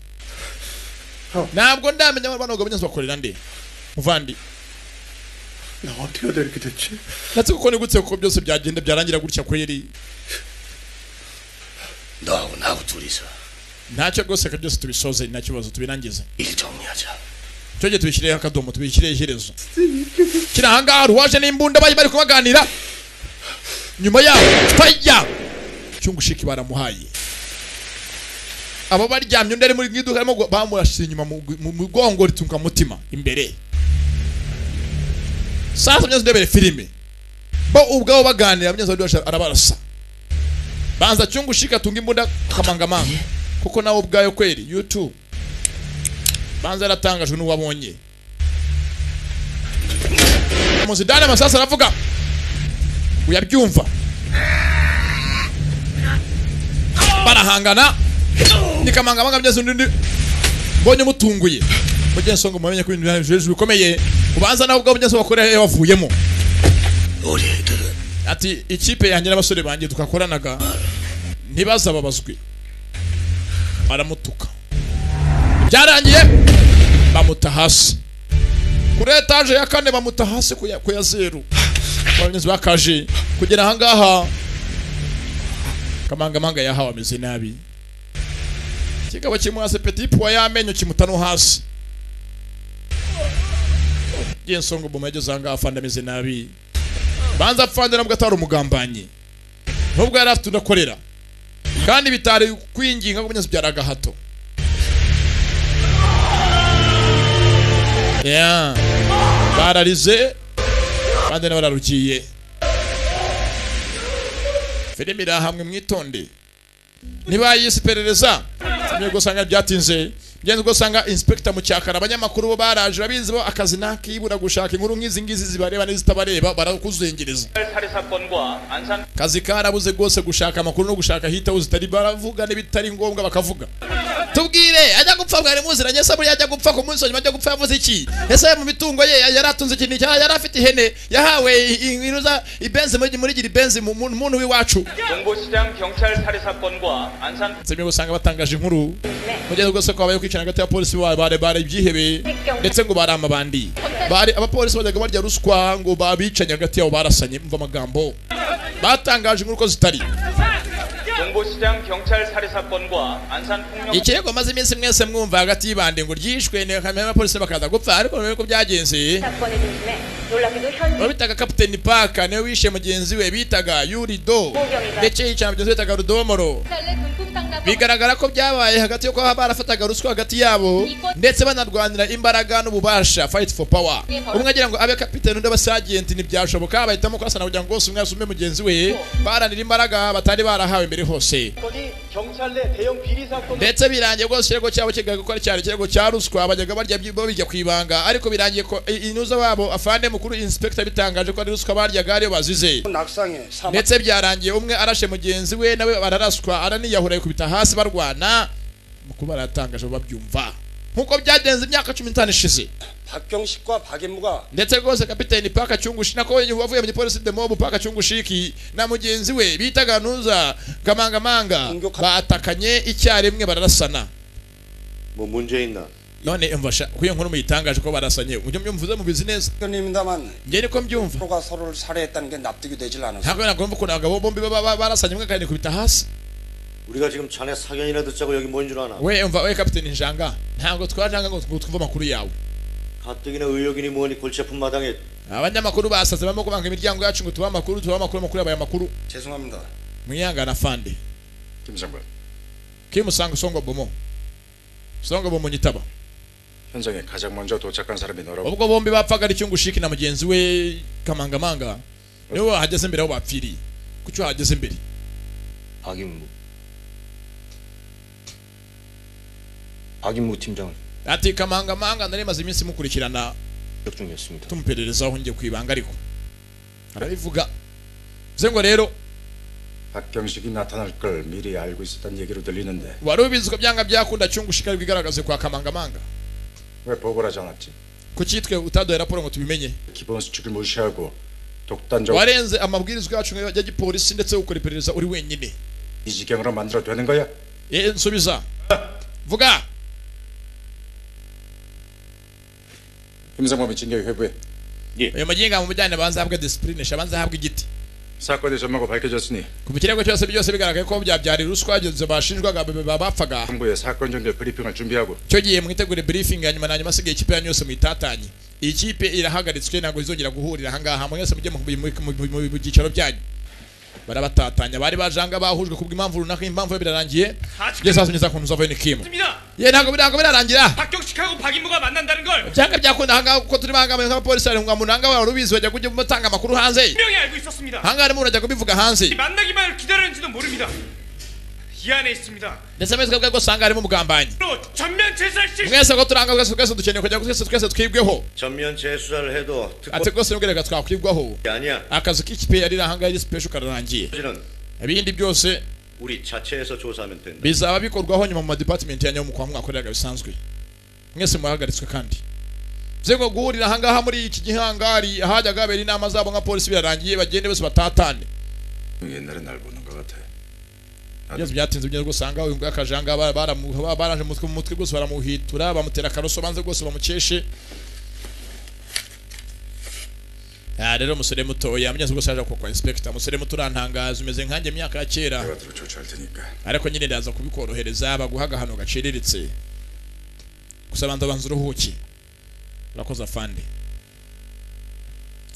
ntabwo ndamenya abo banoga bunyazo bakorera nde muvandi 나 어떻게 해야 돼 이렇게 됐지? natse kuko ni gutse kuko byose byagenda byarangira gutya kweri 너하고 나하고 둘이서 ntacyo rwose reka byose tubisoze nta kibazo tubirangize 일 정리하자 cyoge tubishyireho akadomo tubishyireho iherezo kiri ahangaha hari uwaje n'imbunda bari bari kubaganira nyuma yaho faya cyungushiki baramuhaye abo baryamye undi ari muri mu iduka arimo gu- bamurashyize inyuma mu gu- mu mugongo ritunga mutima imbere sasa mwazi ndebere filime bo ubwabo baganira mwazi ndebere arabarasa banza cyungushika tunga imbunda kamangamanga kuko nawe ubwayo kweri youtube banza yaratangajwe n'uwabonye muzidane amasasi aravuga uyabyumva barahangana nikamanga byose undi undi mbonye mutunguye mugenso ngo mumenye ko ibintu bya- hejuru bikomeye ubanza nawe ubwawe mugenso wakoreye wavuyemo ati ikipe yanjye n'abasore banjye tugakoranaga ntibazababazwe baramutuka byarangiye bamuta hasi kuri etaje ya kane bamuta hasi ku ya- ku ya zeru abayobozi bakaje kugera ahangaha kamangamanga yahawe ameze nabi kikaba kimwe hasi petit puwa y'amenyo kimuta no hasi jensongo boma yageze ahangaha afande ameze nabi banza afande nabwo atari umugambanyi nubwo yari afite udakorera kandi bitari kwinginga ngo munyazi byari agahato Yeah. bararize kandi nabo bararugiye filime iri ahamwe mwitonde niba yisiperereza niba usanga byatinze byenze ubwo usanga inspector mu cyakara abanyamakuru bo baraje babizi bo akazi nakibura gushaka inkuru nk'izi ngizi zibareba n'izitabareba barakuzengereza 살해 사건과 안산 kazi karabuze rwose gushaka amakuru no gushaka ahita uzitari baravuga n'ibitari ngombwa bakavuga tubwire ajya gupfa mwari muziranye ese buriya ajya gupfa ku munsi wa nyuma ajya gupfa yavuze iki ese mu mitungo ye yari atunze ikintu iki yari afite ihene yahawe inuza ibenzi muri muri gira ibenzi mu muntu muntu w'iwacu 동부시장 경찰 살해 사건과 안산 zimwe usanga batangaje inkuru mugeze rwose ko habayeho kwicana hagati y'abapolisi ba- bare bare ibyihebe ndetse ngo bari amabandi bari abapolisi bajyaga barya ruswa ngo babicanye hagati yabo barasanye mva amagambo batangaje inkuru ko zitari 동부시장 경찰 살해 사건과 안산 폭력 ikirego maze iminsi mwese mwumva hagati y'ibande ngo ryishwe nkamenya abapolisi bakaza gupfa ariko mbere yuko byagenze 사건의 조짐에 놀라기도 uwo 현 bitaga kapiteni paka niwe wishe mugenzi we bitaga yurido ndetse yicara mugenzi we bitaga rudomoro 원래 금품 상담 bigaragara ko byabaye hagati yo kuba barafataga ruswa hagati yabo ndetse banarwanira imbaraga n'ububasha fight for power umwe agira ngo abe kapiteni undi abasagenti ntibyashoboka bahitamo kurasana kugira ngo bose umwe asume mugenzi we baranira imbaraga batari barahawe mbere hose 경찰 내 대형 비리 사건 ndetse birangiye rwose ikirego cyabo kigaga ko ari cyane ikirego cya ruswa bajyaga barya byi- babijya ku ibanga ariko birangiye ko i- inuza babo afande mukuru inspector bitangaje ko ari ruswa baryaga ariyo bazize 낙상에 사망 ndetse byarangiye umwe arashe mugenzi we nawe bararaswa araniyahura kubita hasi barwana mukuru baratangaje babyumva nkuko byagenze imyaka cumi n'itanu ishize 박경식과 박인무가 ndetse rwose kapiteni paka cyungushi nako wavuye mu gipolisi de mobu paka cyungushiki na mugenzi we bitaga nuza kamangamanga batakanye icyarimwe bararasana 뭐 문제 있나? none imvasha kuyo nkuru muyitangaje ko barasanye ujye mbyumvuze mubizi neza njye niko mbyumva 서로가 서로를 살해했다는 게 납득이 되질 않아서 ntabwo nagomba ukuntu abagabo bombi baba ba- barasanye umwe kandi kubita hasi 우리가 지금 자네 사견이나 듣자고 여기 모인 줄 아나? we umva we kapiteni njanga ntabwo twajanga ngo ngo twumve amakuru yawe 가뜩이나 의욕이니 뭐니 골치 아픈 마당에 abanyamakuru basaze barimo kubanga imiryango yacu ngo tubahe amakuru tubahe amakuru amakuru yabaye amakuru 죄송합니다. mwihangana fande 김상관. kimusanga usongo bomo usongo bomo nyitaba 현장에 가장 먼저 도착한 사람이 너라고 ubwo bombi bapfaga ari cyungushiki na mugenzi we kamangamanga niwe wahageze mbere aho bapfiriye kuki wahageze mbere 박인무 박인무 팀장을 ati kamangamanga nari maze iminsi mukurikirana 협 중이었습니다. tumuperereza ngiye ku ibanga ariko arabivuga bivuze ngo rero 박경식이 나타날 걸 미리 알고 있었다는 얘기로 들리는데 wari ubizi ko byanga byakunda cyungushika ariko igaragaze kwa kamangamanga 왜 보고를 하지 않았지? kuki twe utaduhaye raporo ngo tubimenye 기본 수칙을 무시하고 독단적 warenze amabwirizwa yacu ya gipolisi ndetse ukora iperereza uri wenyine 이 지경으로 만들어 되는 거야? Eh, nsubiza vuga 김상범이 징계 회부해 ayo magingo mujyane banza ahabwe disipurinisha banza ahabwe igiti 사건의 전모가 밝혀졌으니 ku bikirego cyose byose bigaragaye ko byabyarira ruswa izo bashinjwaga ba- ba- bapfaga 정부의 사건 정결 브리핑을 준비하고 icyo gihe mwitegure briefing ya nyuma na nyuma asigaye ikipe yanyu yose muyitatanye iyi kipe irahagaritswe ntabwo izongera guhurira ahangaha mwese mujye mu- mu- mu- mu mu byicaro byanyu barabatatanya bari bajanga bahujwe kubwo impamvu runaka impamvu yo birarangiye byose basomeza ku nzu ni kimu ye ntabwo ntabwo birarangira 박경식하고 박인무가 만난다는 걸 byanga byakunda ahangaha kuko turi bahangamaye nk'abapolisi bari mu muntu ahangaha urubizi bajya kujya batanga amakuru hanze 분명히 알고 있었습니다. ahangaha harimo urajya kubivuga hanze 만나기만을 기다리는지도 모릅니다. 기한에 있습니다. ndetse amezi kabwe gusanga harimo umugambanyi 로 전면 제살 시 mwese ko turangazwa twese dukeneye kugira ngo twese twese twibweho 전면 재수사를 해도 ati rwose nubwiraga twakwibwaho 특별히 아니야. akazi k'ikipe yari ahangaha iri sipesho kararangiye ibindi byose 우리 자체에서 조사하면 된다. bizaba bikorwaho nyuma mu madepartement yanyu mu kwa mwakoreraga bisanzwe mwese mwahagaritswe kandi bivuze ngo guhurira ahangaha muri iki gihangari ahajyaga habera inama zabo nka polisi birarangiye bagende bose batatane 옛날에 날 보는 것 같아. byose byatinze bigeze usanga uyu ngakajanga baraje umutwe mu mutwe rwose baramuhitura bamutera akaroso banze rwose bamukeshe Ah, rero umusore muto yamenye rwose aje kwa inspector umusore muto urantangaza umeze nkanjye mu myaka ya kera ariko nyine ndaza kubikorohereza baguha agahano gaciriritse gusa banza banza uruhuki urakoze afande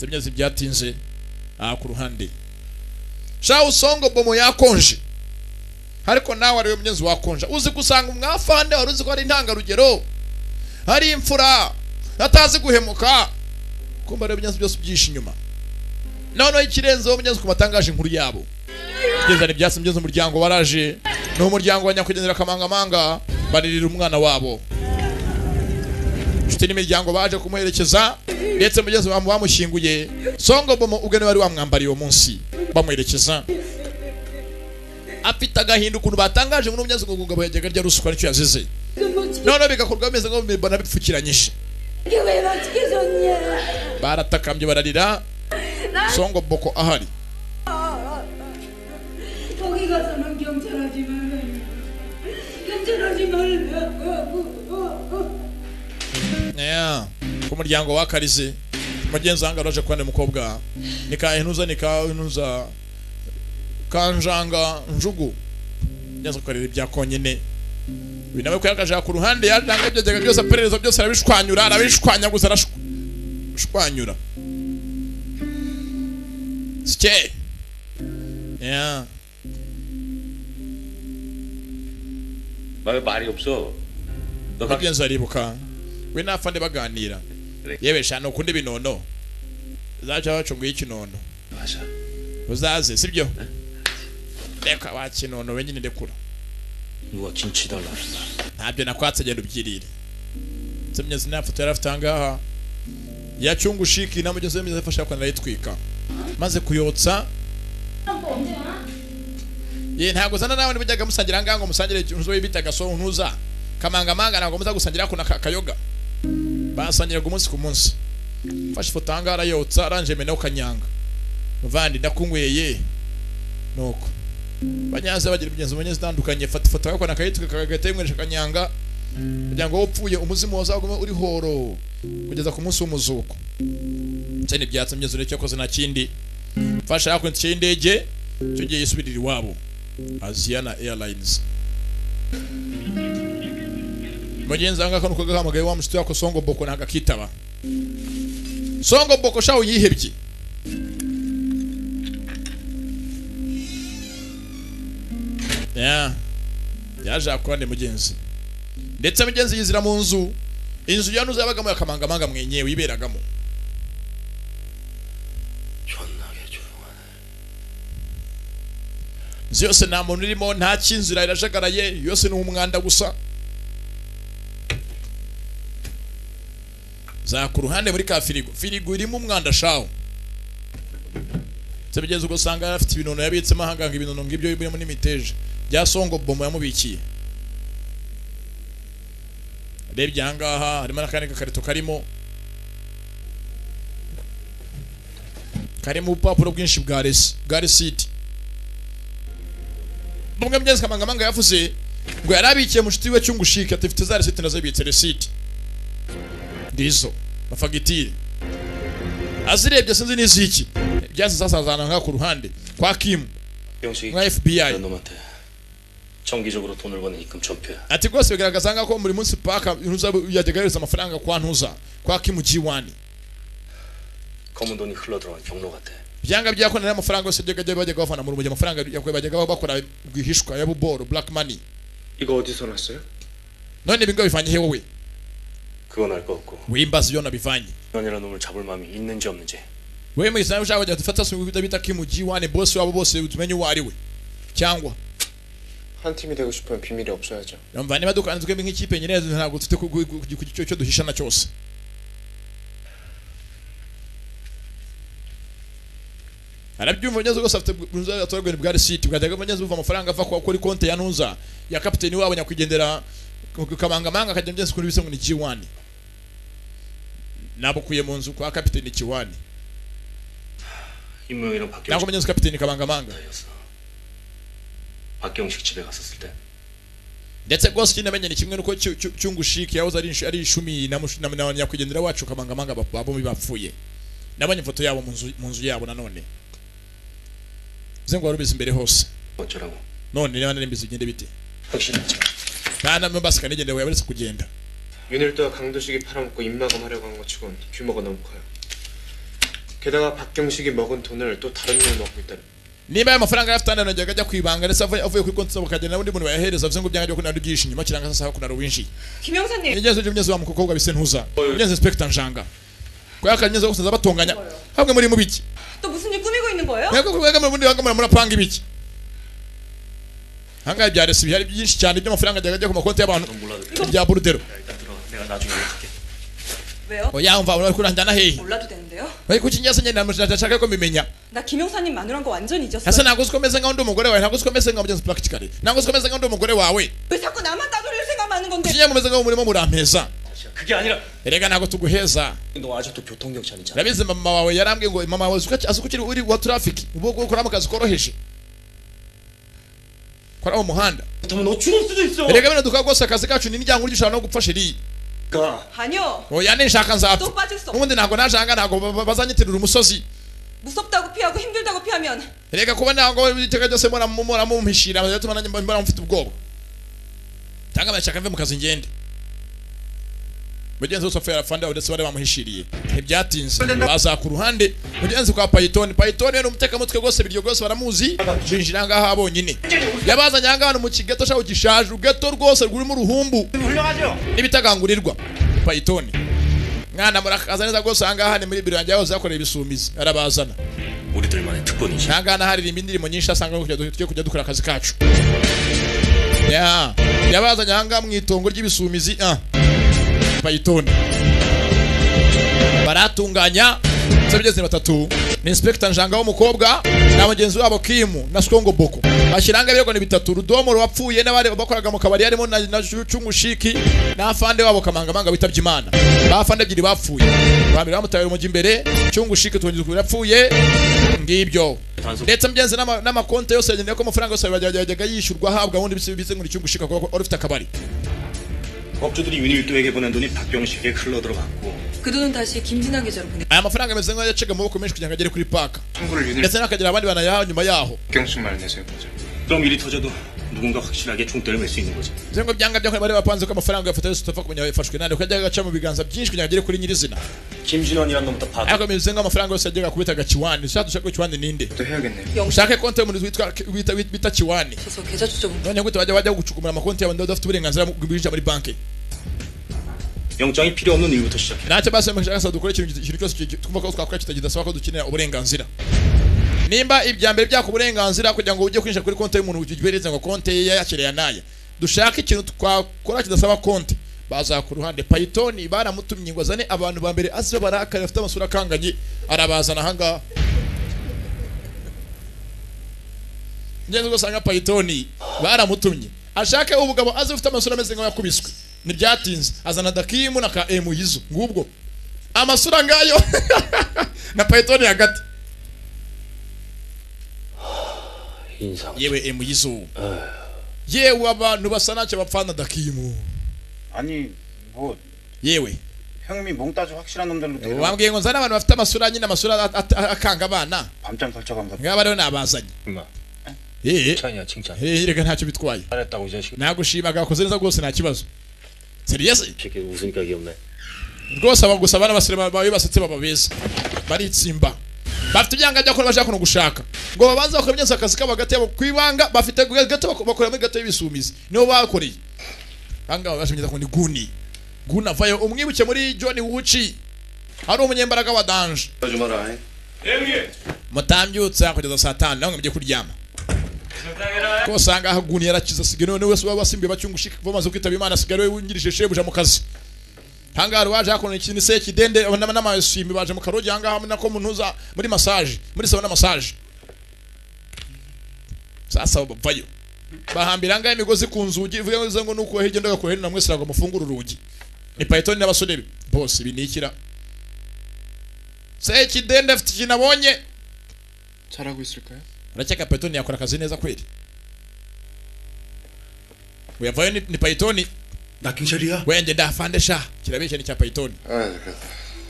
byose byatinze aha ku ruhande shawu songo bomo yakonje ariko nawe ariwe mugenzi wakonja uzi gusanga umwafande wari uzi ko hari intangarugero hari imfura atazi guhemuka kumva rero ibinyazi byose byishe inyuma noneho ikirenzeho mugenzi ku matangaje inkuru yabo gezana ibyatsi mugenzi umuryango waraje ni umuryango wa nyakwigendera kamangamanga baririra umwana wabo inshuti n'imiryango baje kumuherekeza ndetse mugenzi wabo bamushyinguye songo bomo ubwe niwe wari wamwambariye uwo munsi bamuherekeza afite agahinda ukuntu batangaje muri umyanzuro ngo ngabo yajyaga rya ruswa nicyo yazize noneho bigakorwa bimeze ngo bimibona bipfukiranyije baratakambye bararira songo boko ahari 거기 가서는 경찰하지 말라요. 경찰하지 말라고. Yeah. ku muryango wakarize mugenzi wanjye waraje kubana umukobwa nikahenuza nikahenuza kanjanga njugu neza kukarira ibya konyine uyu nawe kuyakajaka ku ruhande yaranga byajyaga byose aperereza byose arabishwanyura arabishwanya gusa arashwanyura sike yeah. 왜 말이 없어? mugenzi aribuka we n'afande baganira yewe shana ukunda ibinono uzaca wacunguye ikinono uzaze sibyo reka wakinono we nyine ndekura 누가 김치 달라. ntabyo nakwatse genda ubyirire ndetse mugenzi nta foto yari afite ahangaha yacunga ushiki na mugenzi we mwiza yafashe akwana arayitwika maze kuyotsa ye ntabwo uzana nawe ntibujyaga musangira ahangaha ngo musangire inzu we bitaga so ntuza kamangamanga ntabwo muza gusangira ako naka kayoga basangiraga umunsi ku munsi mfashe ifoto ahangaha arayotsa aranje menaho kanyanga muvandi ndakungweye nuko banyaze bagira imigenzo mu zitandukanye fata ifoto yakona akayitwe kagahita yimweresha akanyanga kugira ngo upfuye umuzimu wazagume uri horo kugeza ku munsi w'umuzuko ndetse n'ibyatsi imyezo ureke yakoze nta kindi mfasha yakurikiye y'indege icyo gihe yisubirira iwabo aziyana airlines mugenzi wanjye kano kagahamagaye wa mushuti wako songo boko ntabwo akitaba songo boko shawu yihebye Yeah. yaje akorane mugenzi ndetse mugenzi yizira mu nzu inzu yanuze yabagamo yakamangamanga mwenyewe yiberagamo inzu yose nta muntu urimo nta cy'inzira irajagaraye yose ni umwanda gusa za ku ruhande muri ka firigo firigo irimo umwanda shawo ndetse bigeze ubwo usanga afite ibinono yabitsemo ahanganga ibinono ngibyo birimo n'imiteja bya songo bomo yamubikiye urebye ahangaha harimo n'akandi gakarito karimo karimo ubupapuro bwinshi bwa resi bwa resiti bumwe bugeze kamangamanga yavuze ngo yari abikiye mushuti we cyungushike ati mfite za resiti nazo yibitse resiti ndizo mafagitire azirebye sinzi n'iziki byasi zasazana nka ku ruhande kwa kimu 병식이 nka fbi 이런 놈한테 정기적으로 돈을 버는 입금 전표야. ati rwose bigaragaza nkaho ko buri munsi paka ntuza yajyaga yohereza amafaranga kwa ntuza kwa kimu g1 검은 돈이 흘러 들어간 경로 같아. byanga byakonera amafaranga yose byajya bajyaga bavana mu rumujyi amafaranga yakwe bajyaga bakora rwihishwa ya buboro black money 이거 어디서 났어요? none ibi ngo bivanye he wowe 그건 알 거 없고. wimbaza iyo nabivanye 이런 놈을 잡을 마음이 있는지 없는지. wewe mwisanzu ushaka kujya dufata sungubita bita kimu g1 boss wabo bose tumenye uwo ari we cyangwa 한 팀이 되고 싶으면 비밀이 없어야죠. urumva niba dukanzwemo nk'ikipe nyirazo ntabwo dufite ku- ku- ku- ku- icyo duhishana cyose arabyumva neza rwose afite bwuzuye atorwa bwa risiti bwajyaga neza uva amafaranga ava kwa- kuri konti ya ntuza ya kapiteni wabo nyakwigendera ku- ku kamangamanga akajya byose kuri bisa ngo ni kiwani nabukuye mu nzu kwa kapiteni kiwani 임무영이랑 박경 ntabwo menya neza kapiteni kamangamanga 박경식 집에 갔었을 때 ndetse rwose ikinamenye ni kimwe nuko Cyu- Cyu- cyungushiki yahoze ari insh- ari ishumi na mush- na- na nyakwigendera wacu kamangamanga bap- bombi bapfuye nabonye ifoto yabo mu nzu- mu nzu yabo nanone bize ngo wari ubizi imbere hose 어쩌라고 none niba nari mbizi bigende bite nta na mbasika nigendewe yabaretse kugenda 윤일도와 강도식이 팔아먹고 입마감하려고 한 것 치곤 규모가 너무 커요. 게다가 박경식이 먹은 돈을 또 다른 놈이 먹고 있다는. niba ayo mafaranga yari afite hano yanajyaga ajya kwibanga ndetse avuye avuye kuri konti zabo akagenda n'undi muntu bayahereza bivuze ngo byanga byo kunara ubyihishe inyuma kiranga sasa kunara winshi 김영사님. nigeze uje mugeze wa mukobwa bise ntuza nigeze inspector njanga kwa yakanyeze gusa zabatonganya hamwe muri mubiki 또 무슨 일 꾸미고 있는 거예요? mwebwe mwebwe muri mwebwe murapanga ibiki hangaye byarese byari byinshi cyane by'amafaranga ajyaga ajya ku makonti y'abantu bya burudero 내가 나중에 연락할게 왜요? oya mva uri kuranjyana hehe 몰라도 되는데요. ariko iki ngiye nyine ndashaka ko mbimenya 나 김영사님 마누란 거 완전 잊었어요. ese ntabwo uzi ko meze nkaho ndi umugore wawe ntabwo uzi ko meze nkaho mugeze practically ntabwo uzi ko meze nkaho ndi umugore wawe 왜 자꾸 나만 따돌릴 생각하는 건데? ikinyambo meze nkaho murimo murampeza 그게 아니라 erega ntabwo tuguheza 너 아직도 교통경찰이잖아. urabizi mama wawe yarambwiye ngo mama wawe uzi ko- azi ko ukiri uri wa traffic ubu ngubu ukora mu kazi koroheje ukora mu muhanda 그렇다면 너 죽을 수도 있어. erega bino dukora rwose akazi kacu ni n'iryanga ushobora no gupfa sheri 가. 아니요. oya ninshaka nzapfa 또 빠질 수 없어. ubundi ntabwo najanga ntabwo ba- ba- bazanyitirira umusozi 무섭다고 피하고 힘들다고 피하면 erega kuba ntabwo iteka ryose mura- mura mumpishira biratuma nanjye mba- mba mfite ubwoba cyangwa barashaka mve mu kazi ngende mugenzi wese wapfuye arafanda ndetse bari bamuhishiriye ntibyatinze baza ku ruhande mugenzi kwa payitoni payitoni we ni umutekamutwe rwose biryo rwose baramuzi binjira ngaha bonyine yabazanye aha ngaha ni mu kigeto shaho gishaje ugeto rwose rurimo uruhumbu n'ibitagangurirwa payitoni mwana murakaza neza rwose aha ngaha ni muri biro yanjye yahoze yakorera ibisumizi arabazana 우리들만의 특권이지 aha ngaha haririmba indirimbo nyinshi asanga tujya kujya dukora akazi kacu ya yabazanye aha ngaha mu itongo ry'ibisumizi ah payitoni baratunganya sebigeze batatu ni inspector njanga w'umukobwa na mugenzi wabo kimu na skongo boko bashyiranga ibirego bitatu rudomo wapfuye n'abari bakoraga mu kabari harimo na, na cungushiki n'afande wabo kamangamanga bitabye imana bafande ebyiri bapfuye babiri bamutaye umujyi imbere cungushiki tungiza yapfuye ngibyo ndetse mgenzi n'ama- n'amakonti yose yagendeye ko amafaranga yose yajyaga yajyaga yishyurwa ahabwa ubundi bise bise ngo ni cungushiki kuko wari ufite akabari 업주들이 윤일도에게 보낸 돈이 박병식에게 흘러 들어갔고 그 돈은 다시 김진아 계좌로 보내. aya mafaranga ameze nk'ayo yaciga amaboko menshi kugira ngo agere kuri paka ndetse n'akagira abandi banayaha nyuma yaho 경식 말 내세요 그럼 일이 터져도 누군가 확실하게 총대를 맬 수 있는 거지 bivuze ngo byanga byakora bari bapanze ko amafaranga yafata yose utapfa kumenya yafashwe nande kuko yajyaga agaca mu biganza byinshi kugira ngo agere kuri nyirizina 김진원이란 놈부터 봐 ariko bivuze ngo amafaranga yose yajyaga kubitaga kiwani ushaka dushaka kiwani ninde ushake konti y'umuntu witwa wita- wita- bita kiwani none gute bajya bajya gucukumura amakonti y'abantu badafite uburenganzira bwo binjira muri banki 영장이 필요 없는 일부터 시작해 ntacyo basemesha dukora ikintu ikintu cyose ki- twumva ko twakora kitagidasaba ko dukenera uburenganzira nimba ibya mbere byaka uburenganzira kugira ngo ujye kwinjira kuri konti y'umuntu ubereze ngo konti ye yakiriya naye dushaka ikintu twakora kidasaba konti baza ku ruhande payitoni baramutumye ngo azane abantu ba mbere azi barakari bafite amasura akanganye arabazana ahangaha ngeze ugasanga payitoni baramutumye ashake ubugabo azi ufite amasura ameze nk'ayakubiswe ntibyatinze azana dakimu na ka emu yizo ngubwo amasura ngayo na payitoni hagati yewe emu yizo yewe abantu basa ntacyo bapfana dakimu 아니 뭐 yewe 형님이 몽따주 확실한 놈들로 데려 bambwiye ngo nzane abantu bafite amasura nyine amasura at- at- akanga abana 밤잠 설쳐가면서 ngaba rero nabazanye 엄마 Eh. 칭찬이야 칭찬 Eh, reka ntacyo bitwaye 잘했다고 이 자식 nagushima wakoze neza rwose nta kibazo seriyesi 새끼 웃으니까 귀엽네 rwose aba gusa abana basore ba- bawe basetse baba beza baritsimba bafite ibyanga byakora bashaka kuno gushaka ngo babanze bakora imyenda akazi kabo hagati yabo ku ibanga bafite gato bako- bakorera muri gato y'ibisumizi nibo bakoreye banga bashimye ko ni guni guna vayo umwibuke muri John Wuchi hari umunyembaraga wa danje 하지 마라. mutambyutsa kugeza saa tanu namwe mujye kuryama 세상에라 ko usanga aho aguni yarakize asigaye noneho wese waba wasimbuye bacyungushika bamaze kwitaba imana asigaye ari we wungirije shebuja mu kazi ahangaha rero waje hakona ikintu se kidende n'amayeswimi baje mu karogi ahangaha hamwe nako muntu uza muri masaje muri salo na masaje sasa bavayo bahambira ahangaha imigozi ku nzugi ivuga ngo nuko hirya ku hino namwe sirango mufungure urugi ni payetoni n'abasore be bose ibi ni ikira se kidende afite ikintu abonye 잘하고 있을까요? urakeka payetoni yakora akazi neza kweli uyavayo ni, ni payetoni 나경철이야? wende ndafandesha kirabeshya ni cya payetoni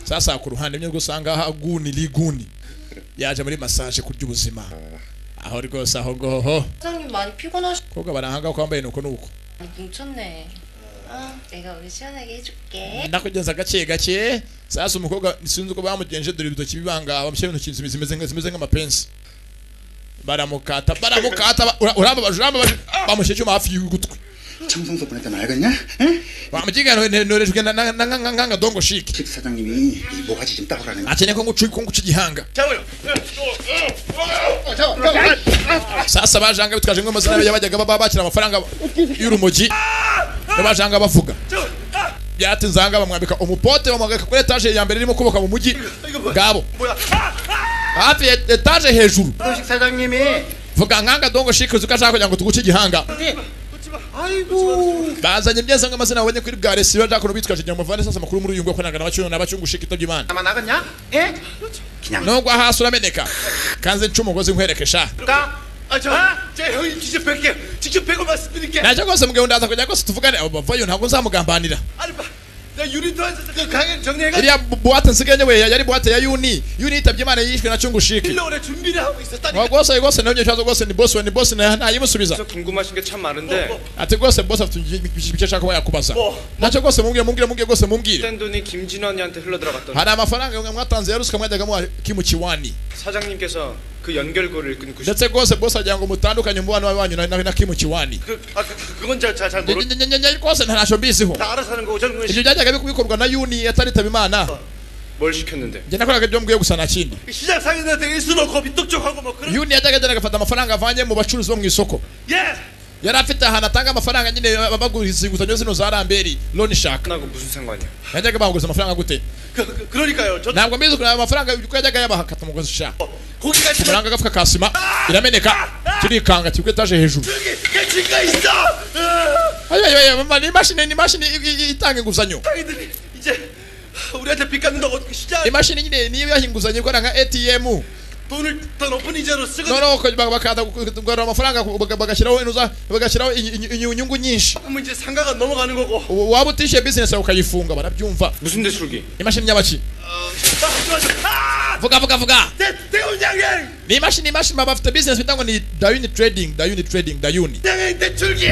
sasa ku ruhande nibwo usanga aha guni liguni yaje muri masaje kurya ubuzima aho rwose aho ngoho 사장님 많이 피곤하시 kobwa barahanga ko wambaye nuko nuko 뭉쳤네. 아, 내가 오늘 시원하게 해줄게. nakugenza gake gake sasa umukobwa sinzi uko bamugenje dore ibitoki bibanga bamushyira intoki zimeze zimeze nka- zimeze nk'amapensi baramukata baramukata ba- ura- urababaje urababaje bamushyira icyuma hafi y'ugutwi 청성서 보냈다면 알겠냐? bamujiga norejwe na na- na- na- na- na- na dongo shiki 집 사장님이 이 모가지 좀 따오라는 거. akeneye ko ngucu ko nguca igihanga 잠깐만요. sasa bajanga bitwaje ngo amazina yabajyaga baba bakira amafaranga y'urumogi n'abajanga bavuga byatinze ahanga bamwambika umupote bamwambika kuri etaje ya mbere irimo kubaka mu mujyi ngabo hafi ya etaje hejuru 도식 사장님이 vuga nkanga dongo shiki uzi ko ashaka kugira ngo tuguce igihanga 아이고 bazanye byese ngo amazina babonye kuri bwa resibo ashaka kuntu bitwaje igihe muvane sasa amakuru muri uyu ngo akoranaga n'abacyungu n'abacyungu shiki itabye imana 나만 나갔냐? 예? nubwo hasi urameneka kanze nca umugozi nkwereke sha 가? 아, 저, 제 형님 직접 뵐게요. 직접 뵈고 말씀드릴게. nacyo rwose mugabo ndaza kujya rwose tuvugane abo bavayo ntabwo nzamugambanira 나 유리도에서 그 강연 정리해가. iriya bu- buwate nsigaye we yari buwate ya yuni yuni yitabye imana yishwe na chungushiki 일로 오래 준비를 하고 있었다니까. Wa rwose rwose nabonye ikibazo rwose ni bosi we ni bosi na- ntayimusubiza 궁금하신 게 참 많은데 ati rwose bosi afite ibyo ashaka kuba yakubaza nacyo rwose mumbwire mumbwire mumbwire rwose mumbwire 뗀 돈이 김진원이한테 흘러들어갔던 hari amafaranga yamwe mwatanze yarusika mwajyaga muha kimu kiwani 사장님께서 그 연결고리를 끊고 싶... ndetse rwose bosi agira ngo mutandukanye umubano wanyu na- na na kimu kiwani 그, 아, 그, 그- 그건 잘, 잘, 잘 모르... nyenyenyenyenye rwose ntacyo mbiziho 나 알아서 하는 거고 저는 ibyo byajyaga bi- bikorwa na yuni ataritabe imana 뭘 시켰는데 njye nakoraga ibyo mbwiye gusa nta kindi 시장 상인한테 일순 없고 빗떡적하고 뭐 그런. yuni yajyaga agenda agafata amafaranga avanye mu bacuruzi bo mu isoko 예. yari afite ahantu atanga amafaranga nyine baguriza inguzanyo zino za ramberi loni shaka 나하고 무슨 상관이야 yajyaga baguriza amafaranga gute 그러니까요. 저 ntabwo mbizi ukuntu ayo mafaranga uko yajyaga yabaha akata umugozi sha 고기가 있으면 amafaranga agafuka ka sima irameneka turikanga turi ku etaje hejuru 가치가 있어. 어, ayoyoyo ni imashini ni imashini i- i- itanga inguzanyo 상인들이 이제 우리한테 빚 갚는다고 어떻게 시장 imashini nyine niyo yaha inguzanyo ikora nka atm 돈을 더 높은 이자로 쓰고. noneho bakanda kugarura amafaranga baga- bagashyiraho inuza bagashyiraho inyu- inyu- inyu- inyungu nyinshi 그러면 이제 상가가 넘어가는 거고. Ubu waba utishyuye bizinesi yawe ukayifunga barabyumva 무슨 대출기 imashini y'abaki vuga vuga vuga 내, 내 운장이 ni imashini imashini baba bafite bizinesi bita ngo ni dayuni trading dayuni trading dayuni 내, 내 줄기.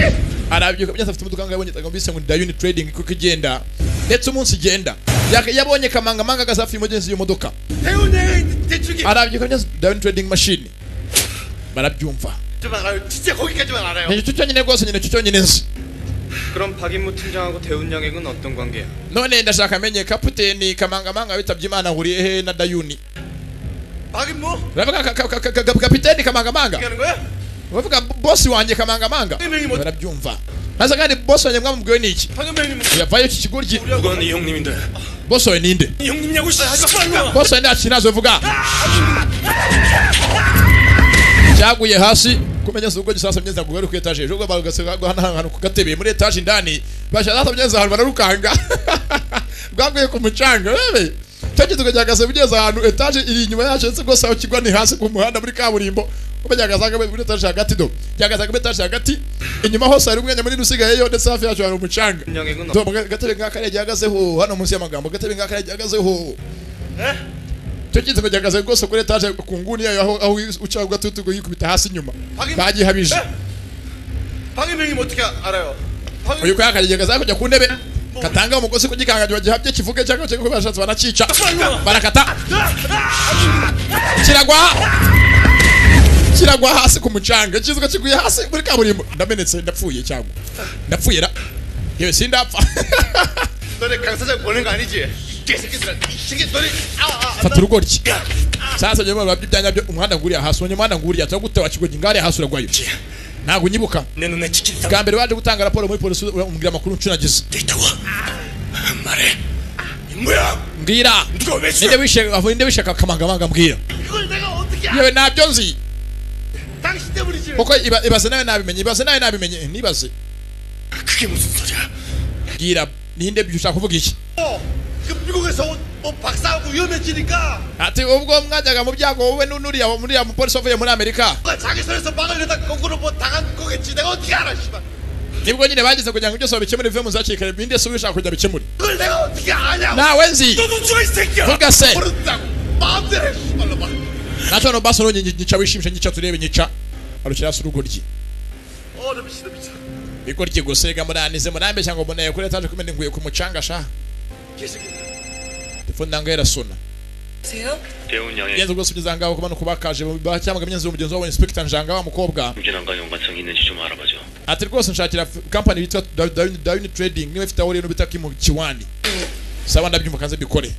arabyuka byose afite umuduka yabonye bise ngo ni dayuni trading kuko igenda ndetse umunsi igenda Yak- yabonye kamangamanga gasafi mugenzi iyo modoka 내 운장이 내 줄기. arabyuka byose dayuni trading machine barabyumva 좀 알아요. 진짜 거기까지만 알아요. ni icyo cyonyine rwose nyine icyo cyonyine nzi 그럼 박인무 팀장하고 대운양액은 어떤 관계야 none ndashaka amenye kapiteni kamangamanga witabye imana ahuriye he na dayuni 막인 뭐? uravuga ka- ka- ka- ka- ka- kapiteni kamangamanga 하는 거야? uravuga bosi wanjye kamangamanga barabyumva maze kandi bosi wanjye mwamubwiwe ni iki 황현배님 yavayo iki kigoryi 누가 네 형님인데? bosi wawe ninde 네 형님이냐고 씨. bosi wawe nta kinazo vuga cyaguye hasi kumenya si ubwo gisasa mgenzi ntabwo bari ku etaje ejo ubwo bagasanga hano ahantu ku gatebe muri etaje indani bashyira sasa mgenzi ahantu bararukanga bwaguye ku mucanga wewe cyo gituko cyagase mugeze ahantu etaje iri inyuma yacyo ndetse rwose aho kigwa ni hasi ku muhanda muri kaburimbo ubwo cyagasanga muri etaje hagati do cyagasanga muri etaje hagati inyuma hose hari umwanya munini usigayeyo ndetse hafi yacyo hari umucanga 운양액은 Tom, gatebe ngaka yari gihagazeho hano munsi y'amagambo gatebe ngaka yari gihagazeho cyo gitego gihagaze rwose kuri etaje ku nguni yayo aho aho uca ugatutu ngo yikubita hasi inyuma bagihabije 황현배님 어떻게 알아요? uyu ko yakageza kujya ku ntebe katanga umugozi kugikanga bagihabye kivuge cyangwa cyo bashatse banacica barakata kiragwa kiragwa hasi ku mucanga kizuka kiguye hasi muri kaburimbo ndamenetse ndapfuye cyangwa ndapfuye ra yewe sindapfa 너네 강 사장 보낸 거 아니지? 이 개새끼들아 이 새끼 너네 아아 fata urugoryi sasa nyuma babyo byanya byo umuhanda nguriya hasi uwo muhanda nguriya cyangwa gute wakigogi ngare hasi uragwayo ntabwo unyibuka bwa mbere waje gutanga raporo muri polisi umubwira amakuru ncunagiza mbwira ninde wishe aho ninde wishe akamangamanga mbwira 이걸 내가 어떻게 yewe nabyo nzi 당신 때문이지 kuko iba- ibaze nawe nabimenye ibaze nawe nabimenye ntibaze 그게 무슨 소리야 mbwira ninde ushaka kuvuga iki 어, 그 미국에서 온, 온 박사하고 위험해지니까 ati ubwo mwajyaga mu byago wowe n'uriya muriya mupolisi wavuye muri amerika 누가 자기 손에서 막으려다 거꾸로 뭐 당한 거겠지 내가 어떻게 알아 씨발 nibwo nyine bagize kugira ngo ibyo soba bikemure bive mu zakirikare binde si ubishaka kujya bikemure 그걸 내가 어떻게 아냐고 nawe nzi 너도 죽어 이 새끼야 vuga se 모른다고 마음대로 해 씨발로 막 nacyo no baso nonye nyica wishimisha nyica turebe nyica arukira si urugoryi 어나 미친다 미쳐 igoryi gusa rega muranize murambeshya ngo mbonaye kuri etaje kumena nguye ku mucanga sha 개새끼들 telefone nange yarasona 보세요 대훈 양의 ngenzi rwose ugeze ahangaho kuba ni ukubakaje bacyamaga ngenzi w'umugenzi wabo inspekita njanga wa mukobwa 음주난과 연관성이 있는지 좀 알아봐줘. ati rwose nshakira kampani yitwa dawini trading niba ifite aho rero bita kimu kiwani saba ndabyumva kanze bikore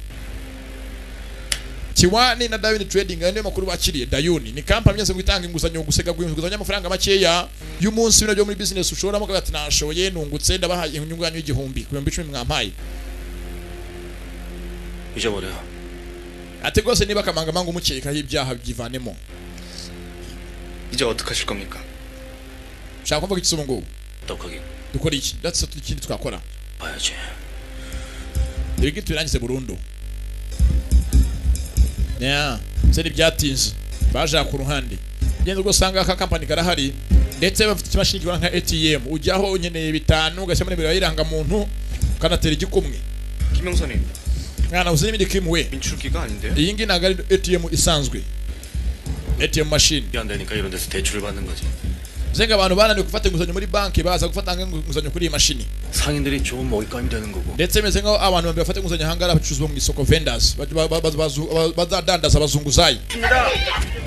kiwani na dawini trading ayo niyo makuru bakiriye dayuni ni kampani nyine ngo itanga inguzanyo gusega guhinguzanya amafaranga makeya y'umunsi bino byo muri business ushoramo ukavuga ati nashoye nungutse ndabaha inyungu yanyu y'igihumbi ku bihumbi icumi mwampaye 잊어버려. ati rwose niba akamangamanga umukekaho ibyaha byivanemo 이제 어떡하실 겁니까? ushaka kumvuga iki ngubu 똑하게 dukora iki ndetse ikindi twakora 봐야지. ibigi tubirangize burundu yeah. se ntibyatinze baje ku ruhande ugenda rwose usanga aka kampani karahari ndetse bafite ikimashini gikora nka atm ujyaho unyeneye bitanu ugashyiramo nimero y'irangamuntu ukanatera igikumwe 김영선님 mwana uzi n'ibindi kimu we 민출기가 아닌데요? iyi ngiyi ntabwo ari atm isanzwe atm mashini 이게 안 되니까 이런 데서 대출을 받는 거지. zenga abantu bananiwe gufata inguzanyo muri banki baza gufata inguzanyo kuri iyi mashini 상인들이 좋은 먹잇감이 되는 거고. ndetse bimeze nkaho abantu babiri bafata inguzanyo ahangara bacuruza mu isoko vendors ba- ba- ba- bazu- ba- bazadandaza abazunguzayi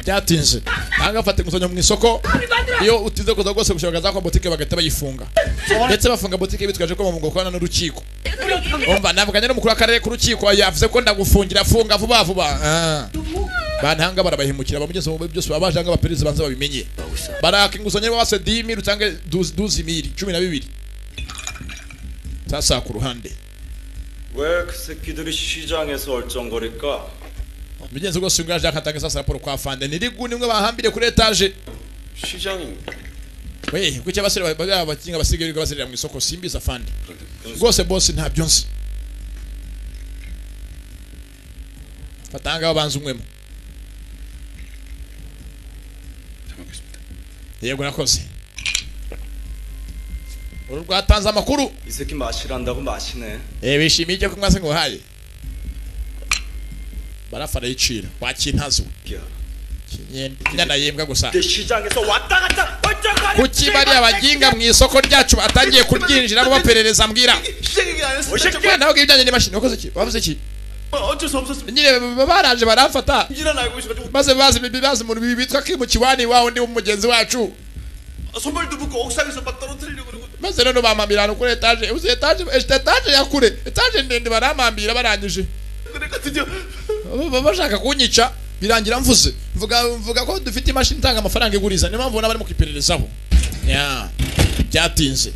byatinze ahanga bafata inguzanyo mu isoko iyo utinze kuza rwose gushaka za kwa botike bagahita bayifunga ndetse bafunga botike bitwaje ko bamungo korana n'urukiko umva navuganye n'umukuru w'akarere ku rukiko yavuze ko ndagufungira funga vuba vuba Ah. bantanga barabahemukira bamugeze mu bihe byose baba baje ahanga abaperereza banza babimenye baraka inguzanyo bose dimi rutange duzi duzi miri cumi na bibiri sasa ku ruhande 왜 그 새끼들이 시장에서 얼쩡거릴까? mugenzi rwose uyu ngaje akatanga sasa raporo kwa fande niriguni mwe bahambire kuri etaje 시장이 we kuki abasore baba bakinga abasigaye birirwa bazerera mu isoko simbiza fande rwose bose ntabyo nzi fatanga banza umwemo yego nakoze uru rwatanze amakuru 이 새끼 마시란다고 마시네. Eh, bishimiye icyo kunywa se ngo uhaye barafa arayicira wakintazo inyana yembwa gusa 내 시장에서 왔다 갔다 얼쩡거리. kuki bariya baginga mu isoko ryacu batangiye kuryinjiramo baperereza mbwira 시장 얘기 안 했어 Oya, nawe ubwo ibijyanye n'imashini wakoze iki wavuze iki 어, 어쩔 수 없었어 nyine b- baraje baramfata 인질한 알고 있어가지고 maze bazi bazi umuntu bitwa kimukiwani wa undi w'umugenzi wacu 선발도 붙고 옥상에서 막 떨어뜨리려고 그러고 maze none bamambirana kuri etaje uzi etaje eshita etaje ya kure etaje ndende baramambira barangije 그러니까 드디어 Baba bashaka kunyica birangira mvuze mvuga mvuga ko dufite imashini itanga amafaranga iguriza niyo mpamvu ubona barimo kwipererezaho Ya, byatinze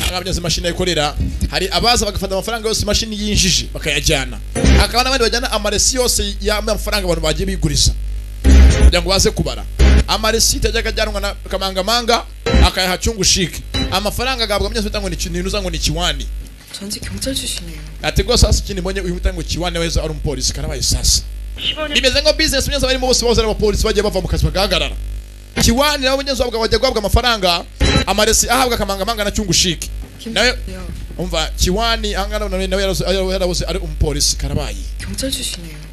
ahangaha byose imashini ayikorera hari abaza bagafata amafaranga yose imashini yinjije bakayajyana hakaba n'abandi bajyana amaresi yose y'amafaranga abantu bagiye biguriza kugira ngo baze kubara amaresi tajyaga ajyanwa na kamangamanga akayaha cyungu shike amafaranga agabwa mu byose ngo ni kinuza ngo ni kiwani 전직 경찰 출신이에요. ati rwose hasi ikindi mbonye uyu mutango kiwane wese ari umupolisi karabaye sasa bimeze nka business munyazo barimo bose bose ari abapolisi bagiye bava mu kazi bagahagarara kiwane nabo munyazo wabwa bajya guhabwa amafaranga amaresi ahabwa akamangamanga na cyungu shiki nawe umva kiwani ahangana nawe nawe yarabuze- yarabuze ari umupolisi karabaye 경찰 출신이에요.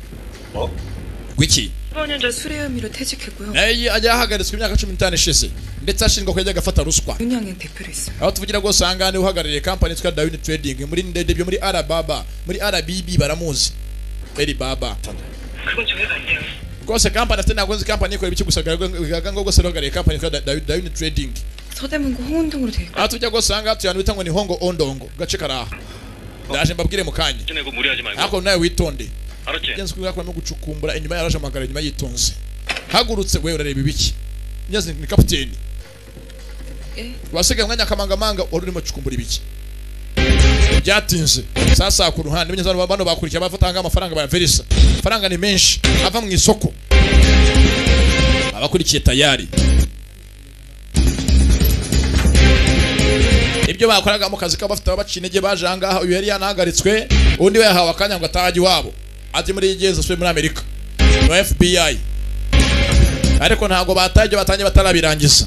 gwiki 15년 전 수뢰 혐의로 퇴직했고요. naye ajya ahagaritswe imyaka cumi n'itanu ishize ndetse ashinjwa ko yajya agafata ruswa 윤양행 대표를 했어요. aho tuvugira rwose aha ngaha niwe uhagarariye kampani yitwa dawini trading muri ndende byo muri arababa muri arabibi baramuzi alibaba 그건 저희가 아니에요 rwose kampani afite ntabwo nzi kampani ikora ibiki gusa bigaragara ngo rwose ruhagarariye kampani yitwa Da- Da- dawini trading 서대문구 홍은동으로 돼. aho tujya rwose aha ngaha tuyana bita ngo ni hongo ondongo ku gace kari aha ndaje mbabwire mu kanya 내고 무리하지 말고. ariko nawe witonde 알았지? ngenzi kubera ko arimo gucukumbura inyuma yaraje amagara inyuma yitonze hagurutse we urareba ibiki ngenzi ni kapiteni 예. rwasigaye umwanya akamangamanga wari urimo cukumbura ibiki byatinze sasa ku ruhande banyazana bano bakurikiye abatanga amafaranga ba verisa amafaranga ni menshi ava mu isoko abakurikiye tayari ibyo bakoraga mu kazi kabo bafite ababaciye intege baje aha ngaha uyu yari yanahagaritswe undi we yahawe akanya ngo atahe ajye iwabo ajye muri genzi asubiye muri amerika no fbi ariko ntabwo bataye ibyo batangiye batarabirangiza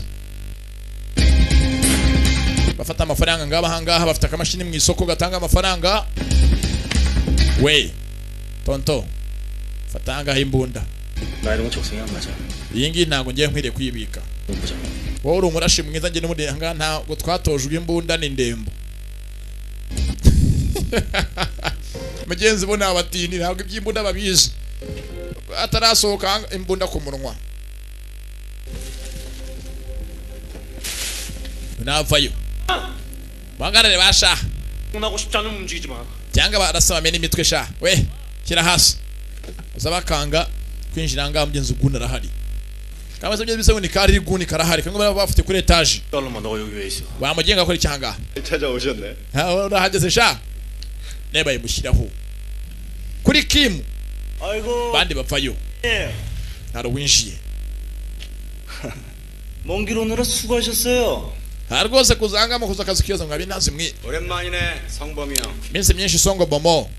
bafata amafaranga ngaba aha ngaha bafite akamashini mu isoko gatanga amafaranga we tonto fata aha ngaha imbunda 나 이런 거 적성이 안 맞아. iyi ngiyi ntabwo ngiye nkwiriye kuyibika wowe uri umurashi mwiza njye n'umundi aha ngaha ntabwo twatojwe imbunda ni ndembo mugenzi bo ni abatindi ntabwo iby'imbunda babizi atarasohoka aha ngaha, imbunda ku munwa navayo bahagarare ba sha 나고 싶지 않으면 움직이지 마. cyangwa barasabame n'imitwe sha we shyira hasi uzabakanga kwinjira ngaha mugenzi uguni arahari kaba se bisa ngo ni kari riguni karahari kandi baba bafite kuri etaje 딸로마 너가 여기 왜 있어? wamugenga akora icyaha ngaha 찾아오셨네. Ha, urahageze sha nebaye mushyiraho kuri kimu 아이고. bandi bapfayo 예. ntari uwinjiye 먼길 오느라 수고하셨어요. nta rwose kuzangamo kuza akazi kiyoza ngo abinazi mwe 오랜만이네 성범이 형. iminsi myinshi songo bomo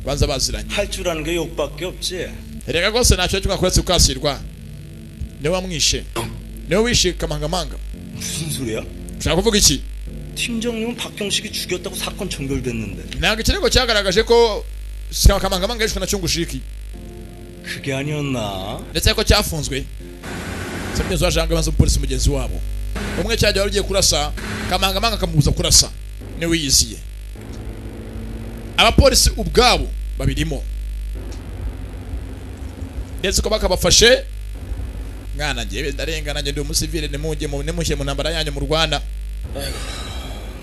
banza baziranye 할 줄 아는 게 욕밖에 없지. reka rwose ntacyo cyo mwakuretse ukasirwa niwe wamwishe niwe wishe kamangamanga 무슨 소리야? ushaka kuvuga iki 팀장님은 박경식이 죽였다고 사건 종결됐는데. ntabwo ikirego cyagaragaje ko kamangamanga yishwe na cyungushiki 그게 아니었나? ndetse ko cyafunzwe se mugenzi wa janga banza umupolisi mugenzi wabo umwe cyajya wari ugiye kurasa kamangamanga akamubuza kurasa niwe yiziye abapolisi ubwabo babirimo ndetse ko bakabafashe mwana njyewe ndarengana njye ndi umusivile nimujye mu nimushye mu ntambara yanyu mu rwanda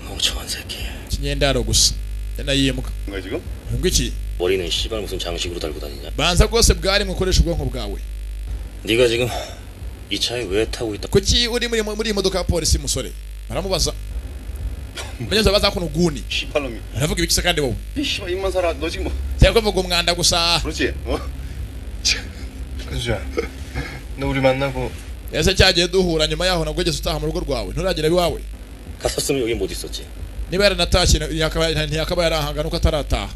멍청한 새끼. ikinyendaro gusa ndanayimuka 뭔가 지금? ngwiki 머리는 씨발 무슨 장식으로 달고 다니냐? banza rwose bwari mu ukoresha ubwonko bwawe 네가 지금 이 차에 왜 타고 있다? kuki uri muri muri iyi modoka ya polisi musore baramubaza bageze baza kuno guni 시팔놈이. aravuga ibiki se kandi wowe 이 씨발 입만 살아. 너 지금 뭐? cyangwa kuvuga umwanda gusa 그렇지. 어? 은수야, 너 우리 만나고 ese cyagiye duhura nyuma yaho nabwo ugeze utaha mu rugo rwawe nturagera iwawe 갔었으면 여기 못 있었지. niba yaranatashye yakaba- ntiyakaba yarahangana uko atarataha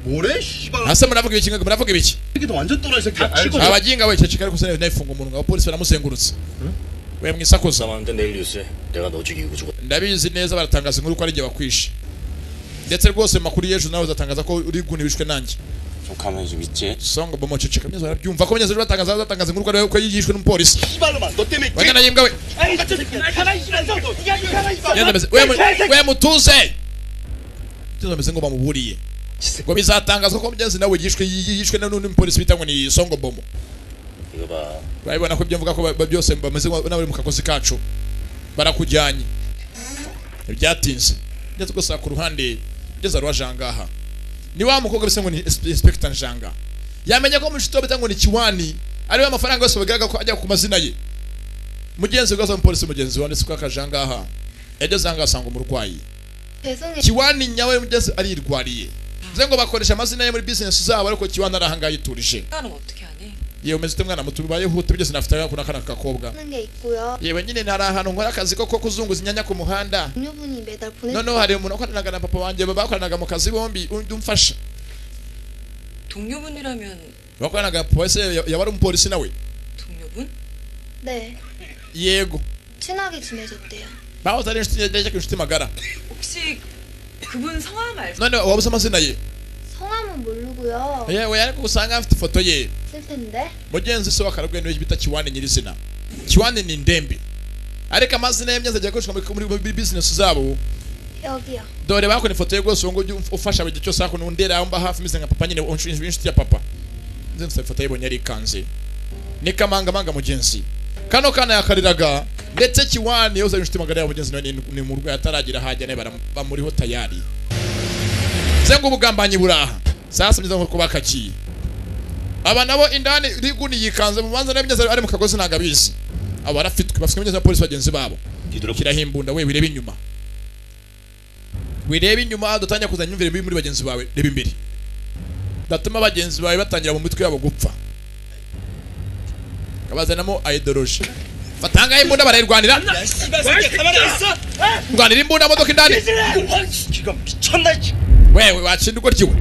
뭐래? 씨발. hasi muravuga ibiki ngo muravuga ibiki 새끼도 완전 또라이 새끼야. abaginga we ceceka ariko sinari nayifunga umunwa abapolisi baramuzengurutse we mwisakuza 나왔는데 내일 뉴스에 내가 너 죽이고 죽었. ndabizi neza baratangaza inkuru ko ari igihe bakwishe ndetse rwose mu makuru y'ejo nawe uzatangaza ko uri guni bishwe nanjye 좀 가만히 좀 있지. songa bomo ceceka mwiza barabyumva ko banyazeje batangaza batangaza inkuru ko ari ko yigishwe n'umupolisi 씨발놈아 너 때문에 Wajya na yimbwa we 아이 같은 새끼야 가만히 있어 너 가만히 있어 Ngenda mbese, we mu- we mutuze tuzo meze ngo bamuburiye ngo bizatangazwa ko mugenzi nawe yishwe yishwe n'undi mupolisi bita ngo ni songo bomo 이거 봐. barabibona ko ibyo mvuga ko ba- ba- byose bameze nka- n'abari mu kakozi kacu barakujyanye ntibyatinze ndetse gusa ku ruhande ngeze rwa jangaha ni wa mukobwa bisa ngo ni inspector janga yamenye ko mushuti bita ngo ni kiwani ariwe amafaranga yose bagaragara ko ajya ku mazina ye mugenzi we gaza umupolisi mugenzi we ndetse ko akajangaha yageze ahangaha asanga umurwayi 죄송해요. kiwani nyawe mugenzi arirwariye bivuze ngo bakoresha amazina ye muri business zabo ariko kiwani ari ahangaha yiturije 하는 거 어떻게 하니? yewe umeze ute mwana muto ubayeho ute bigeze nafite akana kana gakobwa 하는 게 있고요. yewe nyine ntari ahantu nkora akazi ko ko kuzunguza inyanya ku muhanda 동료분이 매달 보내. noneho hari umuntu wakoranaga na papa wanjye bakoranaga mu kazi bombi undi umfasha 동료분이라면 bakoranaga na papa wese ya- yaba ari umupolisi nawe 동료분? 네. yego 친하게 지내셨대요. bahoze ari inshuti yajyaga inshuti magara 혹시 그분 성함 알죠? none wabuze amazina ye 성함은 모르고요. yewe ariko usanga afite ifoto ye 슬픈데. mugenzi se wakarabwe niwe bita kiwani nyirizina kiwani ni ndembe ariko amazina ye myiza agiye akoreshwa muri- muri muri bizinesi zabo 여기요. dore bakora ifoto ye rwose ubu ngubu ujye ufasha buri gihe cyose hakuno undi yari aho mba hafi meze nka papa nyine inshuti inshuti ya papa nzi nsa ifoto yibonye arikanze ni kamangamanga mugenzi kano kana yakariraga ndetse kiwani yoza inshuti magana ya mugenzi nawe ni- ni mu rwego ataragira ahajya nawe baram- bamuriho tayari se ngo ubugambanyi buraha sasa myiza nko kuba kakiye aba nabo indani riguni yikanze mu manza n'imyenda ari mu kagozi ntabwo abizi abo barafitwe bafite imyenda z'abapolisi bagenzi babo shyiraho imbunda we wirebe inyuma wirebe inyuma dutangira kuzana imyumvire mibi muri bagenzi bawe reba imbere datuma bagenzi bawe batangira mu mitwe yabo gupfa abazanamo ideoloji batangaye imbunda barayirwanira 새끼야 가만히 있어 rwanira imbunda modoka indani 지금 미쳤나 이 wewe watshinda uko ryiwe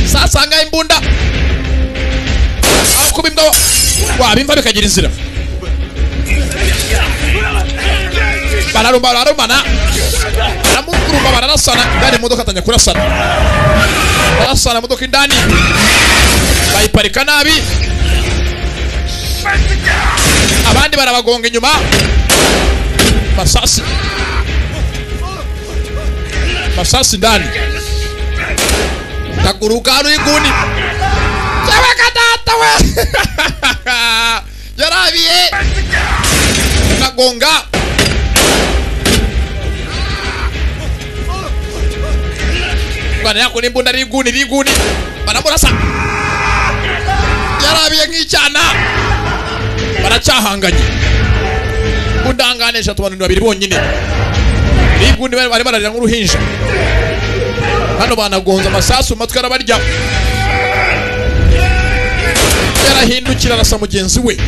sasa angaye imbunda aho kuba imbwa wa- wabimva bikagira inzira bararumba bararumana baramugurumba bararasana indani imodoka atangira kurasana barasana imodoka indani bayiparika nabi abandi barabagonga inyuma masasi masasi ndani kaguruka hano y'inguni sebeka data we yarabiye kagonga bwana yako n'imbunda n'inguni n'inguni baramurasa yarabiye nk'icyana baracyahanganye undanganisha tubantu babiri bonyine n'inguni bari bari bararira nk'uruhinja hano banagonze amasasu mu matwi arabarya yarahindukira arasa mugenzi we